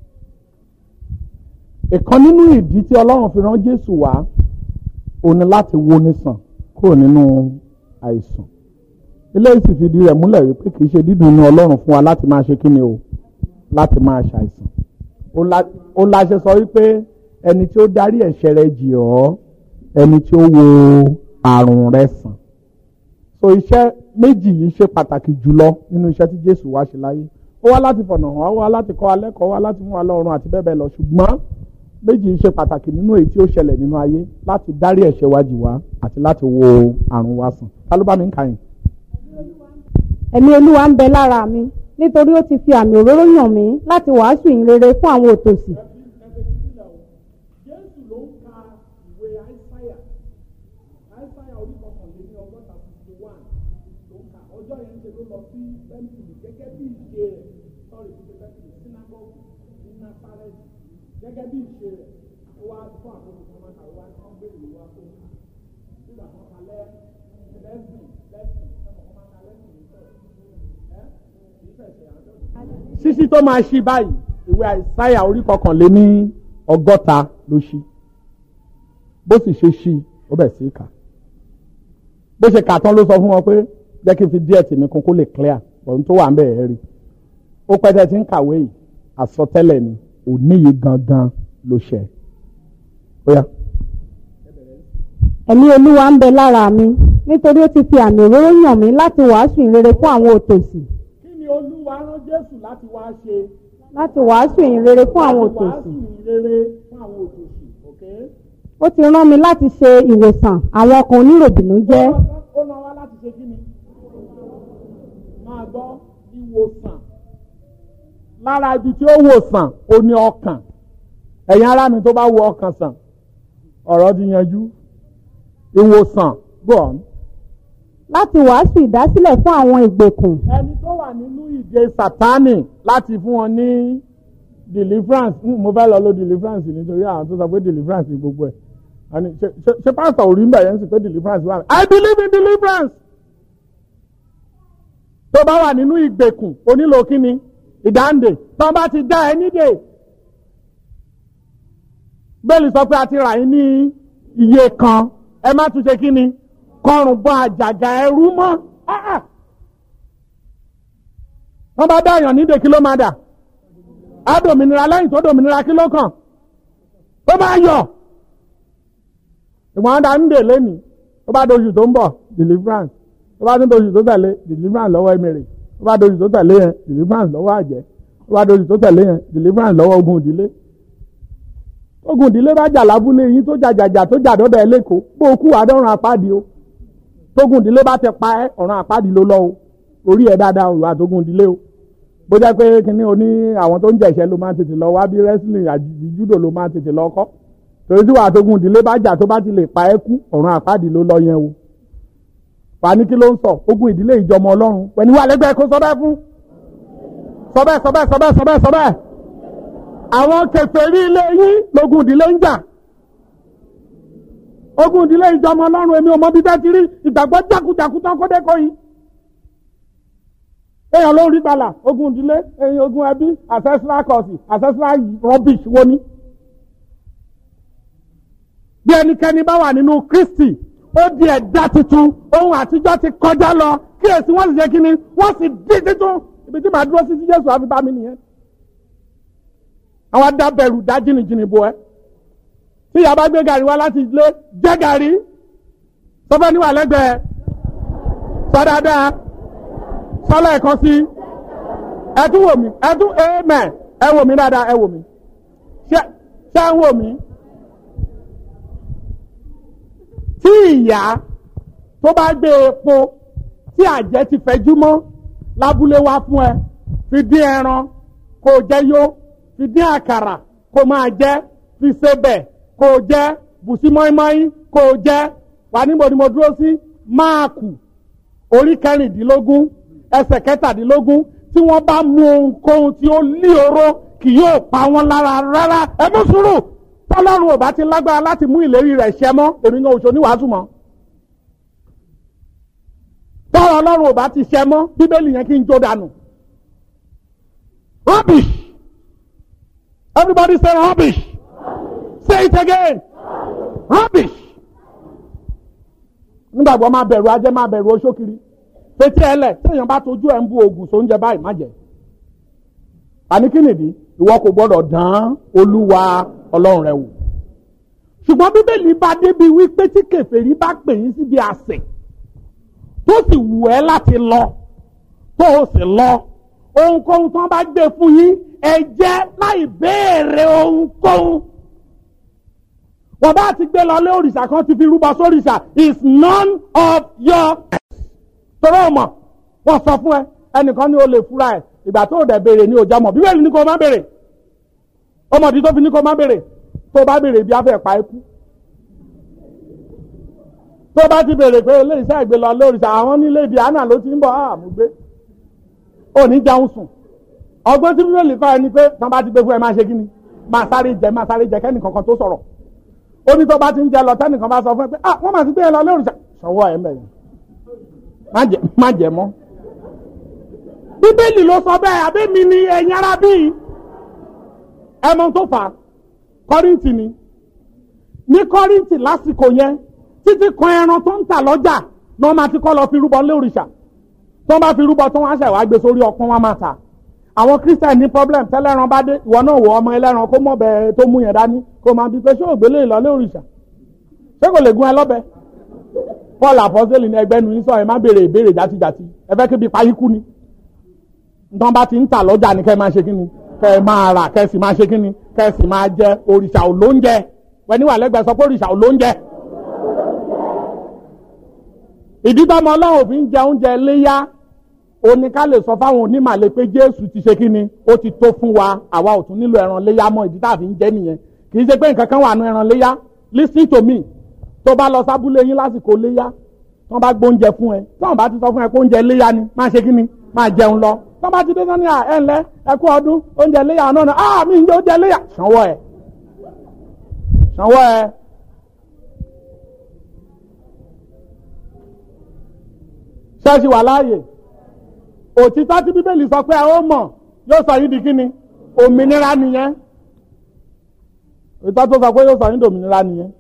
ìkan nínú ìdí tí ọlọ́run fi rán jésù wá òun ni láti wo ni sàn kúrò nínú àìsàn eléyìí sì fìdí rẹ̀ múlẹ̀ wípé kì í ṣe dídùn inú ọlọ́run fún wa láti máa ṣe kí ni o láti máa ṣàìsàn ó la ṣe sọ wípé ẹni tí ó darí ẹ̀ṣẹ̀ rẹ̀ jì ọ́ ẹni tí ó wo àrùn rẹ̀ sàn so iṣẹ́ méjì yìí ṣe pàtàkì jùlọ nínú iṣẹ́ tí Jésù wá ṣe láyé ó wá láti fọ̀nà hàn ó wá láti kọ́ alẹ́ kọ́ wá láti mú wa lọ́rùn àti bẹ́ẹ̀ bẹ́ẹ̀ lọ ṣùgbọ́n méjì yìí ṣe pàtàkì nínú èyí tí ó ṣẹlẹ̀ nínú ayé láti dárí ẹ̀ṣẹ̀ wa jì wá àti láti wo àrùn wa sàn ta ló bá mi ń kà yín. ẹ̀mí olúwa ń bẹ lára mi nítorí ó ti fi àmì òróró yàn mí láti wàásù ìyìn rere fún àwọn òtòṣì Jésù ló ń ka ìwé àìsáyà àìsáyà orí kọkànléní ọgọ́ta fifty one ló ń ka ọjọ́ yẹn ṣe ló lọ sí tẹ́ḿpìlì gẹ́gẹ́ bí ìṣe rẹ̀ sọ́ọ̀rì ti ṣe tẹ́ḿpìlì sínágọ́gù ní Násárẹ́tì gẹ́gẹ́ bí ìṣe rẹ̀ ó wá fún àkókò kan máa kàwé wá ní wọ́n gbé ìwé wá fún un nígbà kan kalẹ́ lẹ́sìn lẹ́sìn ẹ̀mọ̀ kan máa ka lẹ́sìn ní sọ́ọ̀rì ẹ́ kì í fẹ̀sẹ̀ àjọ. sísí tó máa ṣí báyìí ìwé àìsáyà orí kọkànléní ọgọ́ta ló ṣí bó sì ṣe ṣí ó bẹ̀ sí kà bó ṣe kà tán ló sọ fún wọn pé jẹ́ kí n fi díẹ̀ tèmi kún kó lè clear ohun tó wà ń bẹ̀ ẹ́ rí ó pẹ́tẹ́ tí ń kàwé yìí àsọtẹ́lẹ̀ ni òní yìí gangan ló ṣẹ ó yá. ẹ̀mí olúwa ń bẹ lára mi nítorí ó ti fi àmì òróró yàn mí láti wàásù ìyìn rere fún àwọn òtòṣì kí ni olúwa rán jésù láti wá ṣe láti wàásù ìyìn rere fún àwọn òtòṣì ìrere fún àwọn òtòṣì okay? ó ti rán mi láti ṣe ìwòsàn àwọn ọkàn oníròbìnú jẹ́ ó rán wa láti ṣe kí ni ìwòsàn lára ibi tí ó wòsàn ó ní ọkàn ẹ̀yin ará mi tó bá wo ọkàn sàn ọ̀rọ̀ ti yanjú ìwòsàn go on. láti wàásù ìdásílẹ̀ fún àwọn ìgbèkùn ẹni tó wà nínú ìdè sátánì láti fún wọn ní deliverance Hmm, mo fẹ́ lọ lo deliverance nítorí àwọn tó sọ pé deliverance ni gbogbo ẹ̀ àní ṣe- ṣe ṣe pásítọ̀ ò rí ń bẹ̀ yẹn sì pé deliverance wà. I believe in deliverance. tó bá wà nínú ìgbèkùn onílò kíni ìdáǹdè tó bá ti dá ẹ nídè bẹ́ẹ̀lì sọ pé a ti rà yín ní iye kan ẹ má tún ṣe kíni kọrùn bọ àjàgà ẹrú mọ́ Ah, ah. wọ́n bá dá èèyàn nídè kí ló máa dà á dòmìnira lẹ́yìn tó dòmìnira kí ló kàn ó máa yọ̀ ìwọ̀n dá nídè lẹ́nìí ó bá doṣù tó ń bọ̀ deliverance ó bá tún doṣù tó tẹ̀lé deliverance lọ́wọ́ emèrè ó bá doṣù tó tẹ̀lé yẹn deliverance lọ́wọ́ àjẹ́ ó bá doṣù tó tẹ̀lé yẹn deliverance lọ́wọ́ ogun ìdílé ogun ìdílé bá jà lábúlé yín tó jàjàjà tó jà dọ́dọ̀ ẹ lẹ́kọ̀ọ́ bó o kú àdọ́run apádi o tógun ìdílé bá ti pa ẹ́ ọ̀run àpáàdì ló lọ o orí ẹ̀ dáadáa o ìwà tógun ìdílé o bó jẹ́ pé kíní o ní àwọn tó ń jẹ̀ṣẹ́ ló máa ń tètè lọ wá bí wrestling àbí judo ló máa ń tètè lọ kọ́ torí tí wà tógun ìdílé bá jà tó bá ti lè pa ẹ́ kú ọ̀run àpáàdì ló lọ yẹn o wà ní kí ló ń sọ ogun ìdílé ìjọmọ ọlọ́run pẹ̀lú wà lẹ́gbẹ̀ẹ́ kó sọ bẹ́ẹ̀ fún sọ bẹ́ẹ̀ sọ bẹ́ẹ̀ sọ bẹ́ẹ̀ sọ bẹ́ẹ̀ sọ bẹ́ẹ̀ àwọn kèfèrí ilé yín lógun ìdílé ń jà ogun ìdílé ìjọmọ ọlọ́run èmi ò mọ bí bẹ́ẹ̀ ti rí ìgbàgbọ́ jákujàku tán kó dẹ́kọ̀ yìí. èèyàn ló ń rí gbàlà ogun ìdílé èèyàn ogun ẹbí ancestral cause ancestral rubbish wo ni. bí ẹnikẹ́ni bá wà nínú Kristi ó di ẹ̀dá tuntun ohun àtijọ́ ti kọjá lọ kíyèsí wọ́n sì ṣe kíni wọ́n sì di tuntun ibi tí màá dúró sí sí Jésù àfi bá mi nìyẹn. àwọn adábẹ̀rù dá jìnnìjìnnì bo ẹ́ tí ìyá bá gbé gàrí wá láti ilé jẹ́ gàrí sọfẹ́ níwà lẹ́gbẹ̀ẹ́ sọ dáadáa sọlá ẹ̀kan sí ẹ tún wò mí ẹ tún amen ẹ wò mí dáadáa ẹ wò mí ṣé ṣé ń wò mí. tí ìyá tó bá gbé epo tí àjẹ́ ti fẹjú mọ́ lábúlé wá fún ẹ fi dín ẹran kó jẹ yó fi dín àkàrà kó máa jẹ fi sebẹ̀ kó o jẹ́ bùsí mọ́ínmọ́ín kó o jẹ́ wà níbo ni mo dúró sí máàkù orí kẹrìndínlógún ẹsẹ̀ kẹtàdínlógún tí wọ́n bá mú ohunkóhun tí ó lé oró kì yóò pa wọ́n lára rárá ẹ mú sùúrù tọ́lọ́run ò bá ti lágbára láti mú ìlérí rẹ̀ ṣẹ mọ́ èmi gan oṣù oníwàásù mọ́ tọ́lọ́ ọlọ́run ò bá ti ṣẹ mọ́ bíbélì yẹn kí n jó dànù rubbish everybody say rubbish. Say it again. Rubbish. Nígbàgbọ́ máa bẹ̀rù ajẹ́ máa bẹ̀rù oṣókiri. Fetí ẹlẹ̀ téèyàn bá tojú ẹ̀ ń bu oògùn sóúnjẹ báyìí má jẹ. Àní kí nìdí? Ìwọ kò gbọ́dọ̀ dán Olúwa Ọlọ́run rẹ wò. Ṣùgbọ́n Bíbélì bá débi wípé tí kèfèrí bá pè yín síbi àsè tó sì wù ẹ́ láti lọ tó o sì lọ ohunkóhun tí wọ́n bá gbé fún yín ẹ jẹ́ láì béèrè ohunkóhun wọ́n bá ti gbé lọ lé òrìṣà kan ti fi rúbọ sóríṣà is none of your tọrọ ọmọ wọ́n sọ fún ẹ ẹnìkan ní o lè fura ẹ ìgbà tó o dẹ̀ béèrè ní òjá mọ̀ bíbélì ní kò má béèrè ọmọdé tó fi ní kò má béèrè tó bá béèrè bí afẹ́ pa ikú tó bá ti béèrè pé ilé iṣẹ́ ìgbé lọ lé òrìṣà àwọn nílé ibi àná ló ti ń bọ̀ àmúgbé ò ní jẹun sùn ọgbọ́n tí bíbélì kọ́ ẹni pé tán bá ti gbé fún ẹ máa ṣe kí ni máa sáré jẹ máa sáré jẹ kẹ́nì kankan tó sọ̀rọ̀ ó ní tó bá ti ń jẹ lọ tẹ́nìkan bá sọ fún ẹ pé ah wọ́n máa ti gbé ẹ lọ lé òrìṣà sọ̀wọ́ ẹ̀ mẹ́rin má jẹ mọ́. bíbélì ló sọ bẹ́ẹ̀ àbí mi ni ẹ̀yin ara bíi ẹmọ tó fà á kọ́rìntì ni ní kọ́rìntì lásìkò yẹn títí kan ẹran tó ń tà lọ́jà ni wọ́n máa ti kọ́ lọ fi rúbọ lé òrìṣà tó bá fi rúbọ tó wọ́n á ṣẹ̀ wá gbé sórí ọpọ́n wọn máa tà àwọn christian ní problem tẹ́lẹ̀ran bá dé ìwọ náà wọ ọmọ ẹlẹ́ran kó mọ̀ bẹ́ẹ̀ tó mú yẹn dání kó máa bí pé ṣé ògbélé ìlọlé òrìṣà ṣé kò lè gún ẹ lọ́bẹ paul apọ́sẹ́lì ní ẹgbẹ́ nu sọ ẹ má béèrè ìbéèrè játijàti ẹ fẹ́ kébi payí kú ni nǹkan bá ti ń tà lọ́jà ni kẹ́ ẹ máa ṣe kí ni kẹ́ ẹ máa rà kẹ́ ẹ sì máa ṣe kí ni kẹ́ ẹ sì máa jẹ òrìṣà ò lóúnjẹ wẹ́n wà lẹ́gbẹ̀ẹ́ sọ pé òrìṣà ò lóúnjẹ ìdí tọ́mọ ọlọ́run fi ń jẹ oúnjẹ léyá ó ní ká lè sọ fáwọn onímàlẹ́ pé jésù ti ṣe kí ni ó ti tó fún wa àwa ò tún nílò ẹran léyà mọ́ ìdí tá a fi ń jẹ nìyẹn kì í ṣe pé nǹkan kan wà nù ẹran léyà listen to me tó bá lọ sábúlé yín lásìkò léyà tí wọ́n bá gbóúnjẹ fún ẹ tí wọ́n bá ti sọ fún ẹ pé oúnjẹ léyà ni máa ṣe kí ni máa jẹun lọ tí wọ́n bá ti dé sọ́ni à ẹ̀ ńlẹ́ ẹ kú ọdún oúnjẹ léyà náà náà ah mi ń jẹ oúnjẹ léyà sanwó ẹ sanwó ẹ. ṣẹ́ẹ̀ṣì wà láàyè òtítọ́ tí bíbélì sọ pé ẹ ó mọ̀ yóò sọ yín di kí ni òmìnira nìyẹn òtítọ́ tó sọ pé yóò sọ yín di òmìnira nìyẹn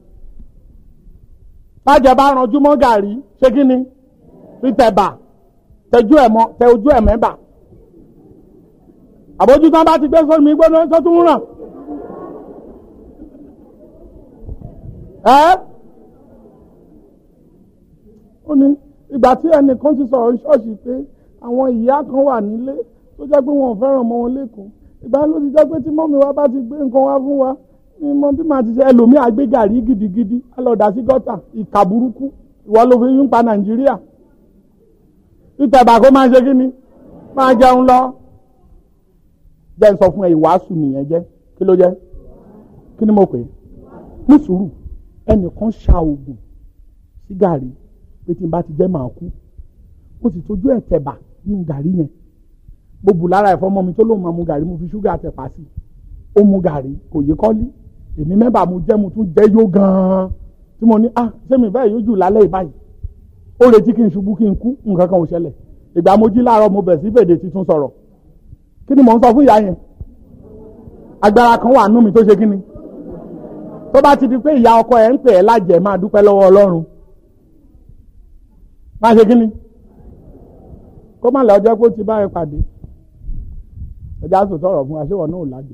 bájẹ bá ranjú mọ́ gàrí ṣé kí ni fi tẹ̀bà tẹjú ẹ̀ mọ́ tẹ ojú ẹ̀ mẹ́bà àbójútó bá ti gbé sómi mi gbóná tó tún ràn ẹ́ ó ní ìgbà tí ẹnìkan ti sọ̀rọ̀ ṣọ́ọ̀ṣì pé àwọn ìyá kan wà nílé tó jẹ́ pé wọn ò fẹ́ràn ọmọ wọn lẹ́kọ̀ọ́ ìgbà ló ti jẹ́ pé tí mọ́mi wa bá ti gbé nǹkan wá fún wa ní mọ bí màá ti ṣe ẹlòmíà gbé gàrí gidigidi alọ́dà sí gọ́tà ìkà burúkú ìwọ ló fi ń pa nàìjíríà ìtẹ̀bà kó máa ṣe kí ni máa jẹun lọ jẹ́ ń sọ fún ẹ ìwàásù nìyẹn jẹ́ kí ló jẹ́ kí ni mo pè é ní sùúrù ẹnìkan ṣa oògùn sí gàrí pé tí n bá ti jẹ́ màá kú ó sì tójú ẹ̀ tẹ̀bà nínú gàrí yẹn mo bù lára ẹ̀fọ́ ọmọ mi tó lóun máa mu gàrí mo fi ṣúgà tẹ̀pà sí ó mu gàrí kò yé kọ́lí èmi mẹ́bàá mo jẹ́ mo tún jẹ́ yó gan-an tí mo ní ah ṣé mi bẹ́ẹ̀ yóò jù lálẹ́ ìbáyìí ó retí kí n ṣubú kí n kú nǹkan kan ò ṣẹlẹ̀ ìgbà mo jí láàárọ̀ mo bẹ̀ sí fèdè tuntun sọ̀rọ̀ kí ni mò ń sọ fún ìyá yẹn agbára kan wà nú mi tó ṣe kí ni tó bá ti di pé ìyá ọkọ ẹ̀ ń pè ẹ́ lájẹ̀ máa dúpẹ́ lọ́wọ́ ọlọ́run máa ṣe kí ni kó má lọ ọjọ́ pé ó ti bá ẹ pàdé ẹja sòtọ́ ọ̀rọ̀ fún wa ṣé wọn náà ò lájẹ̀.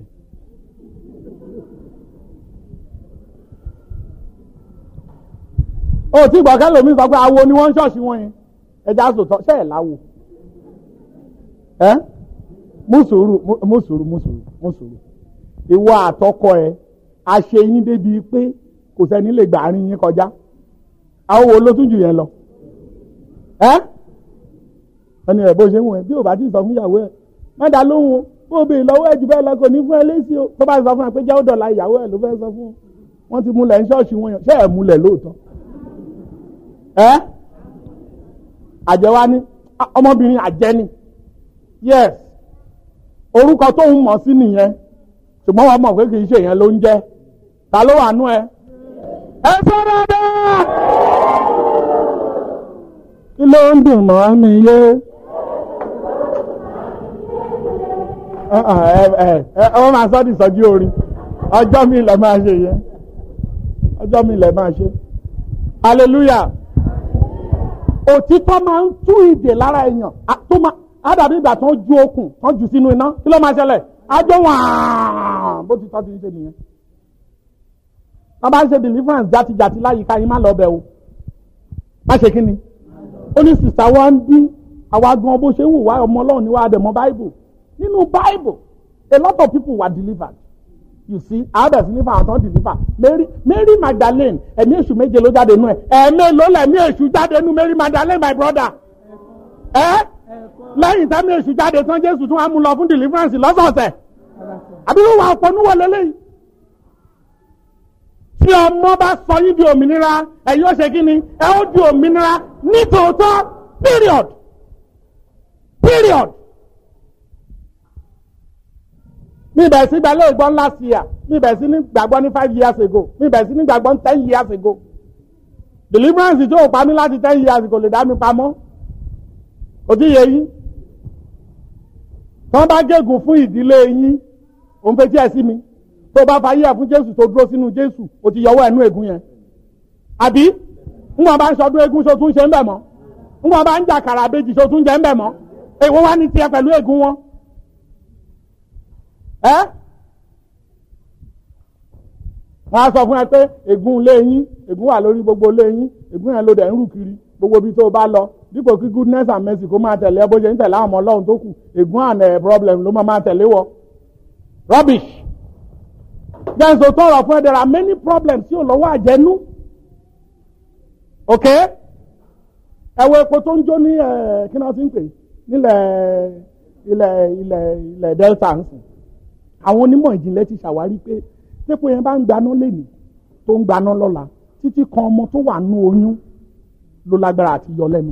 ó tí gbọ̀kẹ́ lómi sọ pé awo ni wọ́n ń ṣọ́ọ̀ṣì wọn yẹn ẹja sòtọ́ ṣẹ́ ẹ̀ láwo ẹ́ mú sùúrù mú sùúrù mú sùúrù mú sùúrù ìwọ àtọkọ ẹ àṣeyín débi pé kò sẹ́ni lè gbà àárín yín kọjá àwọn wo ló tún jù yẹn lọ ẹ́ ẹni ẹ̀ bó ṣe ń wọ̀ ẹ́ bí ò bá ti sọ fún ìyàwó ẹ̀ má dá lóhùn o bó bèè lọ́wọ́ ẹ̀ jù bẹ́ẹ̀ lọ kò ní fún ẹ lésì o tó bá sọ fún ẹ pé jẹ́ ó dọ̀la ìyàwó ẹ̀ ló fẹ́ sọ fún wọn ti múlẹ̀ ń ṣọ́ọ̀ṣì wọn yàn ṣé ẹ̀ múlẹ̀ lóòótọ́ ẹ́ àjẹwá ní ọmọbìnrin àjẹni yes orúkọ tó ń mọ̀ sí nìyẹn ṣùgbọ́n wọn mọ̀ pé kì í ṣe yẹn ló ń jẹ́ ta ló wà nú ẹ ẹ sọ dáadáa kí ló ń dùn mọ́ mi yé wọ́n máa sọ́ di ìsọjí orin ọjọ́ mi lẹ̀ máa ṣe yẹn ọjọ́ mi lẹ̀ máa ṣe hallelujah òtítọ́ máa ń tú ìdè lára èèyàn tó máa ádàbí ìgbà tó ń ju okùn tó ń jù sínú iná kí ló máa ṣẹlẹ̀ ajọ wàá bó ti tọ́ ti ń ṣe nìyẹn wọ́n bá ń ṣe deliverance játijàti láyìíká yín má lọ bẹ̀ o má ṣe kí ni ó ní sìsà wa ń bí àwa gan bó ṣe ń wù wá ọmọ ọlọ́run ní wàá dẹ̀mọ́ bible nínú bible a lot of people were delivered you see àbẹ̀ sí nípa àwọn tó ń deliver mary mary magdalene ẹ̀mí èṣù méje ló jáde nú ẹ̀ ẹ̀mí ló lẹ̀mí èṣù jáde nú mary magdalene my brother ẹ̀ lẹ́yìn tẹ́mí èṣù jáde tán jésù tún wá mú lọ fún deliverance lọ́sọ̀ọ̀sẹ̀ àbí wọ́n wà ọ̀pọ̀ níwọ̀ lélẹ́yìn tí ọmọ bá sọ yín di òmìnira ẹ yóò ṣe kí ni ẹ ó di òmìnira nítòótọ́ period period. mi bẹ̀rẹ̀ sí gbalẹ̀ ìgbọ́n last year mi bẹ̀rẹ̀ sí ní gbàgbọ́ ní five years ago mi bẹ̀rẹ̀ sí ní gbàgbọ́ ní ten years ago deliverance tó o pa mí láti ten years ago lè dá mi pamọ́ kò tí yẹ yín tí wọ́n bá gégùn fún ìdílé yín òun fetí ẹ̀ sí mi tó bá fa yíyà fún jésù tó dúró sínú jésù o ti yọwọ́ ẹnu ègún yẹn àbí ńgbọ́n bá ń sọdún ègún so tún ṣe ń bẹ̀ mọ́ ńgbọ́n bá ń jà kàrà àbejì so tún jẹ́ ń bẹ̀ mọ́ èwo wá ní tiẹ̀ pẹ̀lú ègún wọn. ẹ́ wọ́n á sọ fún ẹ pé ègún lé yín ègún wà lórí gbogbo lé yín ègún yẹn ló dẹ̀ ń rù kiri gbogbo ibi tó o bá lọ dípò kí goodness and mercy kó máa tẹ̀lé ẹ bó ṣe ń tẹ̀lé àwọn ọmọ ọlọ́run tó kù ègún and problem ló máa máa tẹ̀lé wọ rubbish jẹ́ nsọ tọrọ fún ẹ there are many problems tí ò lọ́wọ́ àjẹnú ok ẹ wo epo tó ń jó ní ẹ kí náà ti ń pè nílẹ̀ ilẹ̀ ilẹ̀ ilẹ̀ delta ń sìn àwọn onímọ̀ ìjìnlẹ̀ ti ṣàwárí pé tẹ́pọ̀ yẹn bá ń gbaná lẹ́nìí tó ń gbaná lọ́la títí kan ọmọ tó wà nú oyún ló lágbára àti yọ lẹ́nu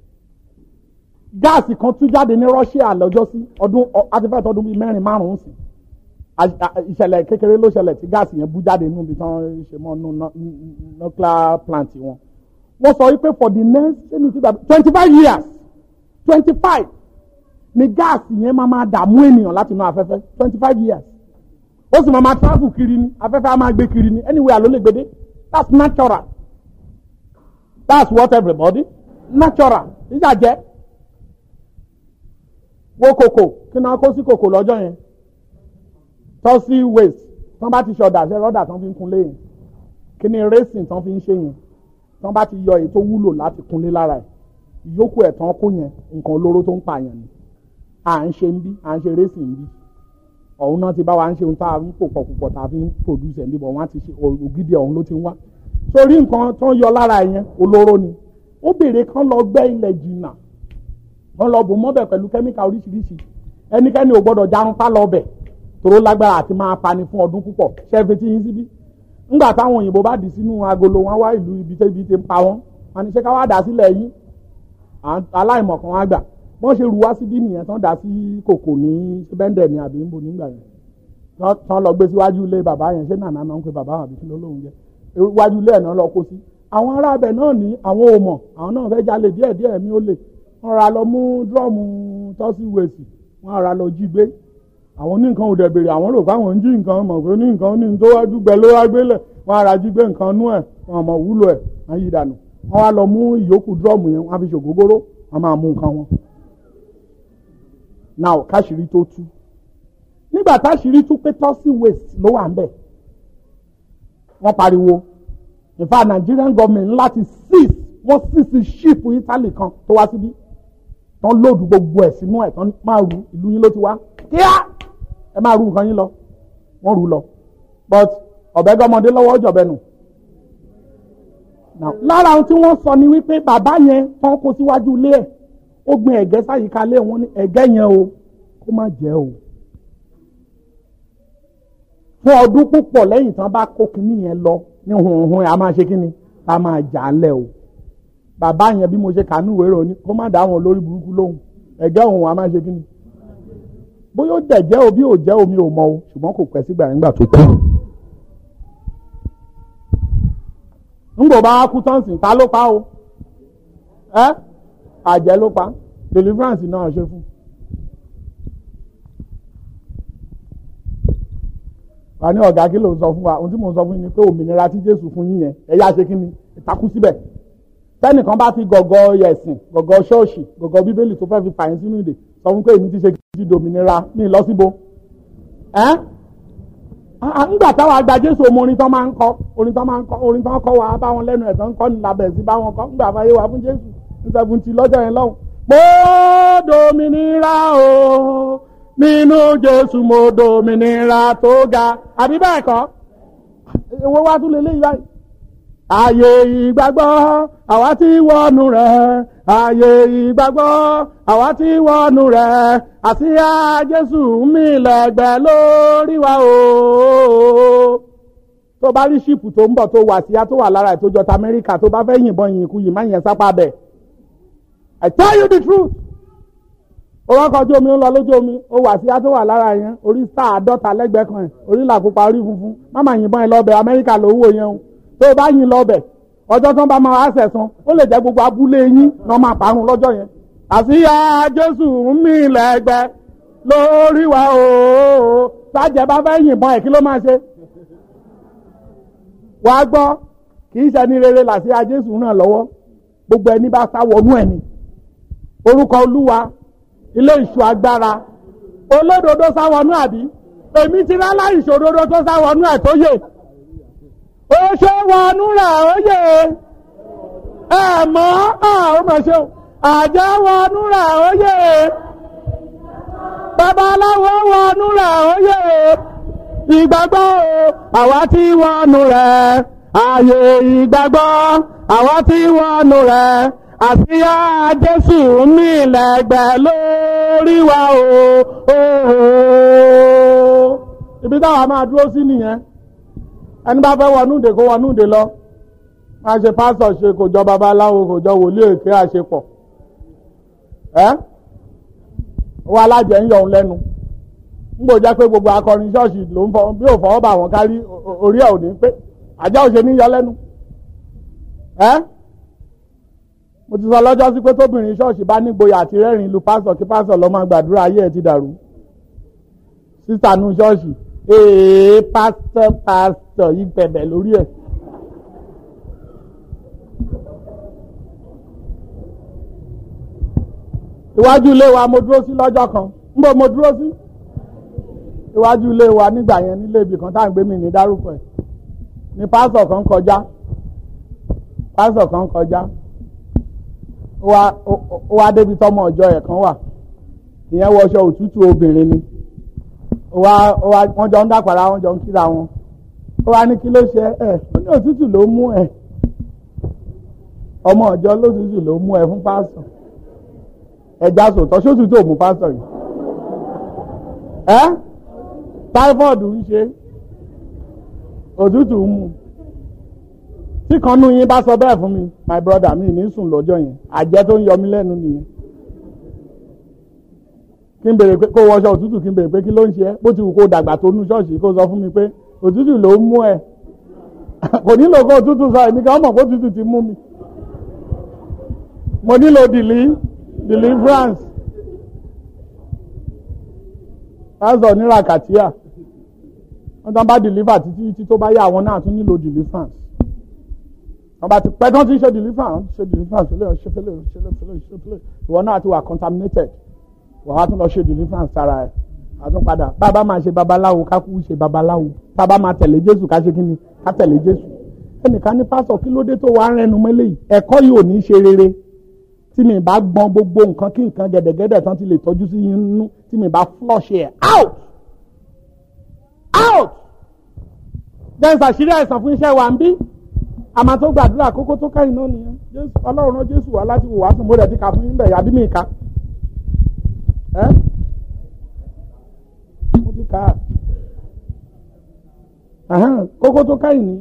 gáàsì kan tún jáde ní Russia lọ́jọ́ sí ọdún àtifẹ́tọ̀ ọdún bíi mẹ́rin márùn-ún sí ìṣẹ̀lẹ̀ kékeré ló ṣẹlẹ̀ tí gáàsì yẹn bú jáde níbi tí wọ́n ṣe mọ́ nuclear plant wọn wọ́n sọ wípé for the next twenty five years twenty five ni gáàsì yẹn máa máa dààmú ènìyàn láti inú afẹ́fẹ́ twenty five years ó sì máa máa travel kiri ni afẹ́fẹ́ á máa gbé kiri ni anywhere ló lè gbé dé that's natural that's what everybody natural ìjà jẹ́ wo kòkò kí náà kó sí kòkò lọ́jọ́ yẹn tọ́sí waste tán bá ti ṣe ọ̀dà ṣe rọ́dà tán fi ń kunlé yẹn kí ni racing tán fi ń ṣe yẹn tán bá ti yọ èyí tó wúlò láti kunlé lára ẹ̀ ìyókù ẹ̀ tán kó yẹn nǹkan olóró tó ń pààyàn ni à ń ṣe ń bí à ń ṣe racing ń bí ọ̀hún náà ti bá wa ń ṣe ohun tá a ń pò pọ̀ púpọ̀ tá a fi ń produce ẹ̀ ń bí bọ̀ wọ́n á ti ṣe ògidì ọ̀hún ló ti ń wá sórí nǹkan tó ń yọ lára yẹn olóró ni ó béèrè kán lọ gbẹ́ ilẹ̀ jìnnà wọ́n lọ bò mọ́bẹ̀ pẹ̀lú kẹ́míkà oríṣiríṣi ẹnikẹ́ni ò gbọ́dọ̀ jarun pa lọ bẹ̀ tòró lágbára àti máa pani fún ọdún púpọ̀ ṣẹ́fẹ̀ tí yín síbí ńgbà táwọn òyìnbó bá dì sínú agolo wọn wá ìlú ibi tẹ́bi ti ń pa wọ́n wọn ni ṣé ká wá dà sílẹ̀ yín aláìmọ̀kan wá gbà wọ́n ṣe rú wá síbí nìyẹn tán dà sí kòkò ní bẹ́ńdẹ̀ ní àbí ń bò nígbà yẹn tán lọ gbé síwájú ilé bàbá yẹn ṣé nàná náà ń pe bàbá àbí kí ló lóun jẹ iwájú ilé ẹ̀ náà lọ kó sí àwọn arábẹ̀ náà ní àwọn ò mọ̀ àwọn náà fẹ́ jalè díẹ̀díẹ̀ mi ó lè wọ́n ra lọ mú dúrọ́ọ̀mù tọ́sí wèsì wọ́n ra lọ jí gbé àwọn ní nǹkan ò dẹ̀ bèrè àwọn rò fáwọn ń jí nǹkan mọ̀ pé ní nǹkan ní tó wájú gbẹ ló wá gbélẹ̀ wọ́n ra jí gbé nǹkan nú ẹ̀ wọ́n mọ̀ wúlò ẹ̀ wọ́n yí dànù wọ́n wá lọ mú ìyókù dúrọ́ọ̀mù yẹn wọ́n á fi ṣògógóró wọ́n máa mú nǹkan wọn. now káṣírí tó tú nígbà táṣírí tú pé tọ́sí wèsì ló wà ń bẹ̀ wọ́n pariwo in fact Nigerian government láti seize wọ́n sísì ṣíìpù Italy kan tó wá síbí tán lòdù gbogbo ẹ̀ sínú ẹ̀ tán máa ru ìlú yín ló ti wá kíá ẹ máa ru nǹkan yín lọ wọ́n rú lọ but ọ̀bẹ gọmọdé lọ́wọ́ jọ̀bẹ nù. lára ohun tí wọ́n sọ ni wípé bàbá yẹn tán kó síwájú ilé ẹ̀ ó gbin ẹ̀gẹ́ sáyìíká lé wọn ní ẹ̀gẹ́ yẹn o kó má jẹ́ o. fún ọdún púpọ̀ lẹ́yìn tán bá kó kinní yẹn lọ ní hunhun a máa ṣe kinní a máa jà á lẹ̀ o bàbá yẹn bí mo ṣe kànú ìwé rò ní kó má dá àwọn olórí burúkú lóhùn ẹ̀gẹ́ òun a máa ṣe kí ni bóyá ó dẹ̀ jẹ́ omi ò jẹ́ omi ò mọ o ṣùgbọ́n kò pẹ́ sígbà nígbà tó kú. ńgbò bá kú tán sìn ta ló pa o ẹ àjẹ́ ló pa deliverance náà ṣe fún. wà ní ọ̀gá kí ló ń sọ fún wa ohun tí mò ń sọ fún yín ni pé òmìnira tí Jésù fún yín yẹn ẹ yá ṣe kí ni ìtakú síbẹ̀ tẹ́nìkan bá fi gọ̀gọ̀ ẹ̀sìn gọ̀gọ̀ ṣọ́ọ̀ṣì gọ̀gọ̀ bíbélì tó fẹ́ fi fàyín sínú ìdè sọ fún pé èmi ti ṣe ti dòmìnira ní ìlọsíbo ẹ́ ńgbà táwọn àgbà Jésù ọmọ orin tán máa ń kọ orin tán máa ń kọ orin tán kọ wà bá wọn lẹ́nu ẹ̀ tán kọ́ ní labẹ̀ sí bá wọn kọ́ ńgbà fàyè wà fún Jésù ní seventy lọ́jọ́ yẹn lọ́hùn. mo dòmìnira o nínú Jésù mo dòmìnira tó ga àbí bẹ́ẹ̀ kọ́ owó wá tún lè léyìí báyìí ààyè ìgbàgbọ́ àwa tí wọnú rẹ̀ ààyè ìgbàgbọ́ àwa tí wọnú rẹ̀ àsíá Jésù mi lẹ́gbẹ̀ẹ́ lórí wa o. tó bá rí ṣíìpù tó ń bọ̀ tó wà síyá tó wà lára ẹ̀ tó jọta Amẹ́ríkà tó bá fẹ́ yìnbọn yìnkú yìí má yẹn sápá bẹ̀. I tell you the truth. ó wá kọjú omi ń lọ lójú omi ó wà síyá tó wà lára yẹn orí sáà àádọ́ta lẹ́gbẹ̀ẹ́ kan ẹ̀ orí làkúpa orí funfun má má yìnbọn ẹ lọ́bẹ̀ Amẹ́ríkà ló wò yẹn o tó o bá yìn lọ́bẹ̀ ọjọ́ tó ń bá máa wá sẹ̀sán ó lè jẹ́ gbogbo abúlé yín náà máa parun lọ́jọ́ yẹn àsíyá Jésù ń mì lẹ́gbẹ́ lórí wa ooo sájẹ́ bá fẹ́ yìnbọn ẹ̀ kí ló máa ṣe. wàá gbọ́ kì í ṣẹni rere làsíyá Jésù ràn lọ́wọ́ gbogbo ẹni bá sá wọnú ẹ̀ ni orúkọ Olúwa ilé ìṣọ́ agbára olódodo sá wọnú àbí èmi ti rá láì ṣòdodo tó sá wọnú ẹ̀ tó yè ó ṣe wọnú rẹ̀ ó yè ẹ mọ́ ọ mọ̀ ṣe àjẹ́ wọnú rẹ̀ ó yè babaláwo wọnú rẹ̀ ó yè ìgbàgbọ́ àwa tí wọnú rẹ̀ ààyè ìgbàgbọ́ àwa tí wọnú rẹ̀ àsíá jésù mi lẹ́gbẹ̀ẹ́ lórí wa o. ibi táwa máa dúró sí nìyẹn ẹni bá fẹ́ wọnú ìdè kó wọnú ìdè lọ máa ṣe pásítọ̀ ṣe kò jọ babaláwo kò jọ wòlíì èké àṣepọ̀ ẹ́ wọ́n alájẹ ń yọ òun lẹ́nu ń gbò jẹ́ pé gbogbo akọrin ṣọ́ọ̀ṣì ló ń fọ bí ò fọwọ́ bà wọ́n kárí orí ẹ̀ ò ní pé àjọ òṣè ní yọ lẹ́nu ẹ́ mo ti sọ lọ́jọ́ sí pé tóbìnrin ṣọ́ọ̀ṣì bá nígboyà àti rẹ́rìn lu pásítọ̀ kí pásítọ̀ lọ́ máa gbàdúrà ayé ẹ̀ ti dàrú sísà nu ṣọ́ọ̀ṣì ee pásítọ̀ pásítọ̀ yìí bẹ̀bẹ̀ lórí ẹ̀. iwájú ilé wa mo dúró sí lọ́jọ́ kan ń bọ̀ mo dúró sí iwájú ilé wa nígbà yẹn nílé ibì kan tá à ń gbé mi ní dárúkọ ẹ̀ ni pásítọ̀ kan kọjá pásítọ̀ kan kọjá ó wá débi tọmọ ọjọ́ ẹ̀ kan wà ìyẹn wọṣọ òtútù obìnrin ni wọ́n jọ ń dàpàrà wọ́n jọ ń kíra wọn ó wá ní kí ló ṣe ẹ ó ní òtútù ló mú ẹ ọmọ ọjọ́ lótútù ló mú ẹ fún pásítọ̀ ẹja sòtọ́ sótútù ò mú pásítọ̀ yìí ẹ táífọ́ọ̀dù ń ṣe òtútù ń mú tí kan nú yín bá sọ bẹ́ẹ̀ fún mi my brother mi ní sùn lọ́jọ́ yẹn àjẹ́ tó ń yọ mí lẹ́nu nìyẹn kí n bèrè pé kó wọṣọ òtútù kí n bèrè pé kí ló ń ṣe ẹ́ bó ti wù kó dàgbà tó nú ṣọ́ọ̀ṣì kó sọ fún mi pé òtútù ló ń mú ẹ kò nílò kó òtútù sọ èmi kan mọ̀ kó òtútù ti mú mi mo nílò dìlí deliverance pásítọ̀ nira kàtíà wọ́n tán bá deliver títí títí tó bá yá àwọn náà tún nílò deliverance wọ́n bá ti pẹ́ tán ti ṣe deliverance ṣe deliverance ṣe fẹ́lẹ́ ṣe fẹ́lẹ́ ṣe fẹ́lẹ́ ìwọ náà ti wà contaminated wọ́n á tún lọ ṣe deliverance sára ẹ̀ àtún padà bàbá máa ṣe babaláwo ká kú ṣe babaláwo bàbá máa tẹ̀lé jésù ká ṣe kí ni ká tẹ̀lé jésù ẹnìkan ní pásọ̀ kí ló dé tó wàá rẹnu mọ́lẹ̀ yìí ẹ̀kọ́ yìí ò ní ṣe rere tí mi bá gbọ́n gbogbo nǹkan kí nǹkan gẹ̀dẹ̀gẹ̀dẹ̀ tán ti lè tọ́jú sí inú tí mi bá flush ẹ̀ out out jẹ́nsì àṣírí àìsàn fún iṣẹ́ wa ń bí àmọ́ tó gbàdúrà kókó tó káyìn náà nìyẹn ọlọ́run rán jésù wá láti wò wá sùn mo rẹ̀ ti kà fún yín bẹ̀ yàbí mi kà ẹ́ mo ti kà á kókó tó káyìn nìyẹn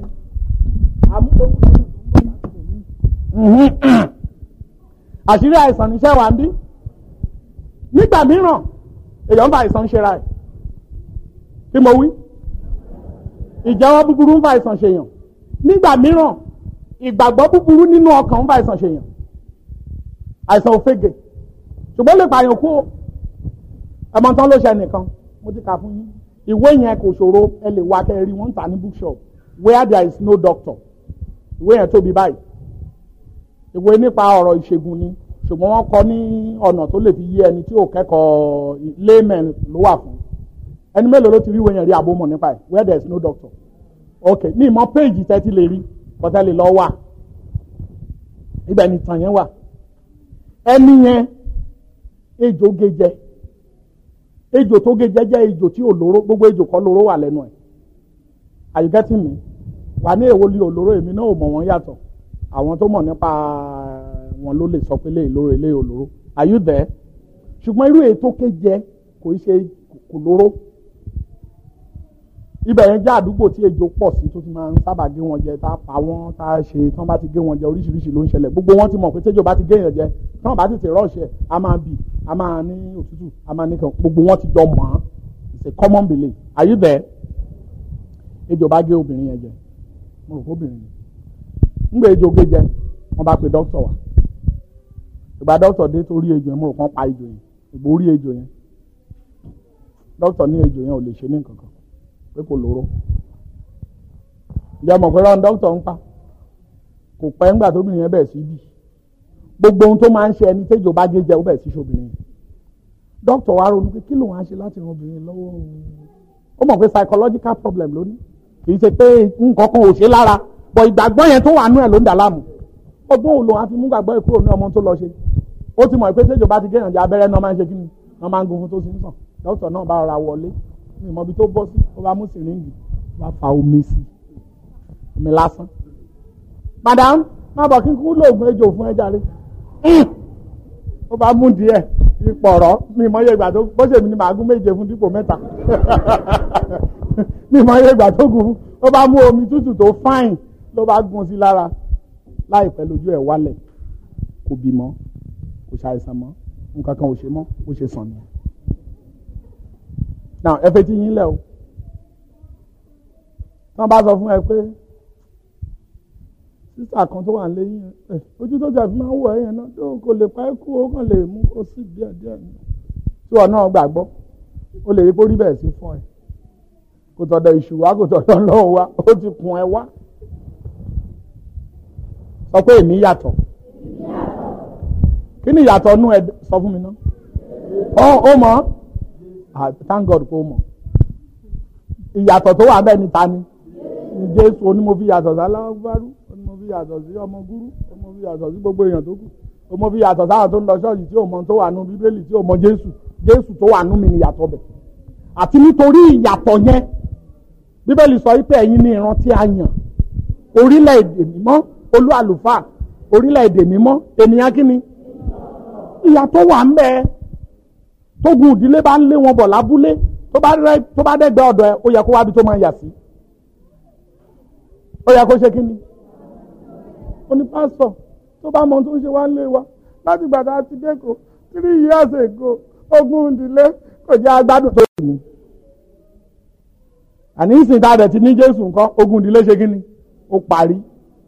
àṣírí àìsàn níṣẹ́ wa ń bí nígbà mìíràn èèyàn ń fa àìsàn ṣera ẹ̀ kí mo wí ìjẹ́wọ́ búburú ń fa àìsàn ṣèyàn nígbà mìíràn ìgbàgbọ́ búburú nínú ọkàn ń fa àìsàn ṣèyàn àìsàn òfegè ṣùgbọ́n lè pààyàn kú ẹmọ tán ló ṣe nìkan mo ti kà fún yín ìwé yẹn kò ṣòro ẹ lè wá kẹrin wọ́n ń tà ní bookshop where there is no doctor ìwé yẹn tóbi báyìí ìwé nípa ọ̀rọ̀ ìṣègùn ni ṣùgbọ́n wọ́n kọ ní ọ̀nà tó lè fi yé ẹni tí ò kẹ́kọ̀ọ́ layman ló wà fún ẹni mélòó ló ti rí ìwé yẹn rí àbomọ̀ nípa ẹ̀ where there is no doctor ok ní ìmọ̀ péèjì tẹ́tí lè rí kọ́tẹ́ lè lọ́ wà ibẹ̀ ni tàn yẹn wà ẹni yẹn ejò gejẹ ejò tó gejẹ jẹ́ ejò tí ò lóró gbogbo ejò kọ́ lóró wà lẹ́nu ẹ̀ àyíkẹ́tì mi wà ní èwo lé olóró èmi náà ò mọ̀ wọ́n yàtọ̀ àwọn tó mọ̀ nípa wọn ló lè sọ pé lè lóró ilé olóró are you there ṣùgbọ́n irú ètò kéjẹ kò í ṣe kò lóró ibẹ̀ yẹn jẹ́ àdúgbò tí ejò pọ̀ sí tó ti máa ń sábà gé wọn jẹ tá a pa wọ́n tá a ṣe tí wọ́n bá ti gé wọn jẹ oríṣiríṣi ló ń ṣẹlẹ̀ gbogbo wọn ti mọ̀ pé tẹ́jọ́ bá ti gé yẹn jẹ tí wọ́n bá ti tè rọ́ọ̀ṣẹ̀ a máa bì a máa ní òtútù a máa ní kan gbogbo wọn ti jọ mọ̀ ọ́n it's a common belief are you there ejò bá gé obìnrin yẹn jẹ mo rò fóbìnrin yẹn ńgbà ejò gé jẹ wọ́n bá pe dókítà wá ìgbà dókítà dé tó rí ejò yẹn mo rò kán pa ejò yẹn ìgbò rí ejò yẹn dókítà ní ejò yẹn ò lè ṣe ní nǹkan kan pé kò lóró ìyá mọ̀ pé rán dókítà ń pa kò pẹ́ ńgbà tóbìnrin yẹn bẹ̀rẹ̀ sí bì gbogbo ohun tó máa ń ṣe ẹni tẹ́jọ́ bá gé jẹ ó bẹ̀rẹ̀ sí ṣobìnrin yẹn dókítà wa ronú pé kí ló wàá ṣe láti ran obìnrin lọ́wọ́ ó mọ̀ pé psychological problem ló ní kì í ṣe pé nǹkan kan ò ṣe lára bọ̀ ìgbàgbọ́ yẹn tó wà nú ẹ̀ ló ń dà láàmú ọgbọ́n òun lòun á fi mú gbàgbọ́ ẹ̀ kúrò ní ọmọ tó lọ ṣe ó ti mọ̀ pé tẹ́jọ́ bá ti gé ìyànjẹ abẹ́rẹ́ náà máa ń ṣe kí ni wọ́n máa ń gun fún tó sì ń sàn dókítà náà bá rọra wọlé ní ìmọ̀ ibi tó bọ́ sí ó bá mú sìríǹgì ó bá fa omi sí omi lásán. madam má bọ̀ kí n kú lóògùn ejò fún ẹja rẹ ó bá mú díẹ̀ ìpọ̀rọ̀ mi mọ iye ìgbà tó bó ṣe mi ni màá gún méje fún dípò mẹ́ta mi mọ iye ìgbà tó gùn ó bá mú omi tútù tó fáìn ló bá gún sí lára láìpẹ́ lójú ẹ̀ wálẹ̀ kò bímọ kò ṣàìsàn mọ́ nǹkan kan ò ṣe mọ́ ó ṣe sàn nìyẹn. now ẹ fetí yín lẹ̀ o tí wọ́n bá sọ fún ẹ pé sísà kan tó wà lẹ́yìn ẹ ojú tó jẹ́ fi máa ń wọ̀ ẹ̀yẹn náà tó kò lè pa ẹ́ kú ó kàn lè mú kó sí díẹ̀ díẹ̀ ni tí wọn náà gbàgbọ́ ó lè rí kó rí bẹ́ẹ̀ sí fún ẹ kò tọ̀dọ̀ ìṣù wá kò tọ̀dọ̀ lọ́wọ́ wá ó ti kun ẹ wá sọ pé èmi yàtọ̀ kí ni ìyàtọ̀ nú ẹ sọ fún mi ná ọ ó mọ̀ thank God kó mọ̀ ìyàtọ̀ tó wà bẹ́ẹ̀ ni ta ni ni Jésù onímọ̀ fi yàtọ̀ sí aláwọ̀ mo fi yàtọ̀ sí ọmọ gúrú mo fi yàtọ̀ sí gbogbo èèyàn tó kù mo fi yàtọ̀ sáwọn tó ń lọ ṣọ́ọ̀ṣì tí ò mọ tó wà nù bíbélì tí ò mọ jésù jésù tó wà nù mí ni yàtọ̀ bẹ̀. àti nítorí ìyàtọ̀ yẹn bíbélì sọ wípé ẹ̀yin ni ìran tí a yàn orílẹ̀-èdè mímọ́ olú àlùfáà orílẹ̀-èdè mímọ́ ènìyàn kí ni. ìyàtọ̀ wà ń bẹ tógun ìdílé bá ń lé wọn bọ̀ lábúlé tó bá dẹ́gbẹ́ ọ̀dọ̀ ẹ ó yẹ kó wábi tó máa yà sí ó yẹ kó ṣe kí ni oní pásítọ̀ tó bá mọ tó ń ṣe wá lé wa láti gbàdá àti dẹ́kọ̀ three years ago ogún ìdílé kò jẹ́ agbádùn tó yẹ ní. àní ìsìn tá a dẹ̀ ti ní Jésù nǹkan ogún ìdílé ṣe kí ni ó parí.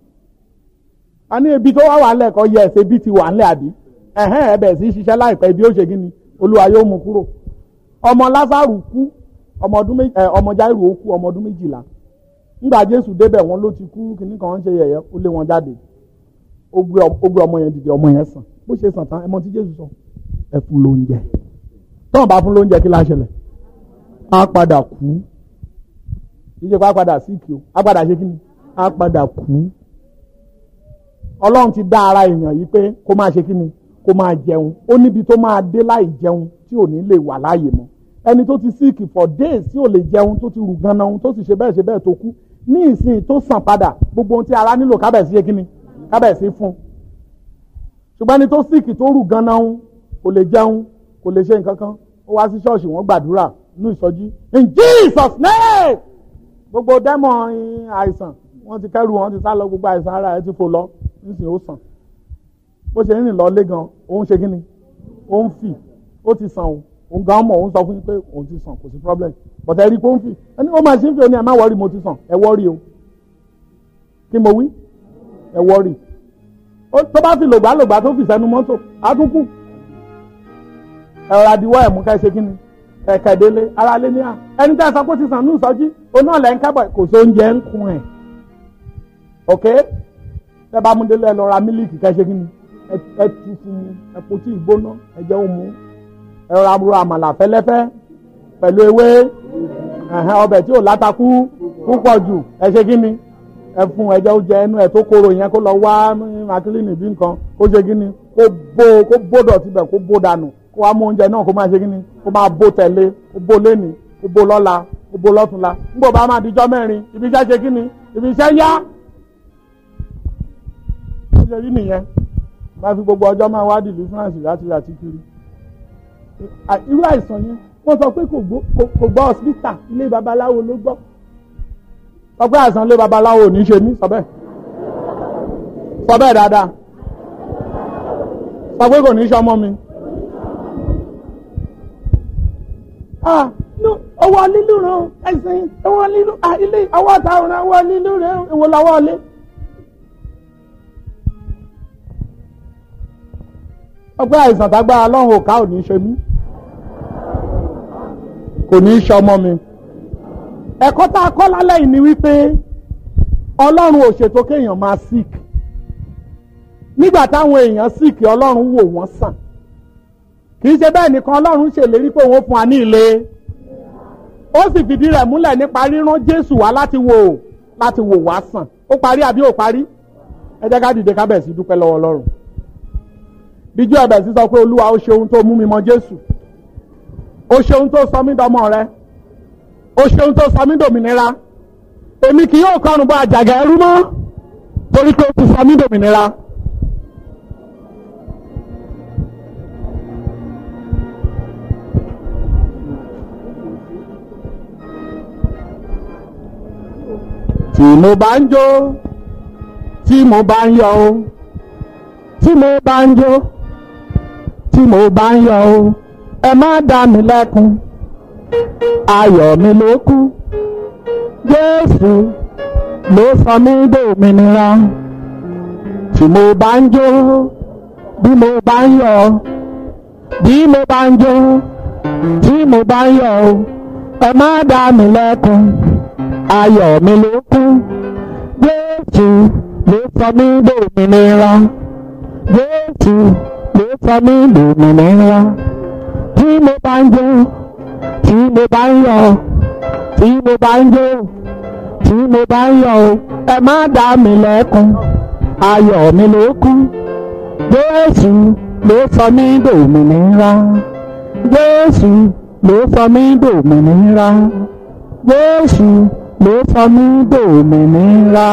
a ní ebi tó wá wà ńlẹ̀ kọ́ yẹ ẹ̀sẹ̀ bí ti wà ńlẹ̀ àbí ẹ̀hẹ́n ẹ̀bẹ̀ sí ṣiṣẹ́ láìpẹ́ bí ó ṣe kí ni Olúwa yóò mú kúrò. ọmọ Lásárù kú ọmọ Jáírù ó kú ọmọ ọdún méjìlá ńgbà Jésù débẹ̀ wọn ló ti kú kìnnì kan ń ṣe yẹ̀yẹ́ ó lé wọn jáde ó gbé ọmọ yẹn dìde ọmọ yẹn sàn bó ṣe sàn tán ẹ mọ tí Jésù sọ ẹ fún lóúnjẹ tọ́wọ́n bá fún lóúnjẹ kí la ṣẹlẹ̀ á padà kú ìjẹ́ pa padà sí ìkì o á padà ṣe kí ni á padà kú Ọlọ́run ti dá ara èèyàn yìí pé kó máa ṣe kí ni kó máa jẹun ó níbi tó máa dé láì jẹun tí ò ní lè wà láàyè mọ́ ẹni tó ti sick for days tí ò lè jẹun tó ti rù ganan tó sì ṣe bẹ́ẹ̀ ṣe bẹ́ẹ̀ tó kú ní ìsìn tó sàn padà gbogbo ohun tí ara nílò kábẹ̀sí ṣe kí ni kábẹ̀sí fún ṣùgbọ́n ẹni tó síkì tó rù ganan kò lè jẹun kò lè ṣe nǹkan kan ó wá sí ṣọ́ọ̀ṣì wọ́n gbàdúrà ní ìsọjí in Jesus name gbogbo dẹ́mọ̀ àìsàn wọ́n ti kẹ́rù wọn ti sá lọ gbogbo àìsàn ara ẹ ti fò lọ nísìnyí ó sàn bó ṣe rìn lọ lé gan òun ṣe kí ni ó ń fì ó ti sàn o òun gan mọ̀ òun sọ fún yín pé òun ti sàn kò sí problem bọ̀tẹ́ ẹ̀rí pé ó ń fì ẹni ó máa ṣe ń fi ó ní ẹ má wọ́rí mo ti sàn ẹ wọ́rí o kí mo wí ẹ wọ́rì tó bá fi lògbàlògbà tó fi sẹ́nu mọ́tò àtúnkù ẹ̀rọ àdìwọ́ ẹ̀mú ká ṣe kíni kẹ̀kẹ́ délé ara lé ní à ẹni tẹ́ ẹ sọ pé ó ti sàn ní ìsọjí oná ọ̀lẹ́ ń kábọ̀ kò sí oúnjẹ ń kun ẹ̀ ok tẹ́ bá mú délé ẹ lọ ra mílíkì ká ṣe kíni ẹ tu fún mu ẹ po tí ìgbóná ẹ jẹ́ òmu ẹ̀rọ àbúrò àmàlà fẹ́lẹ́fẹ́ pẹ̀lú ewé ọbẹ̀ tí ò látakú púpọ̀ jù ẹ ṣe kíni ẹ fún ẹjẹ ó jẹ ẹnu ẹ tó kóró yẹn kó lọ wá makilini bí nǹkan kó ṣe kí ni kó bó kó bó dọ̀tí bẹ̀ kó bó dànù kó wá mú oúnjẹ náà kó máa ṣe kí ni kó máa bó tẹ̀lé kó bó léni kó bó lọ́la kó bó lọ́túnla nígbà bá máa dijọ́ mẹ́rin ibi iṣẹ́ ṣe kí ni ibi iṣẹ́ yá. ó ṣe rí nìyẹn máa fi gbogbo ọjọ́ máa wá dìlú France láti àti kiri. irú àìsàn yẹn wọ́n sọ pé kò gbọ́ hospital ilé babaláwo ló gbọ́ sọ pé àìsàn ilé babaláwo ò ní ṣe mí sọ bẹ́ẹ̀ sọ bẹ́ẹ̀ dáadáa sọ pé kò ní ṣe ọmọ mi. ọwọ́ lílù rẹ̀ ẹ̀sìn ọwọ́ lílù ilé ọwọ́ àtàwọn ọwọ́ lílù rẹ̀ èwo lọ́wọ́ lé. sọ pé àìsàn tágbára lọ́hùn òká ò ní ṣe mí kò ní ṣe ọmọ mi ẹ̀kọ́ tá a kọ́ lálẹ́ yìí ni wípé ọlọ́run ò ṣètò kéèyàn máa sick nígbà táwọn èèyàn sick ọlọ́run wò wọ́n sàn kì í ṣe bẹ́ẹ̀ nìkan ọlọ́run ṣèlérí pé òun fún wa ní ilé ó sì fìdí rẹ̀ múlẹ̀ nípa rírán jésù wá láti wò láti wò wá sàn ó parí àbí ò parí ẹ jẹ́ ká dìde ká bẹ̀ sí dúpẹ́ lọ́wọ́ ọlọ́run bíjú ẹ̀bẹ̀ sí sọ pé olúwa ó ṣe ohun tó mú mi mọ jésù ó ṣe ohun tó sọ mí dọmọ rẹ ó ṣeun tó sọ mí dòmìnira èmi kì yóò kọrùn bọ àjàgà ẹrú mọ́ torí pé ó ti sọ mí dòmìnira tí mo bá ń jó tí mo bá ń yọ̀ o tí mo bá ń jó tí mo bá ń yọ̀ o ẹ má dá mi lẹ́kun ayọ̀ mi ló kù Jésù ló sọ mí dòmìnira tí mo bá ń jó bí mo bá ń yọ̀ bí mo bá ń jó tí mo bá ń yọ̀ o ẹ má dá mi lẹ́kun ayọ̀ mi ló kù Jésù ló sọ mí dòmìnira Jésù ló sọ mí dòmìnira tí mo bá ń jó tí mo bá ń yọ̀ tí mo bá ń jó tí mo bá ń yọ̀ o ẹ má dá mi lẹ́kun ayọ̀ mi ló kù Jésù ló sọ mí dòmìnira Jésù ló sọ mí dòmìnira Jésù ló sọ mí dòmìnira.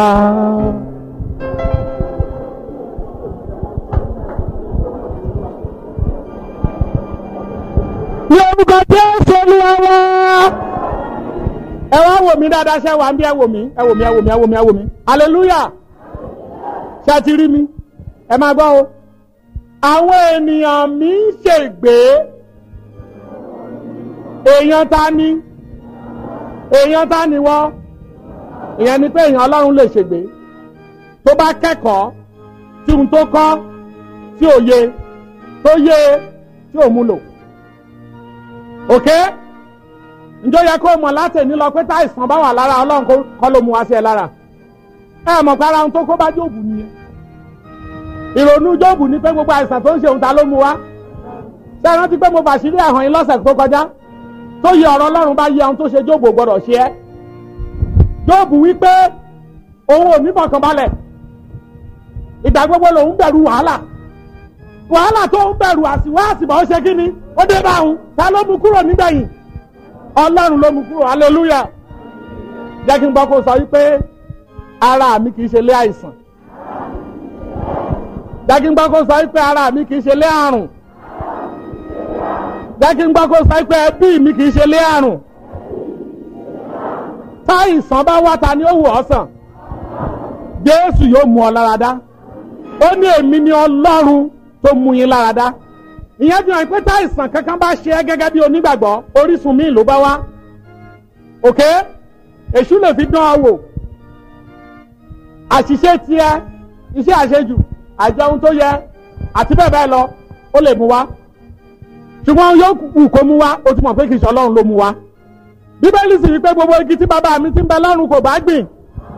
ní orúkọ Jésù Olúwa wa. ẹ wá wò mí dáadáa ṣé wà ń bí ẹ wò mí ẹ wò mí ẹ wò mí ẹ wò mí ẹ wò mí hallelujah ṣé ẹ ti rí mi ẹ máa gbọ́ o àwọn ènìyàn mi ń ṣègbé èèyàn ta ni èèyàn ta ni wọ́n ìyẹn ni pé èèyàn ọlọ́run lè ṣègbé tó bá kẹ́kọ̀ọ́ tí ohun tó kọ́ tí ò yé tó yé tí ò múlò òkè njó yẹ kó mọ̀ láti ní lọ pé táìsàn bá wà lára ọlọ́run kọ́ ló mú wá sí ẹ lára ẹ mọ̀ pé ara ohun tó kó bá jóòbù nìyẹn ìrònú jóòbù ni pé gbogbo àìsàn tó ń ṣe òun ta ló mú wá ṣé ẹ rántí pé mo bàṣírí ẹ̀hàn yín lọ́sẹ̀ tó kọjá tó yẹ ọ̀rọ̀ ọlọ́run bá yẹ ohun tó ṣe jóòbù gbọ́dọ̀ ṣe ẹ́ jóòbù wípé òun ò ní fọkànbalẹ̀ ìgbà gbogbo lòun bẹ̀rù wàhálà wàhálà tó ń bẹ̀rù àsìwá àsìbà ó ṣe kí ni ó dé bá òun ta ló mú kúrò nígbẹ̀yìn ọlọ́run ló mú kúrò hallelujah jẹ́ kí n gbọ́ kó sọ wípé ara mi kì í ṣe lé àìsàn jẹ́ kí n gbọ́ kó sọ wípé ara mi kì í ṣe lé àrùn jẹ́ kí n gbọ́ kó sọ wípé ẹbí mi kì í ṣe lé àrùn táìsàn bá wá ta ni ó wù ọ́ sàn Jésù yóò mú ọ lára dá ó ní èmi ni ọlọ́run tó mú yín lára dá ìyẹn fi hàn pé táìsàn kankan bá ṣe ẹ́ gẹ́gẹ́ bí onígbàgbọ́ orísun míì ló bá wá òkè èṣù lè fi dán ọ wò àṣìṣe tiẹ̀ iṣẹ́ àṣejù àjọ ohun tó yẹ àti bẹ́ẹ̀ bẹ́ẹ̀ lọ ó lè mú wá ṣùgbọ́n yóò wù kó mú wá ó ti mọ̀ pé kì í ṣe ọlọ́run ló mú wá bíbélì sì wípé gbogbo igi tí bàbá mi ti ń bẹ lọ́run kò bá gbìn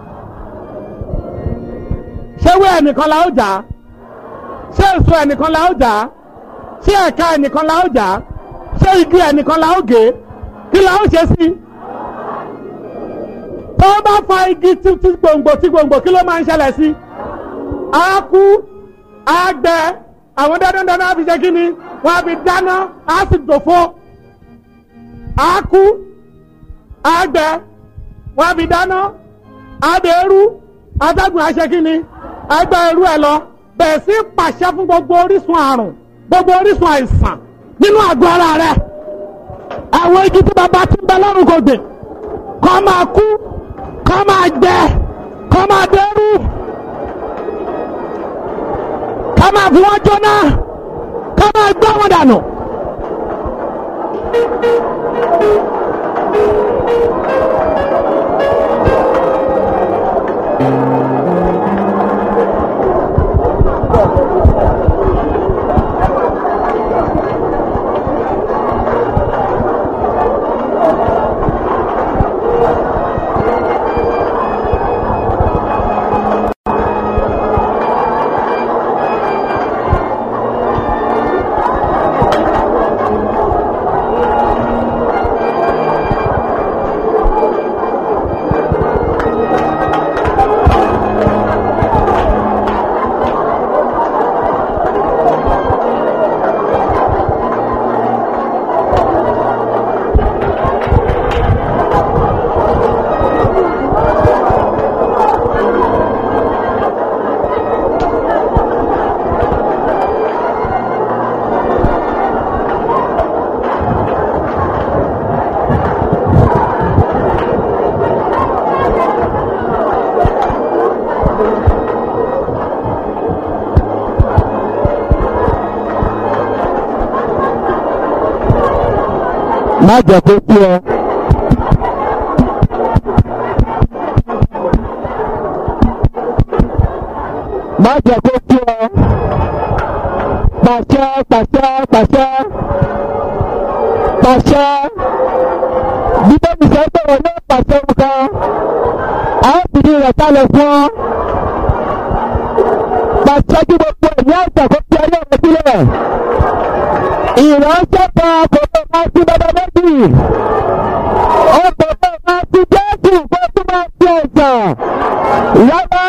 ṣé wé ẹnìkan la ó jà á ṣé èso ẹnìkan la ó jà á ṣé ẹ̀ka ẹnìkan la ó jà á ṣé igi ẹnìkan la ó gé kí la ó ṣe sí. tó bá fa igi tí gbòǹgbò tí gbòǹgbò kí ló máa ń ṣẹlẹ̀ sí. á kú á gbẹ àwọn dandandandan á fi ṣe kí ni wọ́n á fi dáná á sì dòfo. á kú á gbẹ wọ́n á fi dáná á dẹrú adágún á ṣe kí ni ẹgbẹ́ irú ẹ lọ bẹ̀rẹ̀ sí pàṣẹ fún gbogbo orísun àrùn gbogbo orísun àìsàn nínú àgọ́ ara rẹ àwọn igi tí bàbá ti ń bẹ lọ́rùn kò gbìn kọ́ máa kú kọ́ máa gbẹ kọ́ máa dẹ́rù kọ́ máa fi wọ́n jóná kọ́ máa gbọ́ wọn dànù. má jẹ́ kó tú ọ. má jẹ́ kó tú ọ. pàṣẹ pàṣẹ pàṣẹ pàṣẹ bíbélì sọ pé wọn yóò pàṣẹ nǹkan a ó fìdí rẹ̀ kalẹ̀ fún ọ. pàṣẹ kí gbogbo ẹ̀mí àìsàn kó fi ayé rẹ̀ sílẹ̀. ìránṣẹ́ kan kò lè máa sí bàbá méjì. ó kò lè máa sí jésù kó tún máa sí ẹ̀sán. rárá.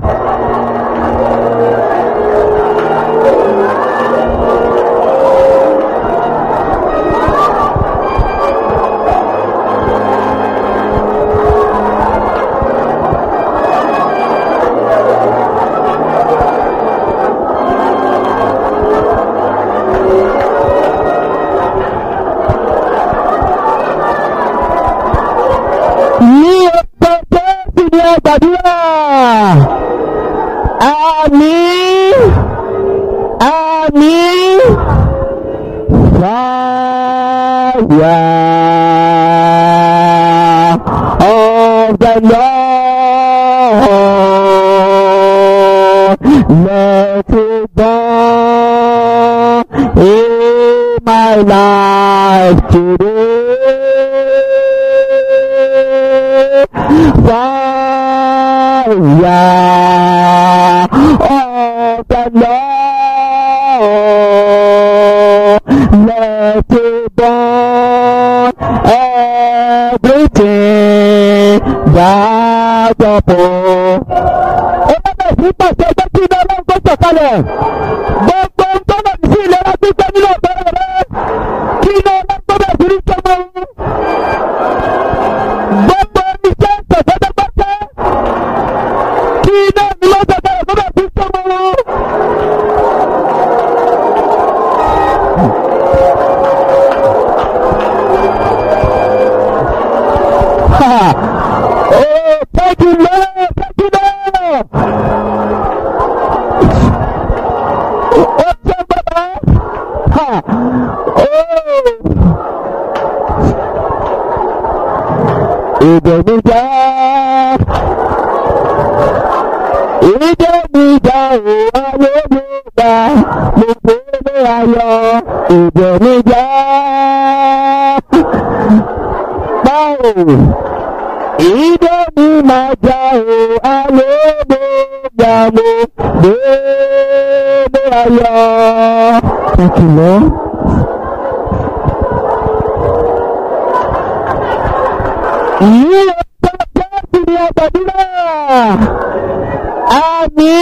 ní ọjọ́ jésù ní ẹgbàdúrà àmín àmín fàyà of the Lord let it burn in my life today fire of the Lord. Let it burn everything that upon. Ó bẹ̀rẹ̀ sí pàṣẹ ẹgbẹ́ tí iná ọlọ́run kó sọ̀kalẹ̀. Gbogbo ń tọ́nà sí ìlera gbígbẹ́ nínú ọ̀gbẹ́rẹ́ rẹ̀. Kí iná ọlọ́run kó bẹ̀rẹ̀ sí ní jọmọ ohun gbogbo iṣẹ́ ìtọ̀tẹ́tẹ́gbẹ́tẹ́ kí iná mi ló tẹ̀tẹ̀ rẹ̀ gbọ́dọ̀ fi sọ́mọ́ wọn. Ha! Oh, thank you, Lord! Thank you, Lord! Ó ṣe bàbá! Ha! Oh! ìdèmíjà ìdèmíjà ò ayélujára mo gbélé ayọ̀ ìdèmíjà báwo ìdèmíjà ò ayélujára mo gbélé ayọ̀. Thank you, Lord. ní ọjọ́ jésù ní ọgbàdúrà àmì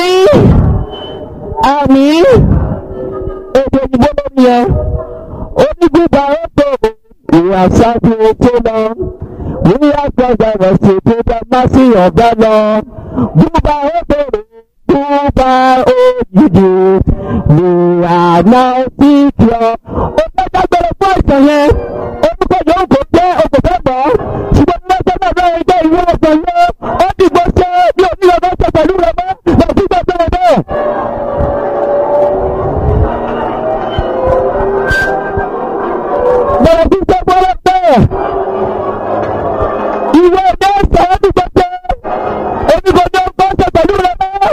àmì èdè òyìnbó ló ní ẹ onígbìgbà ọ̀tọ̀ ìwà ṣáájú tó lọ wíyá gbọ́dọ̀ rẹ̀ sì tó dá má sí ọ̀gá lọ gbúgbà ọ̀tọ̀ gbúgbà òjijì ní àná sí kí ọ. ó fẹ́ dágbére fún àìsàn yẹn orúkọ yòówù kò jẹ́ òkòtẹ́ gbọ́ ṣùgbọ́n ní ọjọ́ náà bẹ́ẹ̀ jẹ́ ìwé ọ̀sán yẹn ó dìgbò ṣe bí onílẹ̀ bá ṣe pẹ̀lú rẹ̀ mọ́ lọ́sí gbọ́dọ̀ rẹ̀ bẹ́ẹ̀. bẹ̀rẹ̀ sí ṣe gbọ́dọ̀ bẹ́ẹ̀. ìwé ọjọ́ ọ̀sán ó dìgbò ṣe oníkọ̀ọ́jọ́ bá ṣe pẹ̀lú rẹ̀ mọ́.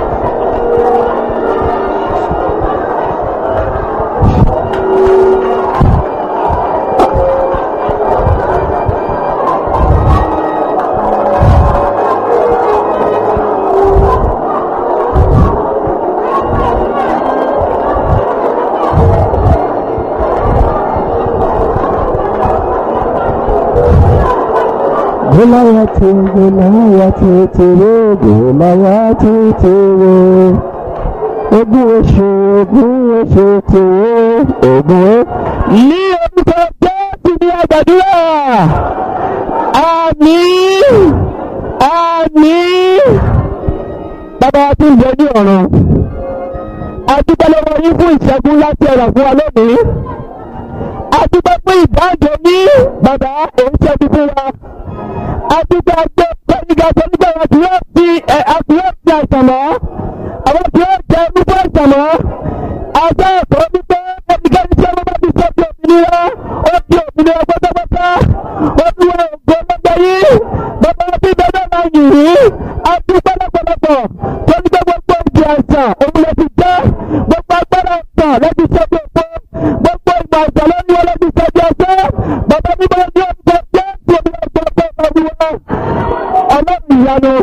Gòláyàtì Gòláyàtì tèrè Gòláyàtì tèrè. Ogún oṣù ogún oṣù tèrè ogún o. Ní orúkọ Jésù ní àgbàdúrà. Àmín. Àmín. Bàbá wa tún jẹ ní ọ̀run. A dúpẹ́ lọ́wọ́ yín fún ìṣẹ́gun láti ẹ̀rọ fún wa lónìí. A dúpẹ́ fún ìdájọ́ ní bàbá òun ṣẹ́gun fún wa àdúgbò àgbẹ̀ pẹ̀lúgà pẹ̀lúgà àwọn tí yóò fi ẹ̀ àti yóò fi àìsàn mọ́ àwọn tí yóò jẹ nípa àìsàn mọ́ àjọ ẹ̀kọ́ wípé ẹnikẹ́ni tí ọmọ bá ti sọ di òmìnira ó di òmìnira pátápátá sọ̀rọ̀ tó ní pé gbogbo ìdí àìsàn òun lè fi jẹ́ gbogbo agbára ọ̀sán lẹ́bi sọ́jú òpó gbogbo ìmọ̀ àìsàn lórí wọn lẹ́bi sọ́jú ọjọ́ bàbá mímọ́ ní ọjọ́ jẹ́ tí omi ọjọ́ ọjọ́ ọjọ́ ọlọ́run ìyanu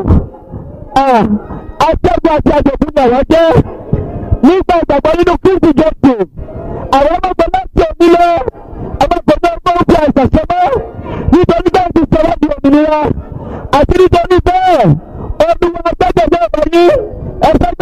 aṣẹ́gun àti àjọ̀dún ni àwọn jẹ́ nígbà ìgbàgbọ́ nínú kristi jésù àwọn ọmọgbọ́n láti òní lọ ọmọgbọ́n náà gbọ́ fi àìsàn sọmọ́ nítorí bẹ́ẹ̀ ti sọ̀rọ̀ di òmìnira àti nítorí bẹ́ẹ̀ olúwa gbẹ́gbẹ̀gbẹ́ ọ̀bẹ yín ẹ̀fẹ́